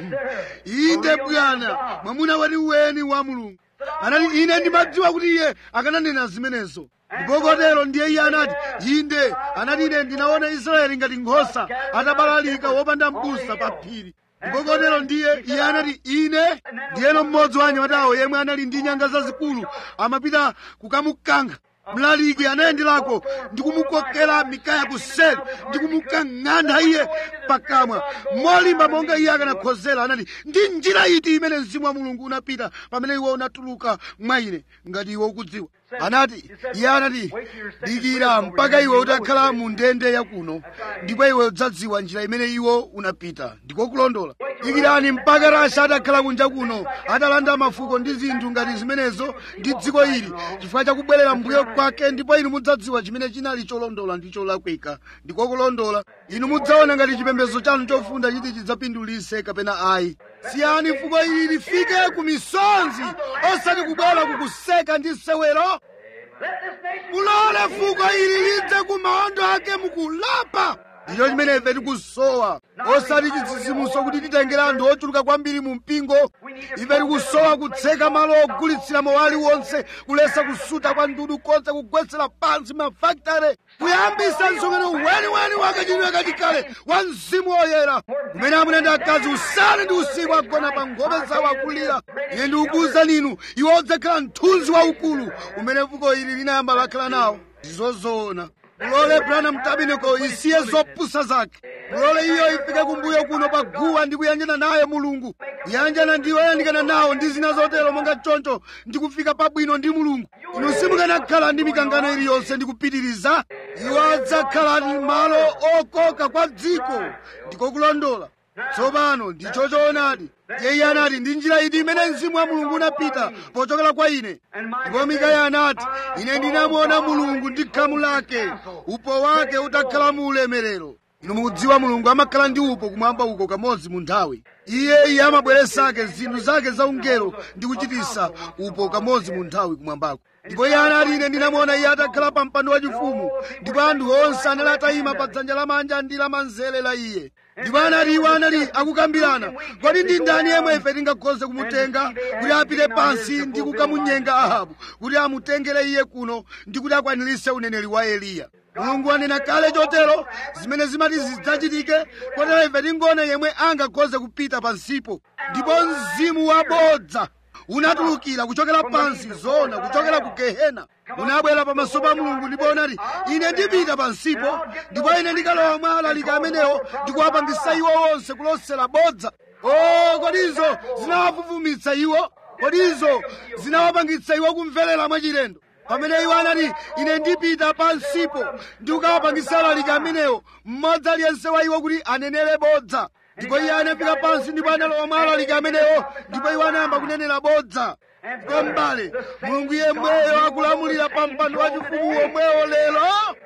inde bwana mwamuna wati weni wa mulungu anati ine ndimadziwa kuti iye akananena zimenezo ndipo kotero ndiye iye anati inde anati ine ndinaona israeli ngati nkhosa atabalalika wopanda m'busa pa phiri ndipo kotero ndiye iye anati ine ndiyeno mmodzi wa anyamatawo yemwe anali ndi nyanga zazikulu amapita kukamukankha mlaliki anayenderako ndikumukokera mikaya kuseri ndikumukang'anda iye pakamwa molimba monga iye akanakhozera anati ndi njira iti imene mzimu wa mulungu unapita pamene iwe unatuluka mwa ine ngati iwe ukudziwa anati iye anati dikira mpaka iwe utakhala mu ndende yakuno ndipo iwe udzadziwa njira imene iwo unapita ndiko kulondola dikirani mpaka rasha atakhala kunja kuno atalanda mafuko ndi zinthu ngati zimenezo ndi dziko ili chifukwa chakubwerera mbuyo kwake ndipo inu mudzadziwa chimene chinali cholondola ndi cholakwika ndiko kulondola inu mudzaona ngati chipembedzo chanu chofunda chiti chidzapindulise kapena ayi siyani fuko ili lifike ku misonzi osati kubwera kukuseka ndi sewero mulole fuko ili lidze ku maondo ake mukulapa ndicho chimene ife tikusowa osati chidzidzimutso kuti titengere anthu ochuluka kwambiri mu mpingo ife tikusowa kutseka malo ogulitsira mowali wonse kulesa kusuta kwa ndudu konse kugwetsera pansi mafakitare kuyambisa msonkhano weniweni wakachitidwe kachikale wa mzimu woyera kumene amuna ndi akazi usana ndi usiku agona pa nkhope zawo akulira ine ndikukuwuzani inu iwo odzakhala mthunzi waukulu umene fuko ili linayamba lakhala nawo ndizozoona mulole branham tabernacle isiye zopusa zake mulole iyo ifike kumbuyo kuno pa guwa ndi kuyanjana naye mulungu kuyanjana ndi oyandikana nawo ndi zina zotero monga choncho ndi kufika pabwino ndi mulungu inu simukanakhala ndi mikangano iliyonse ndi kupitiriza iwo adzakhala ndi malo okoka kwa dziko ndiko kulondola tsopano ndicho choonadi iye anati ndi njira iti imene mzimu wa mulungu unapita pochokera kwa ine ndipo mikaya anati ine ndinamuona mulungu ndi khamu lake upo wake utakhala mu ulemerero inu mukudziwa mulungu amakhala ndi upo kumwamba uko kamodzi mu nthawi iye iye amabweresake zinthu zake zaungelo ndi kuchitisa upo kamodzi mu nthawi kumwambako ndipo iye anati ine ndinamuona iye atakhala pa mpando wachifumu ndipo anthu onse anali atayima pa dzanja lamanja ndi lamanzere la iye ndipo anati iwo anali akukambirana kodi ndi ndani yemwe ife tingakhoze kumutenga kuti apite pansi ndi kukamunyenga ahabu kuti amutengere iye kuno ndi kuti akwanirise uneneri wa eliya mulungu wanena kale chotero zimene zimati zidzachitike kotero ife tingoona yemwe angakhoze kupita pansipo ndipo mzimu wabodza unatulukira kuchokera pansi zona kuchokera ku gehena unabwera pamaso pa mulungu ndipo unati ine ndipita pansipo ndipo ine ndikalowa mwa alaliki amenewo ndikuwapangisa iwo onse kulosera bodza o kodizo zinawavuvumitsa iwo kodizo zinawapangitsa iwo kumverera mwachilendo pamene iwo anati ine ndipita pansipo ndikukawapangisa alaliki amenewo mmodzi aliyense wa iwo kuti anenere bodza ndipo iye anafika pansi ndipo analowa mwa alaliki amenewo ndipo iwo anayamba kunenera bodza ndipo m'bale mulungu yemweyo akulamulira pa mpando wachifumu womwewo lero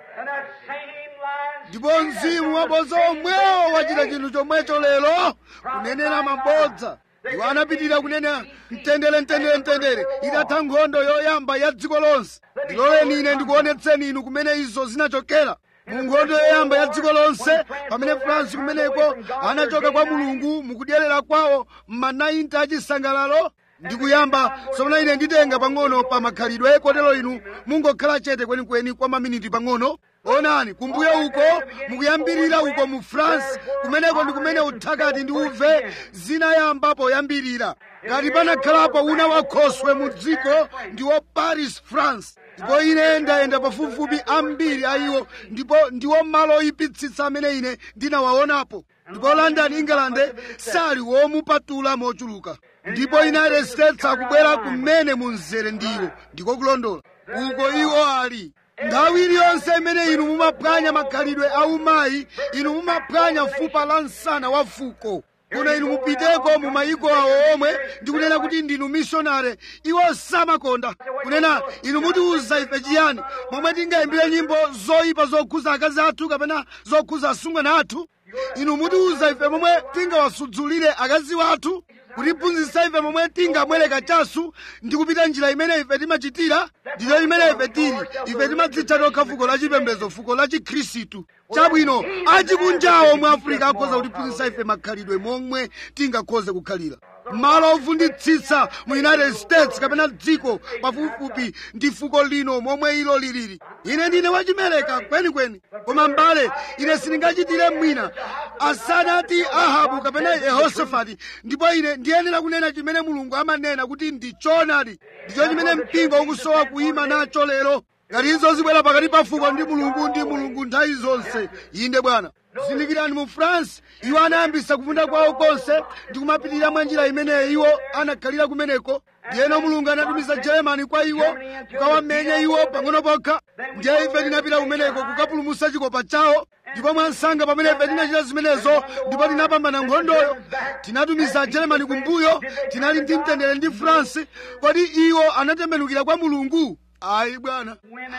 ndipo mzimu wabodza omwewo wachita chinthu chomwecho lero kunenera mabodza iwo anapitirira kunena mtendere mtendere mtendere itatha nkhondo yoyamba ya dziko lonse ndiloleni ine ndikuonetseni inu kumene izo zinachokera mu nkhondo yoyamba ya dziko lonse pamene fransi kumeneko anachoka kwa mulungu mukudyerera kwawo m'manayinti achisangalalo ndikuyamba sopona ine nditenga pang'ono pa makhalidwe kotero inu mungokhala chete kwenikweni kwa maminiti pang'ono onani kumbuyo uko mukuyambirira uko mu france kumeneko ndi kumene uthakati ndi uve zinayamba poyambirira ngati panakhalapo una wakhoswe mu dziko ndiwo paris france ndipo ine ndayenda pafupifupi ambiri a iwo ndipo ndiwo malo oyipitsitsa amene ine ndinawaonapo ndipo london england sali womupatula mochuluka ndipo united states akubwera kumene munzere ndiwo ndiko kulondola uko iwo ali nthawi iliyonse imene inu mumaphwanya makhalidwe aumayi inu mumaphwanya fupa la msana wa fuko kuno inu mupiteko mu mayiko awo omwe ndikunena kuti ndinu missionary iwo samakonda kunena inu mutiuza ife chiyani momwe tingayimbire nyimbo zoyipa zokhuza akazi athu kapena zokhuza asungwana athu inu mutiuza ife momwe tingawasudzulire akazi wathu kutiphunzitsa ife momwe tingamwere kachasu ndi kupita njira imene ife timachitira ndiyo imene ife tili ife timadzitcha tokha fuko la chipembedzo fuko la chikhristu chabwino achikunjawo mu afirika akhoza kutiphunzitsa ife makhalidwe momwe tingakhoze kukhalira malo ovunditsitsa mu united states kapena dziko pafupifupi ndi fuko lino momwe ilo lilili ine ndine wachimereka kwenikweni koma mbale ine sindingachitire mwina asanati ahabu kapena yehosafati ndipo ine ndiyenera kunena chimene mulungu amanena kuti ndi choonadi ndicho chimene mpingo ukusowa kuyima nacho lero ngati izo zibwera pakati pa fuko ndi mulungu ndi mulungu nthawi zonse inde bwana zindikirani mu france iwo anayambisa kufunda kwawo konse ndi kumapitirira mwa njira imeneyo iwo anakhalira kumeneko ndiyeno mulungu anatumiza germany kwa iwo kukawamenya iwo pang'ono pokha ndiye ife tinapita kumeneko kukapulumutsa chikopa chawo ndipo mwansanga pamene ife tinachita zimenezo ndipo tinapambana nkhondoyo tinatumiza germany kumbuyo tinali ndi mtendere ndi france kodi iwo anatembenukira kwa mulungu ayi bwana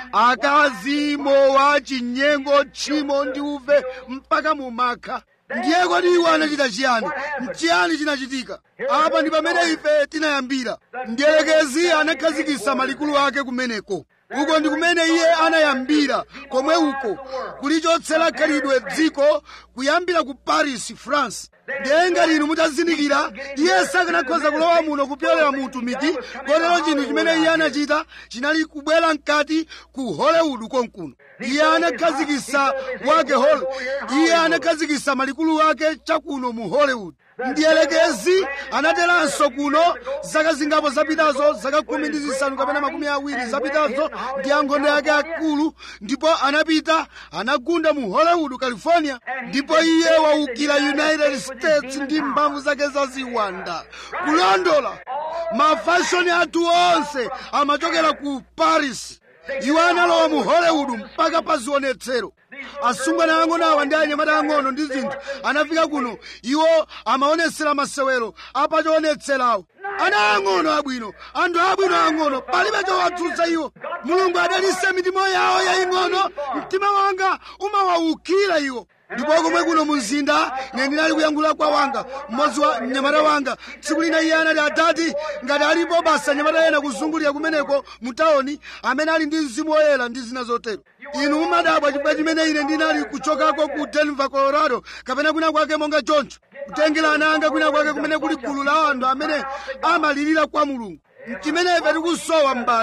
akazi mowa chinyengo tchimo ndi uve mpaka mumakha ndiye kodi iwo anachita chiyani chiyani chinachitika apa ndi pamene ife tinayambira mdierekezi anakhazikitsa malikulu ake kumeneko uko ndi kumene iye anayambira komwe uko kulichotsera khalidwe dziko kuyambira ku paris france ndiye ngati inu mutazindikira iye sakanakhoza kulowa muno kupyolera mu utumiki kotero chinthu chimene iye anachita chinali kubwera mkati ku hollywood konkuno iye anakhazikitsa wake hol iye anakhazikitsa malikulu ake chakuno mu hollywood mdierekezi anateranso kuno zaka zingapo zapitazo zaka khumi ndi zisanu kapena makumi awiri zapitazo ndi ankhondo yake akulu ndipo anapita anagunda mu hollywood california ndipo iye waukira united states ndi mphamvu zake zaziwanda kulondola mafashoni athu onse amachokera ku paris iwo analowa mu hollywood mpaka pa zionetsero asungwana ang'ono awa ndi anyamata ang'ono ndi zinthu anafika kuno iwo amaonetsera masewero apachionetserawo ana ang'ono abwino anthu abwino ang'ono palibe chowatsutsa iwo mulungu adalitse mitima yawo yaying'ono mtima wanga umawawukira iwo ndipo komwe kuno mu mzinda ine ndinali kuyankhula kwa wanga mmodzi wa mnyamata wanga tsiku lina iye anati adati ngati alipo basa nyamata ena kuzungulira kumeneko mu tawuni amene ali ndi mzimu woyera ndi zina zotero inu mumadabwa chifukwa chimene ine ndinali kuchokako ku denver colorado kapena kwina kwake monga choncho kutengera ana anga kwina kwake kumene kuli gulu la anthu amene amalirira kwa mulungu chimene ife tikusowa m'bale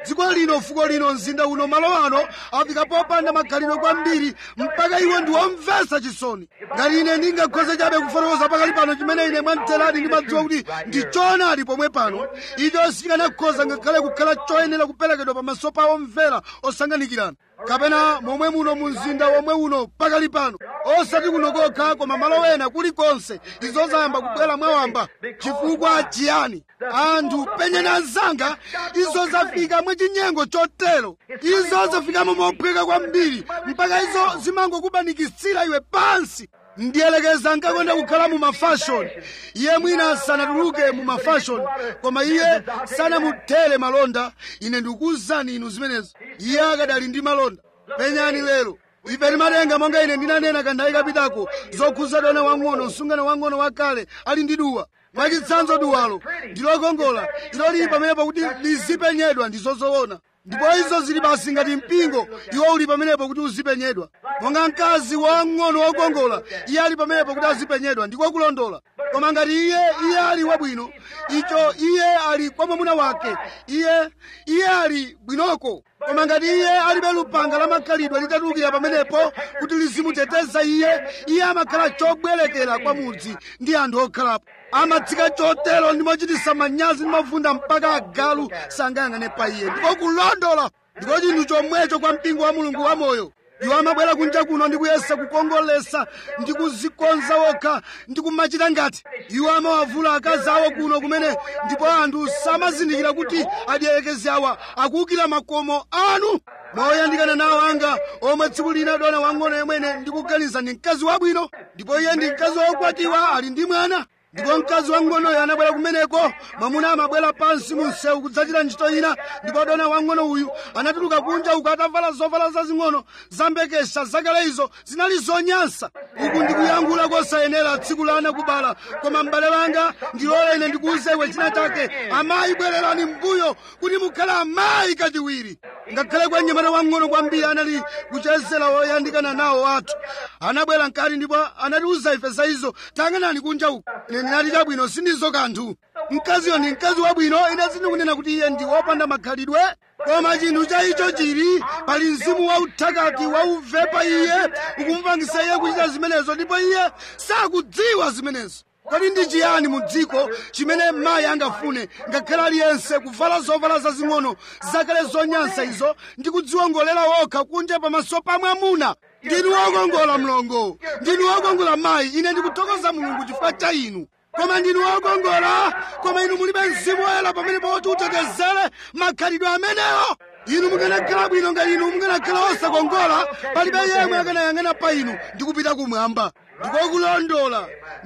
dziko lino fuko lino mzinda uno malo ano afika popanda makhalidwe kwambiri mpaka iwo ndi womvetsa chisoni ngati ine ndingakhoze chabe kufotokoza pakali pano chimene ine mwamteradi ndimadziwa kuti ndi choonadi pomwe pano icho sichikanakhoza ngakhale kukhala choyenera kuperekedwa pamaso pa omvera osanganikirana kapena momwe muno mu mzinda womwe uno pakali pano osati kuno kokha koma malo ena kulikonse izo zayamba kubwera mwawamba chifukwa chiyani anthu penyani anzanga izo zafika mwachinyengo chotero izo zafikamo mophweka kwambiri mpaka izo zimangokubanikitsira iwe pansi ndiyelekeza nkakonda kukhala mu mafashoni iye mwina sanatuluke mu mafashoni koma iye sanamuthere malonda ine ndikuwuzani inu zimenezo iye akadali ndi malonda penyani lero ife timatenga monga ine ndinanena kanthawi kapitako zokhuza dona wang'ono msungano wang'ono wakale ali ndi duwa mwachitsanzo duwalo ndilokongola ilo lili pamenepo kuti lizipenyedwa ndi zozoona ndipo izo zili basi ngati mpingo iwo uli pamenepo kuti uzipenyedwa monga mkazi wang'ono wokongola iye ali pamenepo kuti azipenyedwa ndiko kulondola koma ngati iye iye ali wabwino icho iye ali kwa mwamuna wake iye iye ali bwinoko koma ngati iye alibe lupanga la makhalidwe litatulukira pamenepo kuti lizimuteteza iye iye amakhala chobwerekera kwa mudzi ndi anthu okhalapo amatsika chotero ndi mochititsa manyazi ndi mavunda mpaka agalu sangayang'ane pa iye ndiko kulondola ndiko chinthu chomwecho kwa mpingo wa mulungu wamoyo iwo amabwera kunja kuno ndi kuyesa kukongolesa ndi kuzikonza wokha ndi kumachita ngati iwo amawavula akazi awo kuno kumene ndipo anthu samazindikira kuti adiyerekezi awa akuwukira makomo anu moyandikana nawo anga omwe tsiku lina dona wang'ono yemwene ndikuganiza ndi mkazi wabwino ndipo iye ndi mkazi wokwatiwa ali ndi mwana ndipo mkazi wang'onoyo anabwera kumeneko mwamuna amabwera pansi mu msewu kudzachita ntchito ina ndipo dona wang'ono uyu anatuluka kunja uku atavala zovala zazing'ono zambekesha zakale izo zinali zonyansa uku ndikuyankhula kosayenera tsiku la anakubala koma m'bale wanga ndilole ine ndikuwuze iwe china chake amayi bwererani mbuyo kuti mukhale amayi kachiwiri ngakhale kwa mnyamata wang'ono kwambiri anali kuchezera woyandikana nawo athu anabwera mkati ndipo anatiwuza ife za izo tayang'anani kunja uku ine ndinati chabwino sindizo kanthu mkaziyo ndi mkazi wabwino ine sindikunena kuti iye ndi wopanda makhalidwe koma chinthu cha icho chili pali mzimu wauthakati wauvepa iye ukumupangisa iye kuchita zimenezo ndipo iye sakudziwa zimenezo kodi ndi chiyani mu dziko chimene mayi angafune ngakhale aliyense kuvala zovala zazing'ono zakale zonyansa izo ndi kudziwongolera wokha kunja pamaso pa mwamuna ndinu wokongola mlongo ndinu wokongola mayi ine ndikuthokoza mulungu chifukwa cha inu koma ndinu wokongola koma inu mulibe mzimu woyera pamene poti utetezere makhalidwe amenewo inu mukanakhala bwino ngati inu mukanakhala osakongola palibe yemwe akanayang'ana pa inu ndi kupita kumwamba ndikokulondola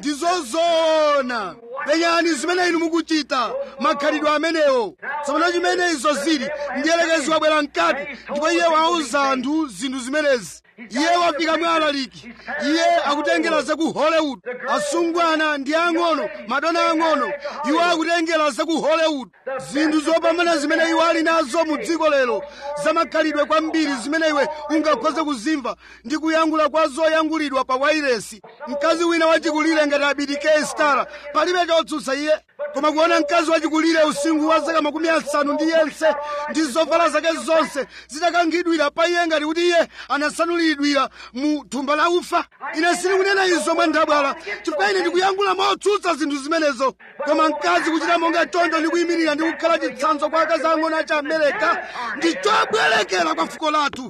ndizozoona penyani zimene inu mukuchita makhalidwe amenewo tsopano chimene izo zili ndiyelekezi wabwera mkati ndipo iye wauza anthu zinthu zimenezi iye wafika mwalaliki iye akutengera za ku hollywood asungwana ndi ang'ono madona ang'ono iwo akutengera za ku hollywood zinthu zopambana zimene iwo ali nazo mu dziko lero zamakhalidwe kwambiri zimene iwe ungakhoze kuzimva ndi kuyankhula kwa zoyankhulidwa pa wairesi mkazi wina wachikulire ngati abidike stara palibe chotsutsa iye koma kuona mkazi wachikulire usinkhu wa zaka makumi asanu ndi yense ndi zovala zake zonse zitakangidwira pa iye ngati kuti iye anasanulidwira mu thumba la ufa ine sindikunena izo mwanthabwala chifukwa ine ndikuyankhula motsutsa zinthu zimenezo koma mkazi kuchita monga choncho ndi kuyimirira ndi kukhala chitsanzo kwa akazi ang'ono achi amerika ndi chobwerekera kwa fuko lathu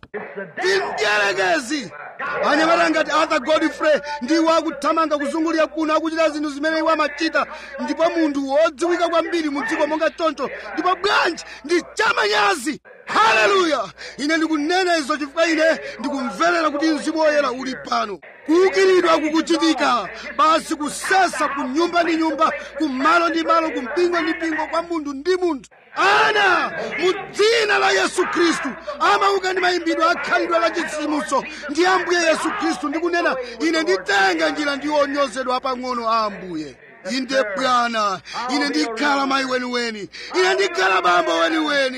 tindiyelekezi anyamata ngati arthur godfrey ndiwo akuthamanga kuzungulira kuno akuchita zinthu zimene iwo amachita ndipo munthu wodziwika kwambiri mu dziko monga choncho ndipo bwanji ndi chamanyazi haleluya ine ndikunena izo chifukwa ine ndikumverera kuti mzimu woyera uli pano kuukiridwa kukuchitika basi kusesa ku nyumba ndi nyumba kumalo ndi malo kumpingo ndi mpingo kwa munthu ndi munthu ana mu dzina la yesu khristu amauka ndi mayimbidwe akhalidwe la chitsitsimutso ndi ambuye yesu khristu ndikunena ine nditenga njira ndi onyozedwa pang'ono a ambuye inde bwana ine ndikhala mayi weniweni ine ndikhala bambo weniweni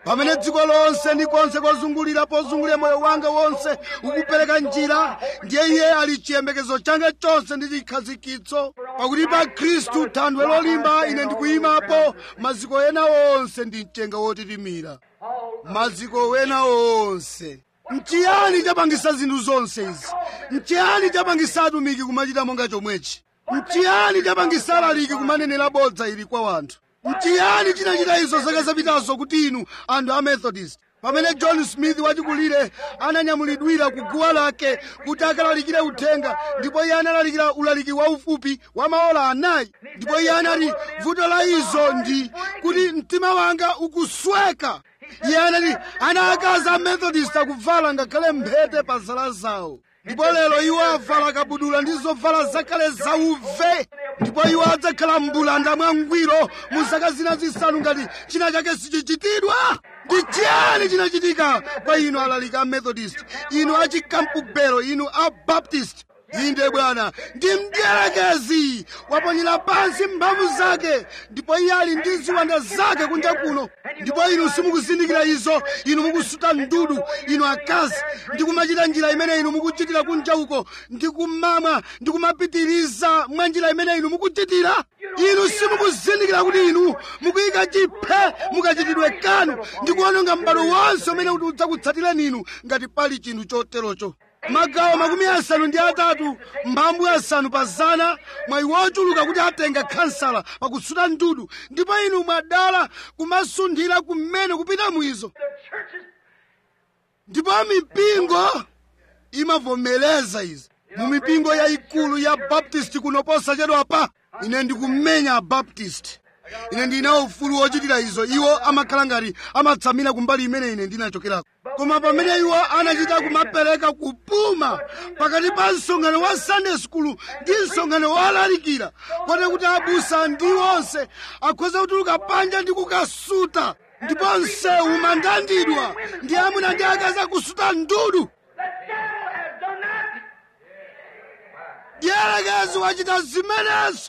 pamene dziko lonse ndi konse kozungulira pozungulira moyo wanga wonse ukupereka njira ndiye iye ali chiyembekezo changa chonse ndi chikhazikitso pakuti pa khristu thandwe lolimba ine ndikuyimapo maziko ena onse ndi mchenga wotitimira maziko wena onse mchiyani chapangisa zinthu zonse izi mchiyani chapangisa atumiki kumachita monga chomwechi mchiyani chapangisa alaliki kumanenera bodza ili kwa wanthu mchiyani chinachita izo zaka zapitazo kuti inu anthu a methodist pamene john smith wachikulire ananyamulidwira ku guwa lake kuti akalalikire uthenga ndipo iye analalikira ulaliki waufupi wa maola anayi ndipo iye anati vuto la izo ndi kuti mtima wanga ukusweka iye anati ana akazi a methodist akuvala ngakhale mphete pa zala zawo ndipo lero iwo avala kabudula ndi zovala zakale zauve ndipo iwo adzakhala mbulanda mwangwiro mu zaka zina zisanu ngati china chake sichichitidwa ndi chiyani chinachitika kwa inu alaliki a methodist inu achikampubelo inu a baptist inde bwana ndi mdierekezi waponyera pansi mphamvu zake ndipo iye ali ndi ziwanda zake kunja kuno ndipo inu simukuzindikira izo inu mukusuta ndudu inu akazi ndi kumachita njira imene inu mukuchitira kunja uko ndi kumamwa ndi kumapitiriza mwa njira imene inu mukuchitira inu simukuzindikira kuti inu mukuyika chiphe mukachitidwe kanu ndi kuononga m'bado wonse umene kuti udzakutsatireni inu ngati pali chinthu choterocho magawo makumi asanu ndi atatu mphambu asanu pa zana mwayi wochuluka kuti atenga khansala pakusuta ndudu ndipo inu mwadala kumasunthira kumene kupita mwizo ndipo mipingo imavomereza izi mu mipingo yayikulu ya baptist kuno posachedwa pa ine ndikumenya abaptist ine ndinawo ufulu wochitira izo iwo amakhala ngati amatsamira kumbali imene ine ndinachokerako koma pamene iwo anachita kumapereka kupuma pakati pa msonkhano wa sunday school ndi msonkhano wolalikira kote kuti abusa ndi onse akhoza kutuluka panja ndi kukasuta ndipo msewu umandandidwa ndi amuna ndi akazi akusuta ndudu dierekezi wachita zimenezo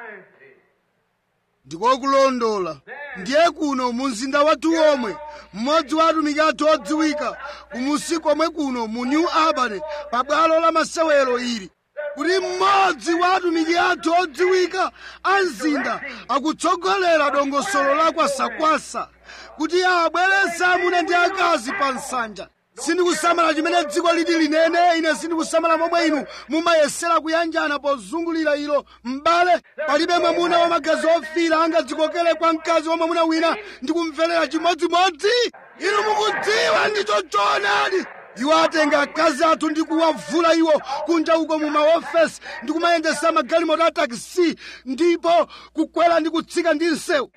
ndikokulondola ndiye kuno mu mzinda wathu omwe mmodzi wa atumiki athu odziwika kumusi komwe kuno mu new albany pa bwalo la masewero ili kuti mmodzi wa atumiki athu odziwika a mzinda akutsogolera dongosolo la kwasakwasa kuti abweretse amuna ndi akazi pa nsanja sindikusamala chimene dziko liti linene ine sindikusamala momwe inu mumayesera kuyanjana pozungulira ilo m'bale palibe mwamuna wamagazi ofira angadzikokere kwa mkazi wa mwamuna wina ndi kumverera chimodzimodzi inu mukudziwa ndicho choonadi iwo atenga akazi athu ndi kuwavula iwo kunja uko mu maofesi ndi kumayendesa magalimoto a takisi ndipo kukwera ndi kutsika ndi msewu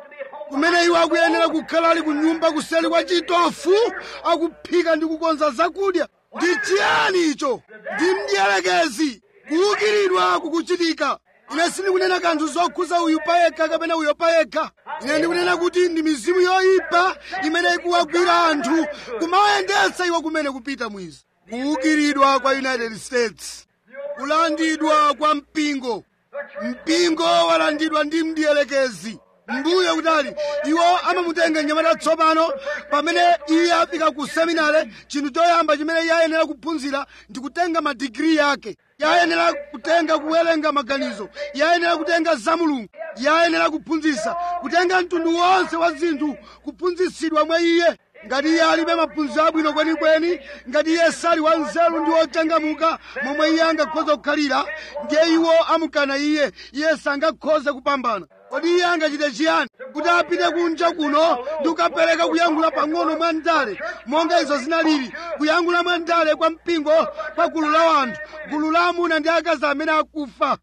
kumene iwo akuyenera kukhala ali ku nyumba kuseri kwa chitofu akuphika ndi kukonza zakudya ndi chiyani icho ndi mdierekezi kuukiridwa kukuchitika ine sindikunena kanthu zokhuza uyu payekha kapena uyo payekha ine ndikunena kuti ndi mizimu yoyipa imene ikuwagwira anthu kumawayendetsa iwo kumene kupita mwizi kuukiridwa kwa united states kulandidwa kwa mpingo mpingo walandidwa ndi mdierekezi mbuyo kutali iwo amamutenga mnyamata tsopano pamene iye afika ku seminare chinthu choyamba chimene iye ayenera kuphunzira ndi kutenga madigiri yake iye ayenera kutenga kuwerenga maganizo iye ayenera kutenga za mulungu iye ayenera kuphunzitsa kutenga mtundu wonse wa zinthu kuphunzitsidwa mwa iye ngati iye alibe maphunziro abwino kwenikweni ngati iye sali wanzeru ndi wochangamuka momwe iye angakhoza kukhalira ndiye iwo amukana iye iye sangakhoze kupambana kodi iye angachite chiyani kuti apite kunja kuno ndi kukapereka kuyankhula pang'ono mwa ndale monga izo zinalili kuyankhula mwa ndale kwa mpingo kwa gulu la wanthu gulu la amuna ndi akazi amene akufa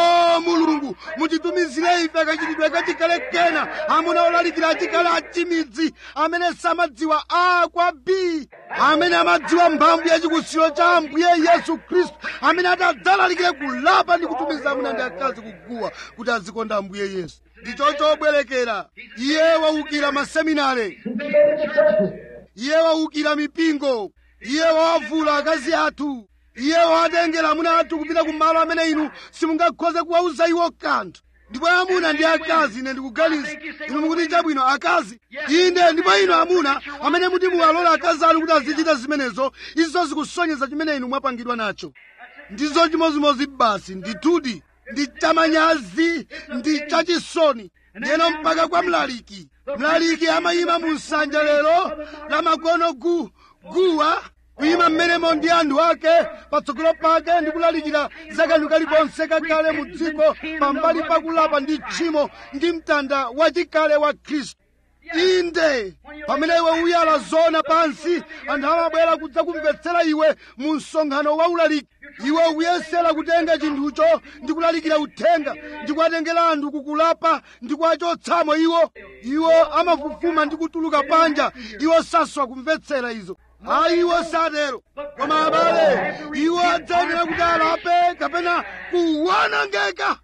o mulungu mutitumizire ife kachitidwe kachikhale kena amuna olalikira achikhala achimidzi amene samadziwa a kwa b amene amadziwa mphamvu yachikutsiro cha ambuye yesu khristu amene atadzalalikire kulapa ndi kutumiza amuna ndi akazi kuguwa kuti azikonda ambuye yesu ndicho chobwerekera iye waukira maseminare iye waukira mipingo iye wawavula akazi athu iye watengera amuna athu kupita kumalo amene inu simungakhoze kuwauza iwo kanthu ndipo amuna ndi akazi ine ndikuganiza inu mukuti chabwino akazi inde ndipo inu amuna amene muti muwalola akazi anu kuti azichita zimenezo izo zikusonyeza chimene inu mwapangidwa nacho ndizo chimozimozi basi ndithudi ndi chamanyazi ndi chachisoni ndiyeno mpaka kwa mlaliki mlaliki amayima mu nsanja lero la makono gu guwa kuyima mmenemo ndi anthu ake patsogolo pake ndi kulalikira zakanthu kalikonse kakale mu dziko pambali pakulapa ndi tchimo ndi mtanda wachikale wa khristu inde pamene iwe uyala zona pansi anthu amabwera kudza kumvetsera iwe mu msonkhano wa ulaliki iwe ukuyesera kutenga chinthucho ndi kulalikira uthenga ndi kuwatengera anthu kukulapa ndi kuwachotsamo iwo iwo amafufuma ndi kutuluka panja iwo saswa kumvetsera izo ayi iwo satero koma abale iwo adzayenera kuti alape kapena kuwanangeka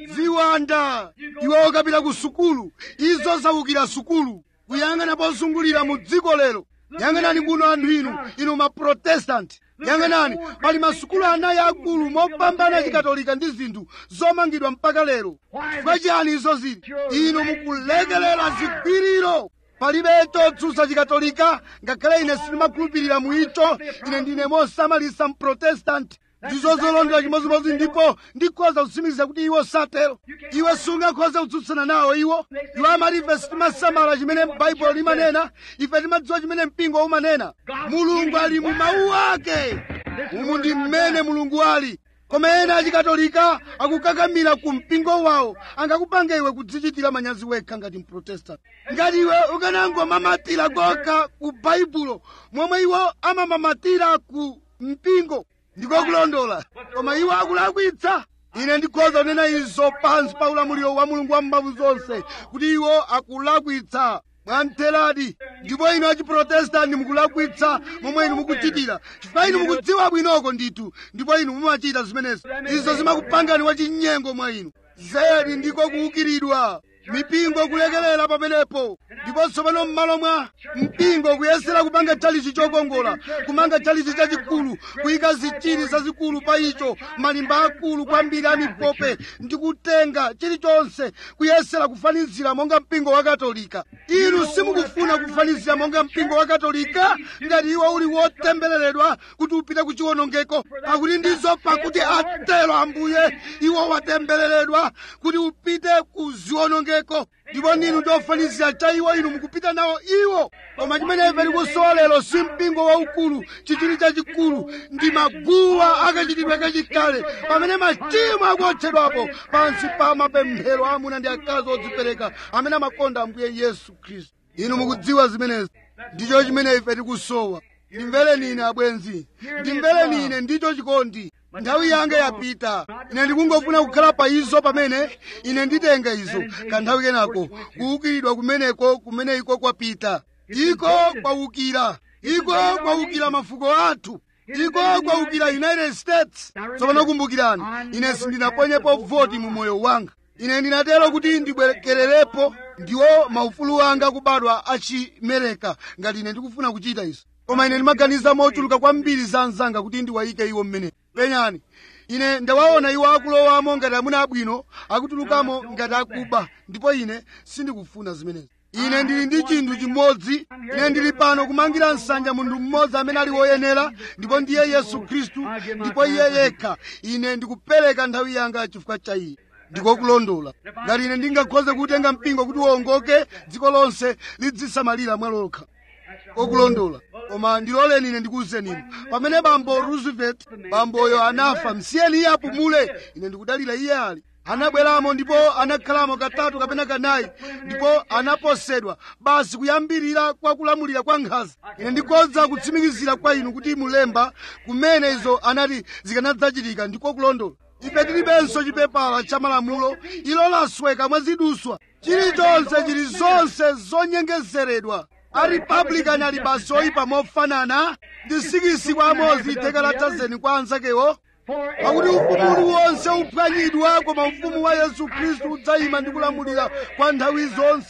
ziwanda iwe ukapita ku sukulu izo zawukira sukulu kuyang'ana pozungulira mu dziko lero yang'anani kuno anthu inu inu maprotestanti yang'anani pali masukulu anayi akulu mopambana chikatolika ndi zinthu zomangidwa mpaka lero chifukwa chiyani izo zili inu mukulekelera zigwiriro palibe chotsutsa chikatolika ngakhale ine sindimakhulupirira mu icho ine ndine mosamalisa mprotestanti ndizo zolondera chimozimozi ndipo ndikhoza kutsimikiza kuti iwo satero iwe sungakhoza kutsutsana nawo iwo iwo amati ife sitimasamala chimene baibulo limanena ife timadziwa chimene mpingo umanena mulungu ali mu mawu ake umu ndi mmene mulungu ali koma ena achikatolika akukakamira ku mpingo wawo angakupanga iwe kudzichitira manyazi wekha ngati mprotestant ngati iwe ukanangomamatira kokha ku baibulo momwe iwo amamamatira ku mpingo ndiko kulondola koma iwo akulakwitsa ine ndikhoza kunena izo pansi pa ulamuliro wa mulungu wamphamvu zonse kuti iwo akulakwitsa mwamtheradi ndipo inu achiprotestanti mukulakwitsa momwe inu mukuchitira chifukwa inu mukudziwa bwinoko ndithu ndipo inu mumachita zimenezi izo zimakupangani wachinyengo mwa inu zedi ndiko kuukiridwa mipingo kulekelera pamenepo ndipo tsopano m'malo mwa mpingo kuyesera kupanga chalichi chokongola kumanga chalichi chachikulu kuyika zichiri zazikulu pa icho malimba akulu kwambiri a mipope ndi kutenga chilichonse kuyesera kufanizira monga mpingo wa katolika inu simukufuna kufanizira monga mpingo wa katolika ngati iwo uli wotembereredwa kuti upite ku chiwonongeko pakuti ndizo pakuti atero ambuye iwo watembereredwa kuti upite ku ziwonongeko ndipo ninu ndofanizira cha iwo inu mukupita nawo iwo koma chimene ife tikusowa lero si mpingo waukulu chichiri chachikulu ndi maguwa akachitidwe kachikale pamene machimo akuotchedwapo pansi pa mapemphero amuna ndi akazi odzipereka amene amakonda ambuye yesu khristu inu mukudziwa zimenezi ndicho chimene ife tikusowa ndimvereni ine abwenzi ndimvereni ine ndicho chikondi nthawi yanga yapita ine ndikungofuna kukhala pa izo pamene ine nditenga izo kanthawi kenako kuwukiridwa kumeneko kumene iko kwapita iko kwawukira iko kwawukira mafuko athu iko kwawukira united states tsopano kumbukirani ine sindinaponyepo voti mu moyo wanga ine ndinatero kuti ndibwerekererepo ndiwo maufulu anga kubadwa achimereka ngati ine ndikufuna kuchita izo koma ine ndimaganiza mochuluka kwambiri za anzanga kuti ndiwayike iwo mmene penyani ine ndawaona iwo akulowamo ngati amuna abwino akutulukamo ngati akuba ndipo ine sindikufuna zimenezi ine ndili ndi chinthu chimodzi ine ndili pano kumangira nsanja munthu mmodzi amene ali woyenera ndipo ndiye yesu khristu ndipo iye yekha ine ndikupereka nthawi yanga chifukwa cha iye ndikokulondola ngati ine ndingakhoze kutenga mpingo kuti uwongoke dziko lonse lidzisamalira mwalokha okulondola koma ndiloleni ine ndikuwuzeni inu pamene bambo roosevelt bamboyo anafa msiyeni iye apumule ine ndikudalira iye ali anabweramo ndipo anakhalamo katatu kapena kanayi ndipo anaposedwa basi kuyambirira kwa kulamulira kwa nkhanza ine ndikhoza kutsimikizira kwa inu kuti mulemba kumene izo anati zikanadzachitika ndiko kulondola ife tilibenso chipepala cha malamulo ilo lasweka mwaziduswa chilichonse chili zonse zonyengezeredwa aripablikani ali basi oyipa mofanana ndi sikisi kwa amozi theka la dazeni kwa anzakewo pakuti ufumu uliwonse uphwanyidwa koma ufumu wa yesu khristu udzayima ndi kulamulira kwa nthawi zonse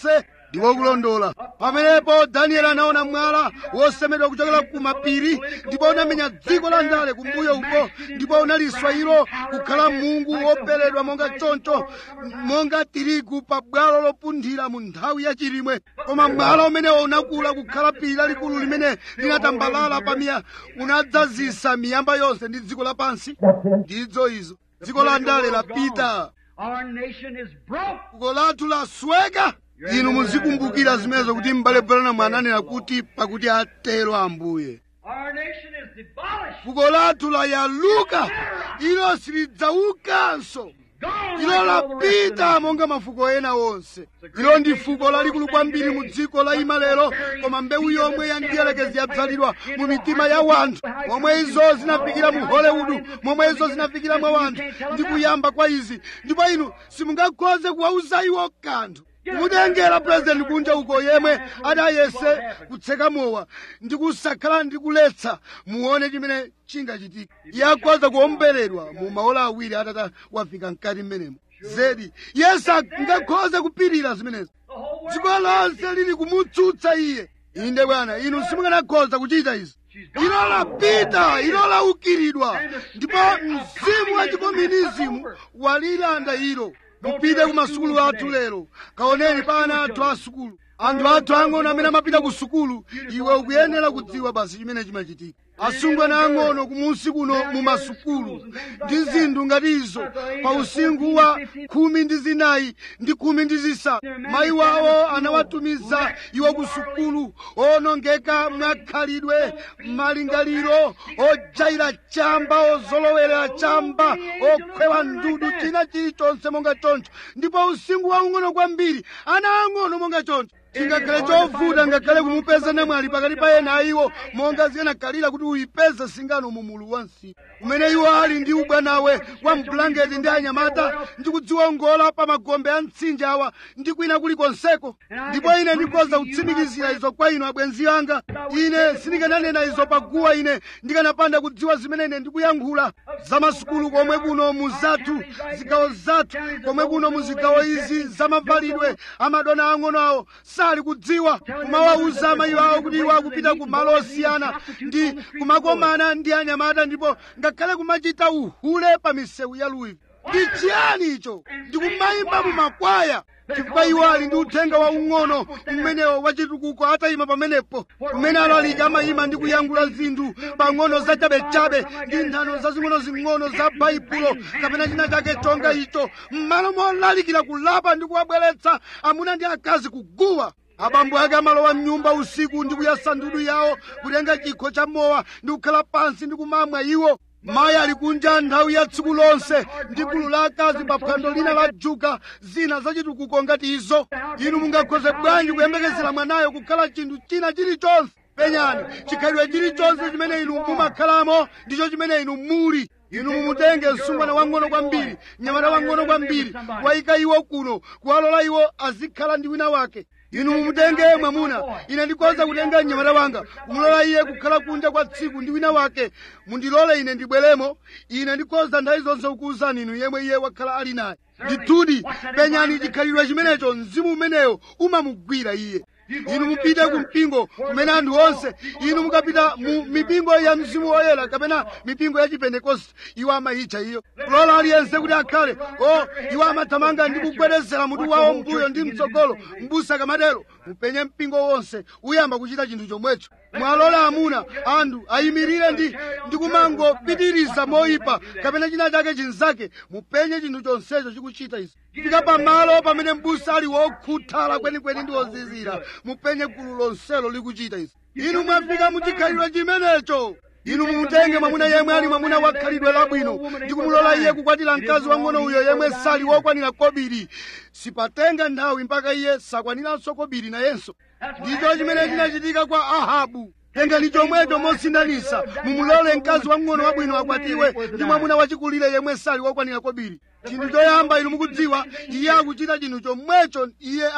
ndiko kulondola pamenepo danieli anaona mwala wosemedwa kuchokera ku mapiri ndipo unamenya dziko la ndale kumbuyo uko ndipo unaliswa ilo kukhala mungu woperedwa monga choncho monga tirigu pa bwalo lopunthira mu nthawi yachilimwe koma mwala umenewo unakula kukhala phiri lalikulu limene linatambalala pamiya unadzazisa miyamba yonse ndi dziko lapansi ndizo izo dziko la ndale lapita Our nation is broke. fuko lathu lasweka inu muzikumbukira zimenezo kuti m'bale branham ananena kuti pakuti atero ambuye Our nation is demolished. fuko lathu layaluka ilo silidzaukanso Gone ilo like all the rest of lapita monga mafuko ena onse ilo ndi fuko lalikulu kwambiri mu dziko la imalero koma mbewu yomwe ya ndiyelekezi yadzalidwa mu mitima ya wanthu momwe izo zinafikira mu hollywood momwe izo zinafikira mwa wanthu ndi kuyamba kwa izi ndipo inu simungakhoze kuwauza iwo kanthu kumutengera purezidenti kunja uko yemwe adayese kutseka mowa ndi kusakhala ndi kuletsa muone chimene chingachitika iye akhoza kuomberedwa mu maola awiri atata wafika mkati mmenemo zedi yesu angakhoze kupirira zimenezo The whole world. dziko lonse lili kumutsutsa iye inde bwana inu simunganakhoza kuchita izi ilo lapita ilo laukiridwa ndipo mzimu wa chikomunizimu walilanda ilo mupite ku masukulu athu lero kaoneni pa ana athu a sukulu anthu athu ang'ono amene amapita ku sukulu iwe ukuyenera kudziwa basi chimene chimachitika asungwana ang'ono kumunsi kuno mu masukulu ndi zinthu ngati izo pa usinkhu wa khumi ndi zinayi ndi khumi ndi zisanu mayi wawo anawatumiza iwo ku sukulu onongeka mwakhalidwe malingaliro ojaira chamba ozolowerera chamba okhwewa ndudu china chilichonse monga choncho ndipo usinkhu waung'ono kwambiri ana ang'ono monga choncho chingakhale chovuta ngakhale kumupeza namwali pakati pa ena a iwo monga zikanakhalira kuti uyipeze singano mu mulu wa msipu umene iwo ali ndi ubwanawe wa mbulangeti ndi anyamata ndi kudziwongola pa magombe a mtsinje awa ndi kwina kulikonseko ndipo ine ndikhoza kutsimikizira izo kwa inu abwenzi anga ine sindikananena izo paguwa ine ndikanapanda kudziwa zimene ine ndikuyankhula za masukulu komwe kuno mu zathu zigawo zathu komwe kuno mu zigawo izi zamavalidwe amadona ang'ono awo sali kudziwa kumawawuza amayi awo kuti iwo akupita ku malo osiyana ndi kumakomana ndi anyamata ndipo ngakhale kumachita uhule pa misewu ya louisville ndi chiyani icho ndikumayimba mu makwaya chifukwa iwo ali ndi uthenga waung'ono umenewo wachitukuko atayima pamenepo kumene alaliki amayima ndi kuyankhula zinthu pang'ono zachabechabe ndi nthano zazing'ono-zing'ono za baibulo kapena china chake chonga icho m'malo molalikira kulapa ndi kuwabweretsa amuna ndi akazi kuguwa abambo ake amalowa mnyumba usiku ndi kuyasa ndudu yawo kutenga chikho cha mowa ndi kukhala pansi ndi kumamwa iwo mayi ali kunja nthawi ya tsiku lonse ndi gulu la akazi pa phwando lina la juga zina zachitukuko ngati izo inu mungakhoze bwanji kuyembekezera mwanayo kukhala chinthu china chilichonse penyani chikhalidwe chilichonse chimene inu mumakhalamo ndicho chimene inu muli inu mumutenge msungwana wang'ono kwambiri mnyamata wang'ono kwambiri wayika iwo kuno kuwalola iwo azikhala ndi wina wake inu mumutenge mwamuna ine ndikhoza kutenga mnyamata wanga kumulola iye kukhala kunja kwa tsiku ndi wina wake mundilole ine ndibweremo ine ndikhoza nthawi zonse kukuwuzani inu yemwe iye wakhala ali naye ndithudi penyani chikhalidwe chimenecho mzimu umeneyo umamugwira iye inu mupite ku mpingo kumene anthu onse inu mukapita mu mipingo ya mzimu woyera kapena mipingo ya chipentekoste iwo amayitcha iyo kulola aliyense kuti akhale o iwo amathamanga ndi kugwedezera mutu wawo mbuyo ndi mtsogolo mbusa kamatero mupenye mpingo wonse uyamba kuchita chinthu chomwecho mwalola amuna anthu ayimirire ndi ndi kumangopitiriza moyipa kapena china chake chinzake mupenye chinthu chonsecho chikuchita izi fika pamalo pamene mbusa ali wokhuthala kwenikweni ndi wozizira mupenye gulu lonselo likuchita izi inu mwafika muchikhalidwe chimenecho inu mumutenge mwamuna yemwe ali mwamuna wa khalidwe labwino ndi kumulola iye kukwatira mkazi wang'ono uyo yemwe sali wokwanira kobiri sipatenga nthawi mpaka iye sakwaniranso kobiri nayenso ndicho chimene chinachitika kwa ahabu tengani chomwecho mosinthanisa mumulole mkazi wang'ono wabwino akwatiwe ndi mwamuna wachikulire yemwe sali wokwanira kobiri chinthu choyamba inu mukudziwa iye akuchita chinthu chomwecho iye ali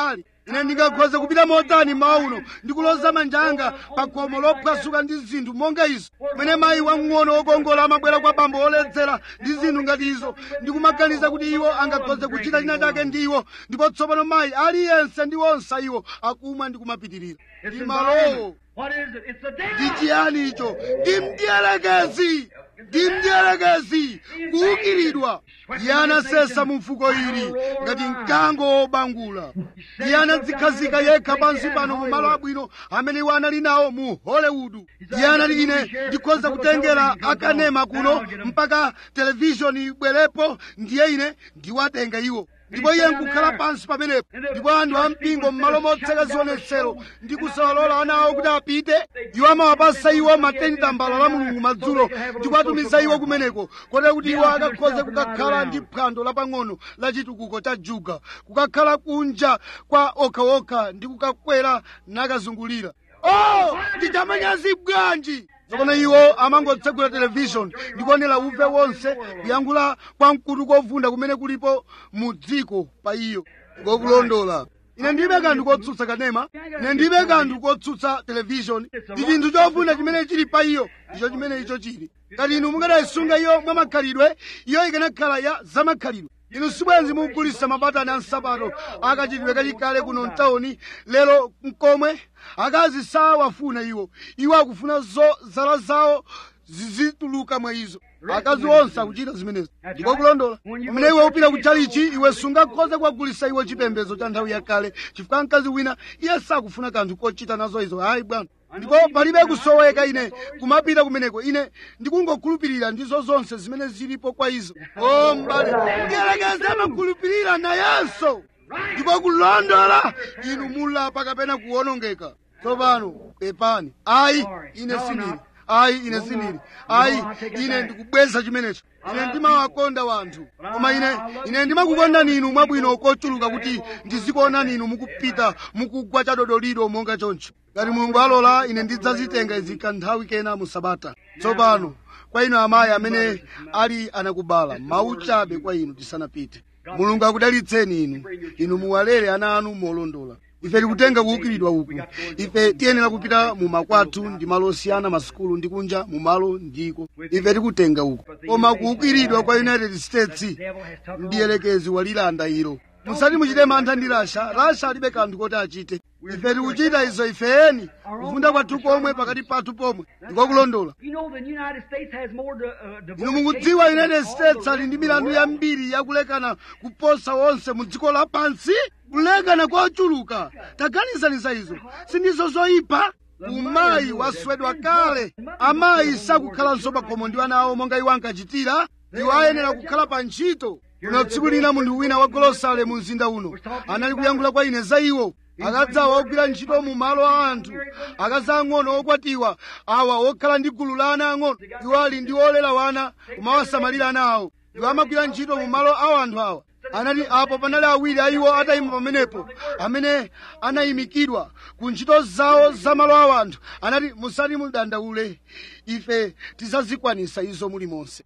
ine ndingakhoza kupita motani mmawa uno ndikuloza manja anga pa khomo lophwasuka ndi zinthu monga izo kumene mayi wamng'ono wokongola amabwera kwa bambo oledzera ndi zinthu ngati izo ndikumaganiza kuti iwo angakhoze kuchita china chake ndi iwo ndipo tsopano mayi aliyense ndi onse iwo akumwa ndi kumapitirira It's ndi malowo What is it? It's the ndi devil. chiyani icho ndi mdierekezi ndi mdierekezi kuukiridwa iye anasesa mu mfuko ili ngati mkango wobangula iye anadzikhazika yekha pansi pano mu malo abwino amene iwo anali nawo mu hollywood iye anati ine ndikhoza kutengera akanema kuno mpaka televishoni ibwerepo ndiye ine ndiwatenga iwo ndipo iye nkukhala pansi pamenepo ndipo anthu ampingo m'malo motseka zionetsero ndi kusawalola ana awo kuti apite iwo amawapasa iwo mateni tambala la mulungu madzulo ndi kuwatumiza iwo kumeneko kotero kuti iwo akakhoze kukakhala ndi phwando lapang'ono la chitukuko cha juga kukakhala kunja kwa okhaokha ndi kukakwera nakazungulira oh ndichamanyazi bwanji tsopano iwo amangotsegula televishoni ndikuonera uve wonse kuyankhula kwa mkutu kovunda kumene kulipo mu dziko pa iyo ngokulondola ine ndibe kanthu kotsutsa kanema ine ndibe kanthu kotsutsa televishoni ndi chinthu chovunda chimene chili pa iyo ndicho chimene icho chili ngati inu mukanayisunga iyo mwa makhalidwe iyo ikanakhala ya zamakhalidwe inu sibwenzi mukugulitsa mabatani a nsapato akachitidwe kachikale kuno mtawuni lero mkomwe akazi sawafuna iwo iwo akufuna zo zala zawo zizituluka mwa izo akazi onse akuchita zimenezo ndiko kulondola pamene iwe upita ku chalichi iwe sungakhoze kuwagulitsa iwo chipembedzo cha nthawi yakale chifukwa mkazi wina iye sakufuna kanthu kochita nazo izo hayi bwana ndipo palibe kusoweka ine kumapita kumeneko ine ndikungokhulupirira ndizo zonse zimene zilipo kwa izo o mbale mdierekezi amakhulupirira nayenso ndipo kulondola inu mulapa kapena kuwonongeka tsopano pepani ayi ine sindili ayi ine sindili ayi ine ndikubweza chimenecho ine ndimawakonda wanthu koma ine ine ndimakukondani inu mwabwino kochuluka kuti ndizikuonani inu mukupita mukugwa chadodolido monga choncho ngati mulungu alola ine ndidzazitenga izi kanthawi kena mu sabata tsopano kwa inu amayi amene ali anakubala mawu chabe kwa inu tisanapite mulungu akudalitseni inu inu muwalere ana anu molondola ife tikutenga kuukiridwa uku ife tiyenera kupita mu makwathu ndi malo osiyana masukulu ndi kunja mu malo ndiko ife tikutenga uku koma kuukiridwa kwa united states mdierekezi walilanda ilo musati muchite mantha ndi rasha rasha alibe kanthu koti achite ife tikuchita izo ifeni kufunda kwathu komwe pakati pathu pomwe ndikokulondola You know, the United States has more di- uh, divorce inu mukudziwa cases united than all states the ali ndi rest of milandu the world. yambiri yakulekana kuposa wonse mu dziko lapansi kulekana kochuluka taganizaniza izo sindizo zoyipa umayi waswedwa kale amayi sakukhalanso pakhomo ndi ana awo monga iwo ankachitira iwo ayenera kukhala pa ntchito kuno tsiku lina munthu wina wa golosale mu mzinda uno anali kuyankhula kwa ine za iwo akadzawa ogwira ntchito mu malo a anthu akazi ang'ono okwatiwa awa okhala ndi gulu la ana ang'ono iwo ali ndi olera wana kumawasamalira ana awo iwo amagwira ntchito mu malo a anthu awa anati apo panali awiri a iwo atayima pamenepo amene anayimikidwa ku ntchito zawo za malo a anthu anati musati mudandaule ife tidzazikwanisa izo mulimonse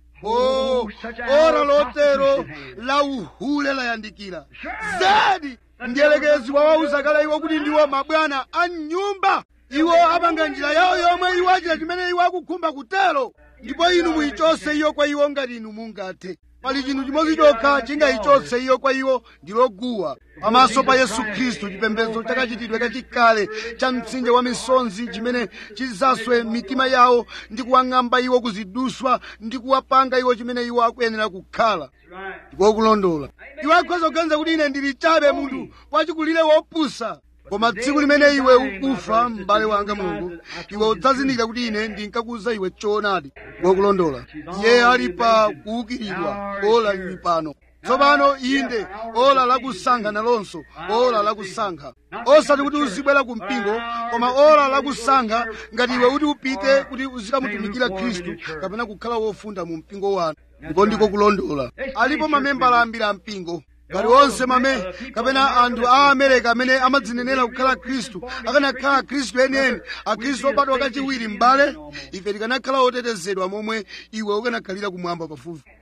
o ora lotero la uhule layandikira zedi mdierekezi wawauza kale iwo kuti ndiwo mabwana a nyumba iwo apanga njira yawo yomwe iwo achita chimene iwo akukhumba kutero ndipo inu muyichose iyo kwa iwo ngati inu mungathe pali chinthu chimodzi chokha chingayichotse iyo kwa iwo ndiloguwa pamaso pa yesu khristu chipembedzo chakachitidwe kachikale cha mtsinje wa misonzi chimene chizaswe mitima yawo ndi kuwang'amba iwo kuziduswa ndi kuwapanga iwo chimene iwo akuyenera kukhala ndipo kulondola iwe akhoza kuganiza kuti ine ndili chabe munthu wachikulire wopusa koma tsiku limene iwe ukufa m'bale wanga mulungu iwe udzazindikira kuti ine ndinkakuza iwe choonadi wokulondola iye ali pa kuukiridwa ola lili pano tsopano inde ola lakusankha nalonso ola lakusankha osati kuti uzibwera ku mpingo koma ola lakusankha ngati iwe kuti upite kuti uzikamutumikira khristu kapena kukhala wofunda mu mpingo wanu ndipo ndiko kulondola alipo mamembala ambiri a mpingo ngati onse mame kapena anthu a amerika amene amadzinenera kukhala khristu akanakhala khristu enieni akhristu obadwa kachiwiri m'bale ife tikanakhala otetezedwa momwe iwe ukanakhalira kumwamba pafupi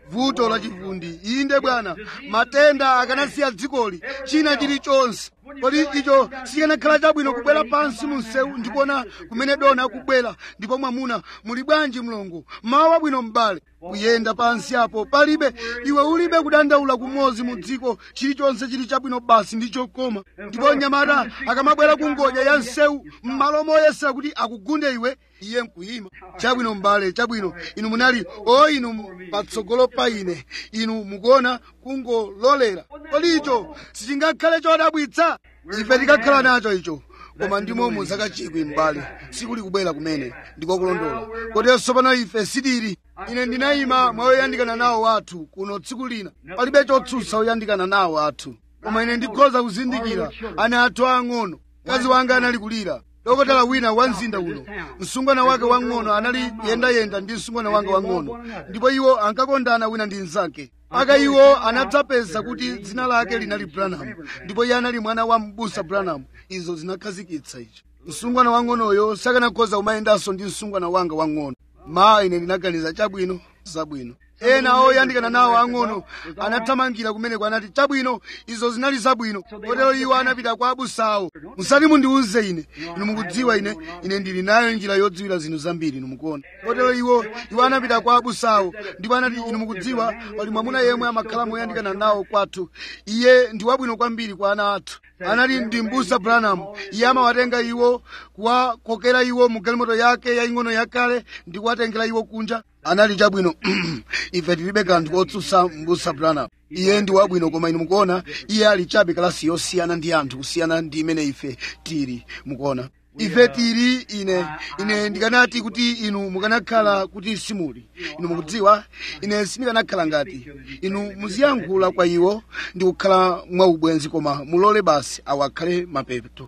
vuto la chivundi inde bwana matenda akanasiya dzikoli china chilichonse kodi icho sikanakhala chabwino kubwera pansi mu msewu ndikuona kumene dona akubwera ndipo mwamuna muli bwanji mlongo mawu abwino m'bale kuyenda pansi apo palibe iwe ulibe kudandaula kumodzi mu dziko chilichonse chili chabwino basi ndi chokoma ndipo mnyamata akamabwera ku ngodya ya msewu m'malo moyesera kuti akugunde iwe iye nkuyima chabwino m'bale chabwino inu munali o inu patsogolo pa ine inu mukuona kungololera kodi icho sichingakhale chodabwitsa ife tikakhala nacho icho koma ndimo muzaka chikwi m'bale sikuli kubwera kumene ndiko kulondola kotenso pano ife sitili ine ndinayima mwayoyandikana nawo wathu kuno tsiku lina palibe chotsutsa oyandikana nawo athu koma ine ndikhoza kuzindikira ana athu ang'ono mkazi wanga anali kulira dokotala wina wa mzinda uno msungwana wake wang'ono anali kuyendayenda ndi msungwana wanga wang'ono ndipo iwo ankakondana wina ndi mnzake aka iwo anadzapeza kuti dzina lake linali branham ndipo iye anali mwana wa mbusa branham izo zinakhazikitsa ichi msungwana wang'onoyo sakanakhoza kumayendanso ndi msungwana wanga wang'ono ma ine ndinaganiza chabwino zabwino ena oyandikana nawo ang'ono anathamangira kumeneko anati chabwino izo zinali zabwino kotero iwo anapita kwa abusawo musati mundiwuze ine inu mukudziwa ine ine ndili nayo njira yodziwira zinthu zambiri inu mukuona kotero iwo iwo anapita kwa abusawo ndipo anati inu mukudziwa pali mwamuna yemwe amakhala moyandikana nawo kwathu iye ndi wabwino kwambiri kwa ana athu anali ndi mbusa branham iye amawatenga iwo kuwakokera iwo mu galimoto yake yaying'ono yakale ndi kuwatengera iwo kunja anali chabwino ife tilibe kanthu kotsutsa mbusa branham iye ndi wabwino koma inu mukuona iye ali chabe kalasi yosiyana ndi anthu kusiyana ndi imene ife tili mukuona ife tili ine ine ndikanati kuti inu mukanakhala kuti simuli inu mukudziwa ine sindikanakhala ngati inu muziyankhula kwa iwo ndi kukhala mwaubwenzi koma mulole basi awo akhale mapeto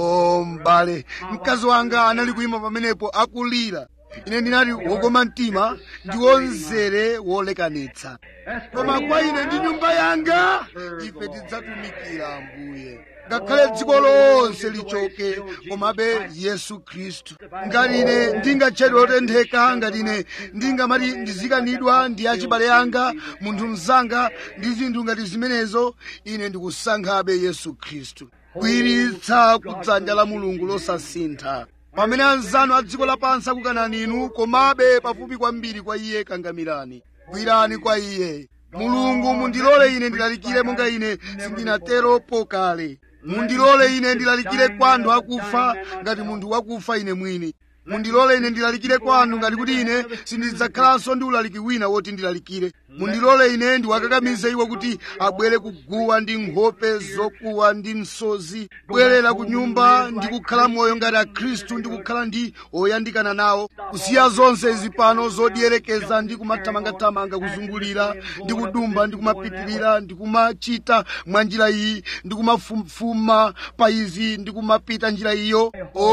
o m'bale mkazi wanga anali kuyima pamenepo akulira ine ndinati wokoma mtima ndi wonzere wolekanitsa koma kwa ine ndi nyumba yanga ife tidzatumikira ambuye ngakhale dziko lonse lichoke komabe yesu khristu ngati ine ndingatchedwe otentheka ngati ine ndingamati ndizikanidwa ndi achibale anga munthu mzanga ndi zinthu ngati zimenezo ine ndikusankhabe yesu khristu kuyiritsa kudzanja la mulungu losasintha pamene anzanu a dziko lapansi akukanani inu komabe pafupi kwambiri kwa iye kangamirani gwirani kwa iye mulungu mundilole ine ndilalikire monga ine sindinateropo kale mundilole ine ndilalikire kwa anthu akufa ngati munthu wakufa ine mwini mundilole ine ndilalikire kwa anthu ngati kuti ine sindidzakhalanso ndi ulaliki wina woti ndilalikire mundilole ine ndiwakakamize iwo kuti abwere kuguwa ndi nkhope zokuwa ndi msozi bwerera ku nyumba ndi kukhala moyo ngati akhristu ndi kukhala ndi oyandikana nawo kusiya zonse izi pano zodierekeza ndi kumathamangathamanga kuzungulira ndi kudumba ndi kumapitirira ndi kumachita mwa njira iyi ndi kumafufuma pa izi ndi kumapita njira iyo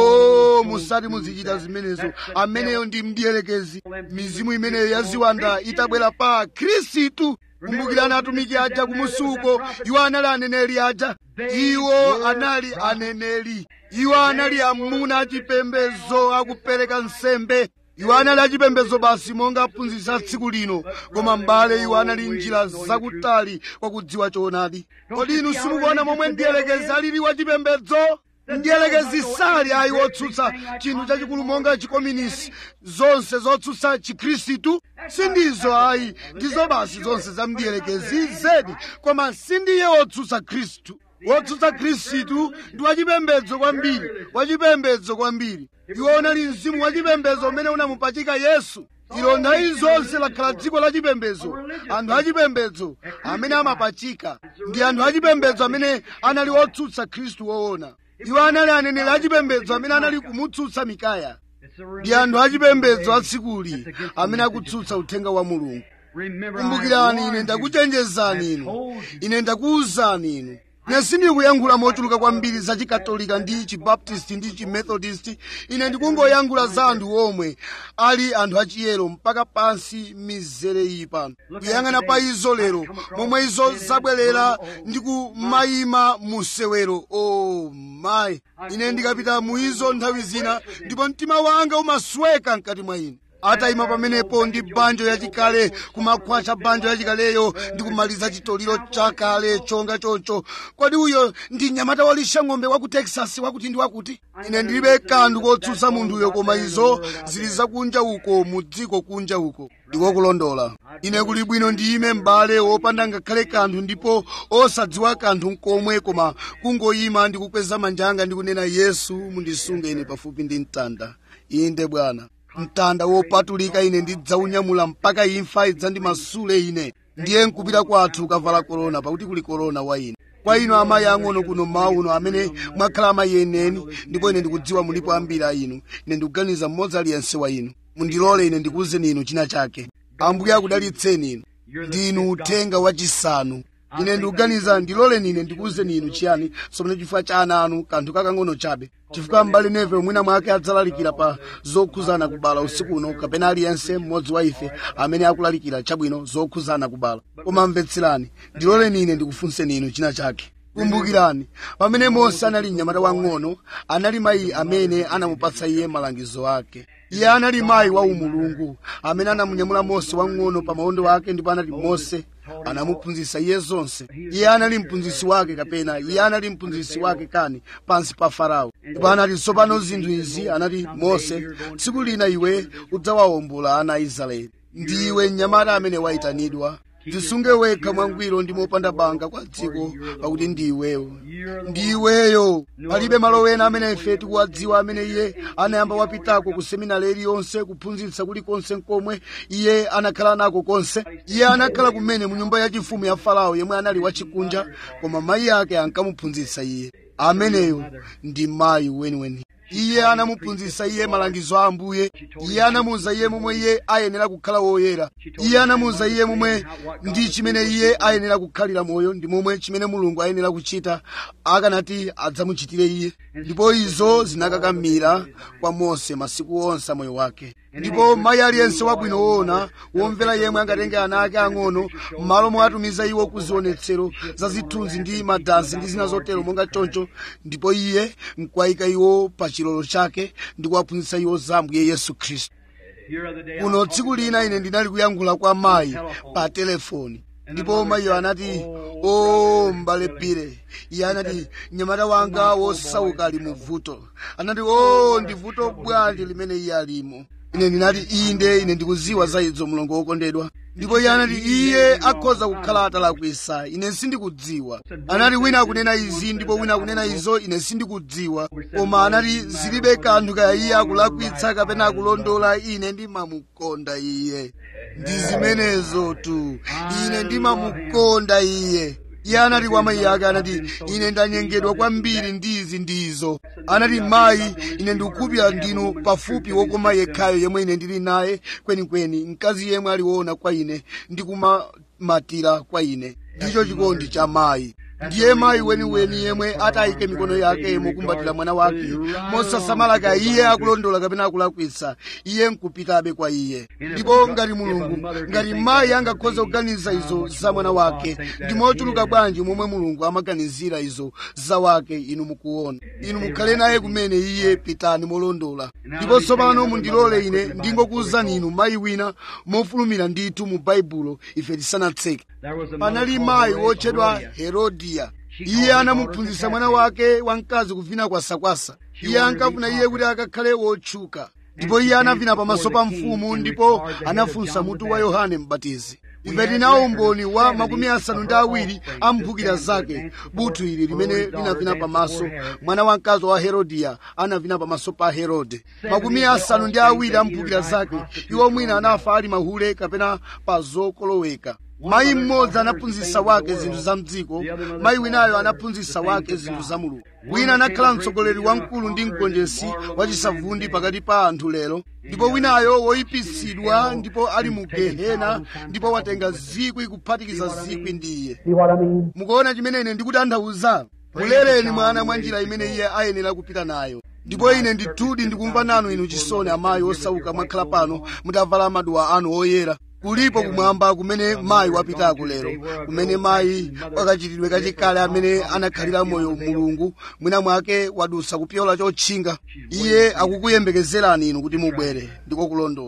o musati muzichita zimenezo ameneyo ndi mdierekezi mizimu imeneyo yaziwanda itabwera pa khristu kumbukirani atumiki aja kumusuko iwo anali aneneri aja iwo anali aneneri iwo anali amuna achipembedzo akupereka nsembe iwo anali achipembedzo basi monga aphunzitsa tsiku lino koma m'bale iwo anali njira zakutali kwa kudziwa choonadi kodi inu simukuona momwe mdierekezi alili wachipembedzo mdierekezi sali ayi wotsutsa chinthu chachikulu monga chikominisi zonse zotsutsa chikhristu sindizo ayi ndizo basi zonse za mdierekezi zedi koma sindiye wotsutsa khristu wotsutsa khristu ndi wachipembedzo kwambiri wachipembedzo kwambiri iwo unali mzimu wachipembedzo umene unamupachika yesu ilo nthawi zonse lakhala dziko lachipembedzo anthu achipembedzo amene amapachika ndi anthu achipembedzo amene anali otsutsa khristu woona iwo anali aneneri achipembedzo amene anali kumutsutsa mikaya ndi anthu achipembedzo atsikuli amene akutsutsa uthenga wa mulungu kumbukirani ine ndakuchenjezani inu ine ndakuwuzani inu ine sindikuyankhula mochuluka kwambiri za chikatolika ndi chibaptisti ndi chimethodist ine ndikungoyankhula za anthu omwe ali anthu achiyero mpaka pansi mizere iyi pano kuyang'ana pa izo lero momwe izo zabwerera ndi kumayima mu sewero o oh, mayi ine ndikapita mu izo nthawi zina ndipo mtima wanga umasweka mkati mwa ine atayima pamenepo ndi banjo yachikale kumakhwacha banjo yachikaleyo ndi kumaliza chitoliro chakale chonga choncho kodi uyo ndi mnyamata walisha ng'ombe wa ku texas wakuti ndi wakuti ine ndilibe kanthu kotsutsa munthuyo koma izo zili zakunja uko mu dziko kunja uko ndiko kulondola ine kuli bwino ndiyime m'bale wopanda ngakhale kanthu ndipo osadziwa kanthu nkomwe koma kungoyima ndi kukweza manja anga ndi kunena yesu mundisunge ine pafupi ndi mtanda inde bwana mtanda wopatulika ine ndidzaunyamula mpaka imfa idzandimasule ine ndiye nkupita kwathu kavala korona pakuti kuli korona wa ine kwa inu amayi ang'ono kuno mmawa uno amene mwakhala amayi eneni ndipo ine ndikudziwa mulipo ambiri a inu ine ndikuganiza mmodzi aliyense wa inu mundilole ine ndikuwuzeni inu china chake ambuye akudalitseni inu ndinu uthenga wachisanu ine ndikuganiza ndiloleni ine ndikuwuzeni inu chiyani somene chifukwa cha ana anu kanthu kakang'ono chabe chifukwa m'bale neve mwina mwake adzalalikira pa zokhuzana kubala usiku uno kapena aliyense mmodzi wa ife amene akulalikira chabwino zokhuzana kubala koma mvetserani ndiloleni ine ndikufunseni inu china chake kumbukirani pamene mose anali mnyamata wang'ono anali mayi amene anamupatsa iye malangizo ake iye anali mayi wa umulungu amene anamunyamula mose wang'ono pa maondo ake ndipo anati mose anamuphunzitsa iye zonse iye anali mphunzitsi wake kapena iye anali mphunzitsi wake kani pansi pa farao ndipo anati tsopano zinthu izi anati mose tsiku lina iwe udzawawombola ana a israeli ndiwe mnyamata amene wayitanidwa tisunge wekha mwangwiro ndi mopanda banga kwa dziko pakuti ndiweyo ndiweyo palibe malo wena amene ife tikuwadziwa amene iye anayamba wapitako ku seminari iliyonse kuphunzitsa kulikonse nkomwe iye anakhala nako konse iye anakhala kumene mu nyumba yachifumu ya farao yemwe anali wachikunja koma mayi ake ankamuphunzitsa iye ameneyo ndi mayi weniweni iye anamuphunzitsa iye malangizo a ambuye iye anamuwuza iye momwe iye ayenera kukhala woyera iye anamuwuza iye momwe ndi chimene iye ayenera kukhalira moyo ndi momwe chimene mulungu ayenera kuchita akanati adzamuchitire iye ndipo izo zinakakamira kwa mose masiku onse a moyo wake ndipo mayi aliyense wabwino woona womvera yemwe angatenge ana ake ang'ono m'malo mwatumiza iwo ku zionetsero za zithunzi ndi madansi ndi zina zotero monga choncho ndipo iye nkwayika iwo pa chilolo chake ndi kuwaphunzitsa iwo za ambuye yesu khristu kuno tsiku lina ine ndinali kuyankhula kwa mayi pa telefoni ndipo mayiyo anati o mbale pire iye anati mnyamata wanga wosauka ali mu vuto anati o ndi vuto bwanji limene iye alimo ine ndinati inde ine ndikuziwa za izo mulongo wokondedwa ndipo iye anati iye akhoza kukhala atalakwisa ine sindikudziwa anati wina akunena izi ndipo wina akunena izo ine sindikudziwa koma anati zilibe kanthu kaya iye akulakwitsa kapena akulondola ine ndimamukonda iye ndi zimenezo tu ine ndimamukonda iye iye anati kwa mayi ake anati ine ndanyengedwa kwambiri ndizi ndizo anati mayi ine ndikukhupira ndinu pafupi wokoma yekhayo yemwe ine ndili naye kwenikweni mkazi yemwe aliwona kwa ine ndikumamatira kwa ine ndicho chikondi cha mayi ndiye mayi weniweni yemwe atayike mikono yake mokumbatira mwana wake mosasamala ka iye akulondola kapena akulakwitsa iye nkupitabe kwa iye ndipo ngati mulungu ngati mayi angakhoza kuganiza izo za mwana wake ndi mochuluka bwanji momwe mulungu amaganizira izo za wake inu mukuona inu mukhale naye kumene iye pitani molondola ndipo tsopano mundilole ine ndingokuwuzani inu mayi wina mofulumira ndithu mu baibulo ife tisanatseke panali mayi wotchedwa herodiya iye anamuphunzitsa mwana wake wamkazi kuvina kwasakwasa iye ankafuna iye kuti akakhale wotchuka ndipo iye anavina pamaso pa mfumu ndipo anafunsa mutu wa yohane mbatizi ife tinawo umboni wa makumi asanu ndi awiri a mphukira zake buthu ili limene linavina pamaso mwana wamkazi wa herodiya anavina pamaso pa herode makumi asanu ndi awiri a mphukira zake iwo mwina anafa ali mahule kapena pa zokoloweka mayi mmodzi anaphunzitsa wake zinthu za mdziko mayi winayo anaphunzitsa wake zinthu za mulungu wina anakhala mtsogoleri wamkulu ndi mgonjetsi wachisavundi pakati pa anthu lero ndipo winayo woyipitsidwa ndipo ali mu gehena ndipo watenga zikwi kuphatikiza zikwi ndi iye See what I mean? mukuona chimene ine ndikutanthauza mulereni mwana mwa njira imene iye ayenera kupita nayo ndipo ine ndithudi ndikumva nanu inu chisoni amayi osauka mwakhala pano mutavala maduwa anu oyera kulipo kumwamba kumene mayi wapitako lero kumene mayi wakachitidwe kachikale amene anakhalira moyo mulungu mwina mwake wadusa kupyola chotchinga iye akukuyembekezerani inu kuti mubwere ndiko kulondola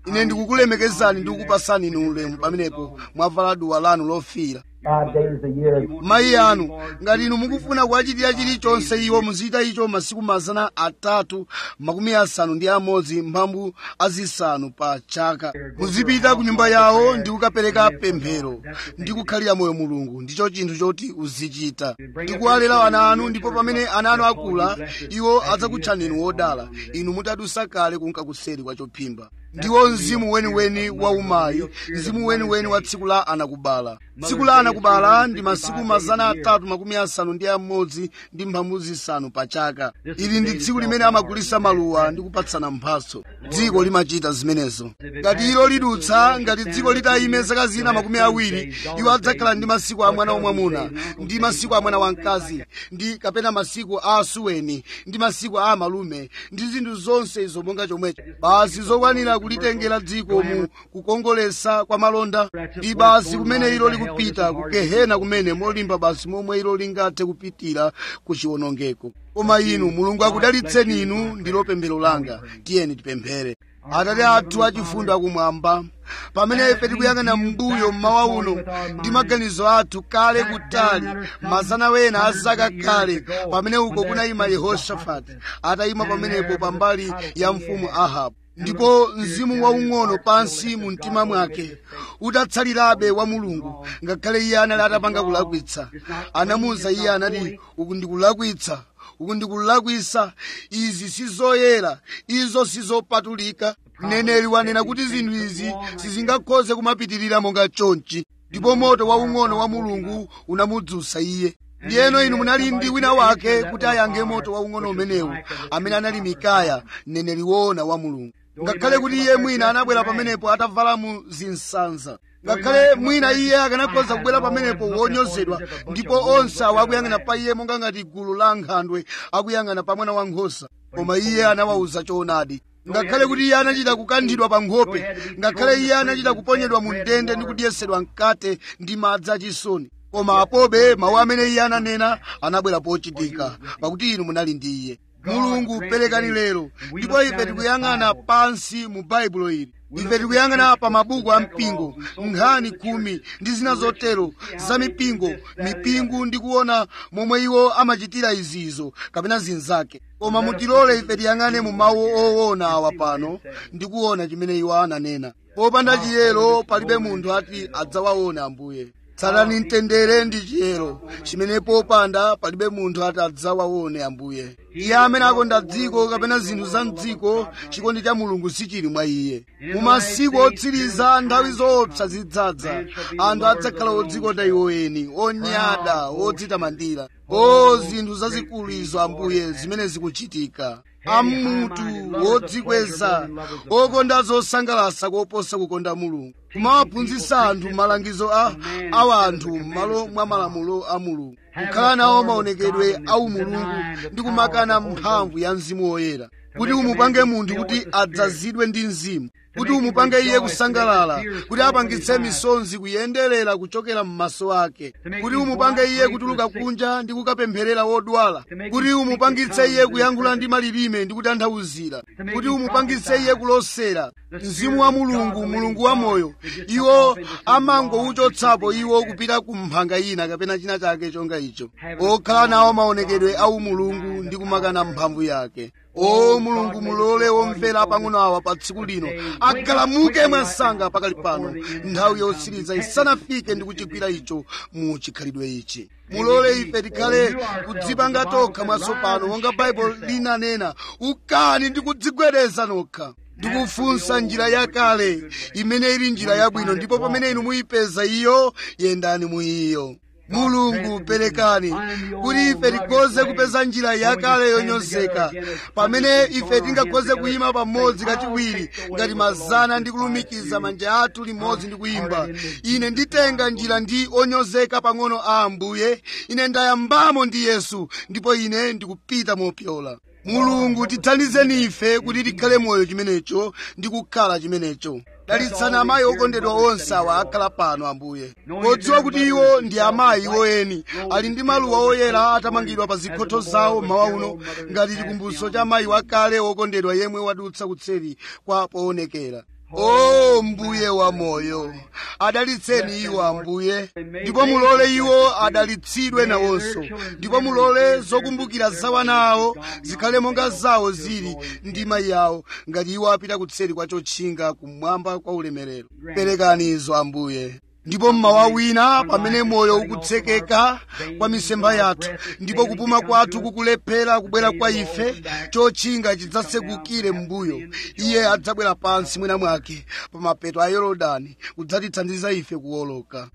ine ndikukulemekezani ndi kukupasani inu ulemu pamenepo mwavala duwa lanu lofiira Five days a year. mayi anu ngati inu mukufuna kuwachitira chilichonse iwo muzichita icho masiku mazana atatu makumi asanu ndi amodzi mphambu azisanu pa chaka muzipita ku nyumba yawo ndi kukapereka pemphero ndi kukhalira moyo mulungu ndicho chinthu choti uzichita ndi kuwalera ana anu ndipo pamene ana anu akula iwo adzakutchani inu wodala inu mutadusa kale kunka kuseri kwa chophimba ndiwo mzimu weniweni wa umayi mzimu weniweni wa tsiku la anakubala tsiku la anakubala ndi masiku mazana atatu makumi asanu ndi amodzi ndi mphambu zisanu pa chaka ili ndi tsiku limene amagulisa maluwa ndi kupatsana mphatso dziko limachita zimenezo ngati ilo lidutsa ngati dziko litayime zaka zina makumi awiri iwo adzakhala ndi masiku a mwana wamwamuna ndi masiku a mwana wamkazi ndi kapena masiku a asuweni ndi masiku a amalume ndi zinthu zonse izo monga chomwecho basi zokwanira kulitengera dziko mu kukongolesa kwa malonda ndi basi kumene ilo likupita ku gehena kumene molimba basi momwe ilo lingathe kupitira ku chiwonongeko koma inu mulungu akudalitseni inu ndilo pemphero langa tiyeni tipemphere atate athu achifundo akumwamba pamene ife tikuyang'ana mbuyo mmawa uno ndi maganizo athu kale kutali mazana wena azaka kale pamene uko kunayima yehoshafati atayima pamenepo pambali ya mfumu ahabu ndipo mzimu waung'ono pansi mu mtima mwake utatsalirabe wa mulungu ngakhale iye anali atapanga kulakwitsa anamuwuza iye anati uku ndikulakwitsa uku ndikulakwisa izi sizoyera izo sizopatulika mneneri wanena kuti zinthu izi sizingakhoze kumapitirira monga chonchi ndipo moto waung'ono wa mulungu unamudzutsa iye ndiyeno inu munali ndi wina wake kuti ayange moto waung'ono umenewu amene anali mikaya mneneri woona wa mulungu ngakhale kuti iye mwina anabwera pamenepo atavala mu zinsanza ngakhale mwina iye akanakhoza kubwera pamenepo wonyozedwa ndipo onse awo akuyang'ana pa iye monga ngati gulu la nkhandwe akuyang'ana pa mwana wankhosa koma iye anawawuza choonadi ngakhale kuti iye anachita kukanthidwa pa nkhope ngakhale iye anachita kuponyedwa mu ndende ndi kudyesedwa mkate ndi madzi achisoni koma apobe mawu amene iye ananena anabwera pochitika pakuti inu munali ndi iye mulungu perekani lero ndipo ife tikuyang'ana pansi mu baibulo ili ife tikuyang'ana pa mabuku a mpingo nkhani khumi ndi zina zotero za mipingo mipingo ndi kuona momwe iwo amachitira izizo kapena zinzake koma mutilole ife tiyang'ane mu mawu owona awa pano ndi kuona chimene iwo ananena popanda chiyero palibe munthu ati adzawaona ambuye tsatani mtendere ndi chiyero chimene popanda palibe munthu ati adzawaone ambuye iye amene akonda dziko kapena zinthu za mdziko chikondi cha mulungu sichili mwa iye mu masiku otsiriza nthawi zoopsa zidzadza anthu adzakhala odzikonda iwo eni onyada odzitamandira o zinthu zazikulu izo ambuye zimene zikuchitika amutu wodzikweza okonda zosangalatsa koposa kukonda mulungu kumawaphunzitsa anthu malangizo a awanthu m'malo mwa malamulo a mulungu kukhala nawo maonekedwe a umulungu ndi kumakana mphamvu ya mzimu woyera kuti umupange munthu kuti adzazidwe ndi mzimu kuti umupange iye kusangalala kuti apangitse misonzi kuyenderera kuchokera m'maso ake kuti umupange iye kutuluka kunja ndi kukapempherera wodwala kuti umupangitse iye kuyankhula ndi malilime ndi kutanthauzira kuti umupangitse iye kulosera mzimu wa mulungu mulungu wa moyo iwo amangouchotsapo iwo kupita ku mphanga ina kapena china chake chonga icho okhala nawo maonekedwe a umulungu ndi kumakana mphamvu yake o mulungu mulole womvera pang'ono awa pa tsiku lino agalamuke mwansanga pakali pano nthawi yotsiriza isanafike ndi kuchigwira icho mu chikhalidwe ichi mulole ife tikhale kudzipanga tokha mwatsopano monga baibulo linanena ukani ndi kudzigwedeza nokha ndikufunsa njira yakale imene ili njira yabwino ndipo pamene inu muyipeza iyo yendani mu iyo mulungu perekani kuti ife tikhoze kupeza njira yakale yonyozeka pamene ife tingakhoze kuyima pamodzi kachiwiri ngati mazana ndi kulumikiza manja athu limodzi ndi kuyimba ine nditenga njira ndi onyozeka pang'ono a ambuye ine ndayambamo ndi yesu ndipo ine ndikupita mopyola mulungu tithandizeni ife kuti tikhale moyo chimenecho ndi kukhala chimenecho dalitsani amayi okondedwa onse awa akhala pano ambuye podziwa kuti iwo ndi amayi iwo eni ali ndi maluwa oyera atamangidwa pa zikhotho zawo mmawa uno ngati chikumbutso cha mayi wakale wokondedwa yemwe wadutsa kutseri kwa poonekera o mbuye wa moyo adalitseni iwo ambuye ndipo mulole iwo adalitsidwe nawonso ndipo mulole zokumbukira za wana awo zikhale monga zawo zili ndi mayi awo ngati iwo apita kutseri kwa chotchinga kumwamba kwa ulemerero perekani izo ambuye ndipo mmawa wina pamene moyo ukutsekeka kwa misempha yathu ndipo kupuma kwathu kukulephera kubwera kwa ife chotchinga chidzatsekukire m'mbuyo iye adzabwera pansi mwina mwake pa mapeto a yorodani kudzatithandiza ife kuwoloka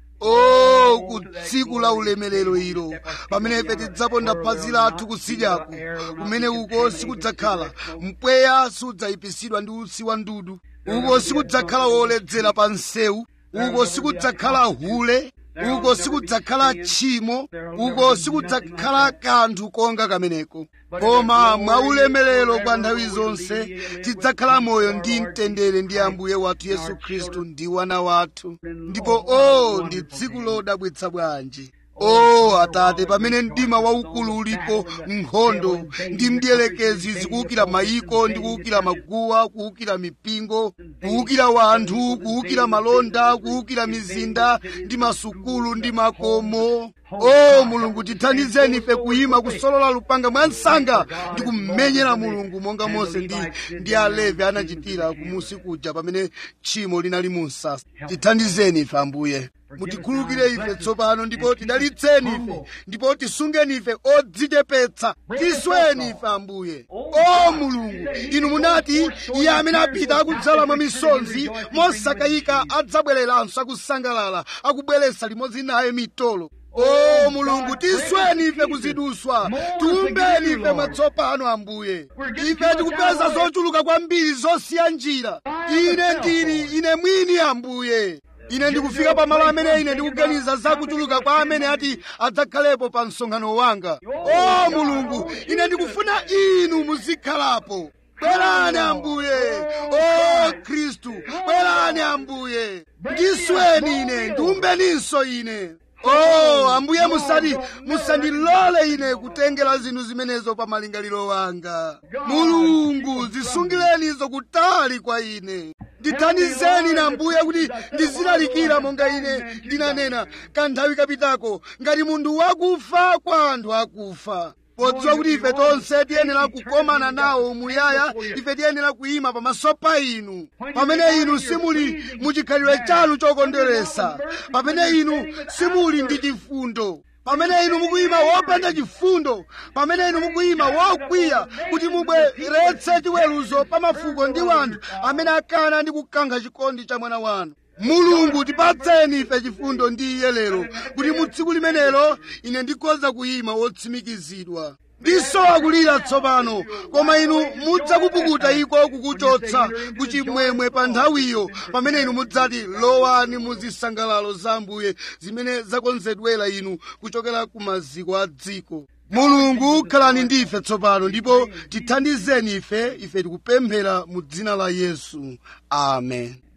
o ku tsiku la ulemerero ilo pamene ife tidzaponda phazi lathu kutsidyako kumene uko sikudzakhala mpweya sudzayipisidwa ndi utsi wa ndudu uko sikudzakhala woledzera pa nsewu uko sikudzakhala hule uko sikudzakhala tchimo uko sikudzakhala kanthu konga kameneko koma mwaulemerero kwa nthawi zonse tidzakhala moyo ndi mtendere ndi ambuye wathu yesu khristu ndi wana wathu ndipo o ndi tsiku lodabwitsa bwanji o atate pamene mdima waukulu ulipo nkhondo ndi mdierekezi zikuwukira mayiko ndi kuwukira maguwa kuwukira mipingo kuwukira wanthu kuwukira malonda kuwukira mizinda ndi masukulu ndi makomo o mulungu tithandizeni ife kuyima kusolola lupanga mwa msanga ndi kumenyera mulungu monga mose ndi, ndi alevi anachitira kumusi kuja pamene tchimo linali mu msasa tithandizeni ife ambuye mutikhulukire ife tsopano ndipo tidalitseni ife ndipo tisungeni ife odzichepetsa tisweni ife ambuye o mulungu inu munati iye amene apita akudzala mwa misonzi mosakayika adzabwereranso akusangalala akubweretsa limodzi naye mitolo o mulungu tisweni ife kuziduswa tiumbeni ife mwatsopano ambuye ife tikupeza zochuluka kwambiri zosiya njira ine ndili ine mwini ambuye ine ndikufika pamalo amene ine ndikuganiza zakuchuluka kwa amene ati adzakhalepo pa msonkhano wanga o mulungu ine ndikufuna inu muzikhalapo bwerani ambuye o khristu bwerani ambuye ndisweni ine ndiumbeninso ine o ambuye musati musandilole ine kutengera zinthu zimenezo pa malingaliro wanga mulungu zisungireni izo kutali kwa ine ndithandizeni na ambuye kuti ndizilalikira monga ine ndinanena kanthawi kapitako ngati munthu wakufa kwa anthu akufa podziwa kuti ife tonse tiyenera kukomana nawo muyaya ife tiyenera kuyima pamaso pa inu pamene inu simuli muchikhalidwe chanu chokondweresa pamene inu simuli ndi chifundo pamene inu mukuyima wopanda chifundo pamene inu mukuyima wokwiya kuti mubweretse chiweruzo pa mafuko ndi wanthu amene akana ndi kukankha chikondi cha mwana wanu mulungu tipatseni ife chifundo ndi iye lero kuti mu tsiku limenelo ine ndikhoza kuyima wotsimikizidwa ndisowa kulira tsopano koma inu mudzakupukuta iko kukuchotsa kuchimwemwe pa nthawiyo pamene inu mudzati lowani mu zisangalalo za ambuye zimene zakonzedwera inu kuchokera ku maziko a dziko mulungu khalani ndi ife tsopano ndipo tithandizeni ife ife tikupemphera mu dzina la yesu amen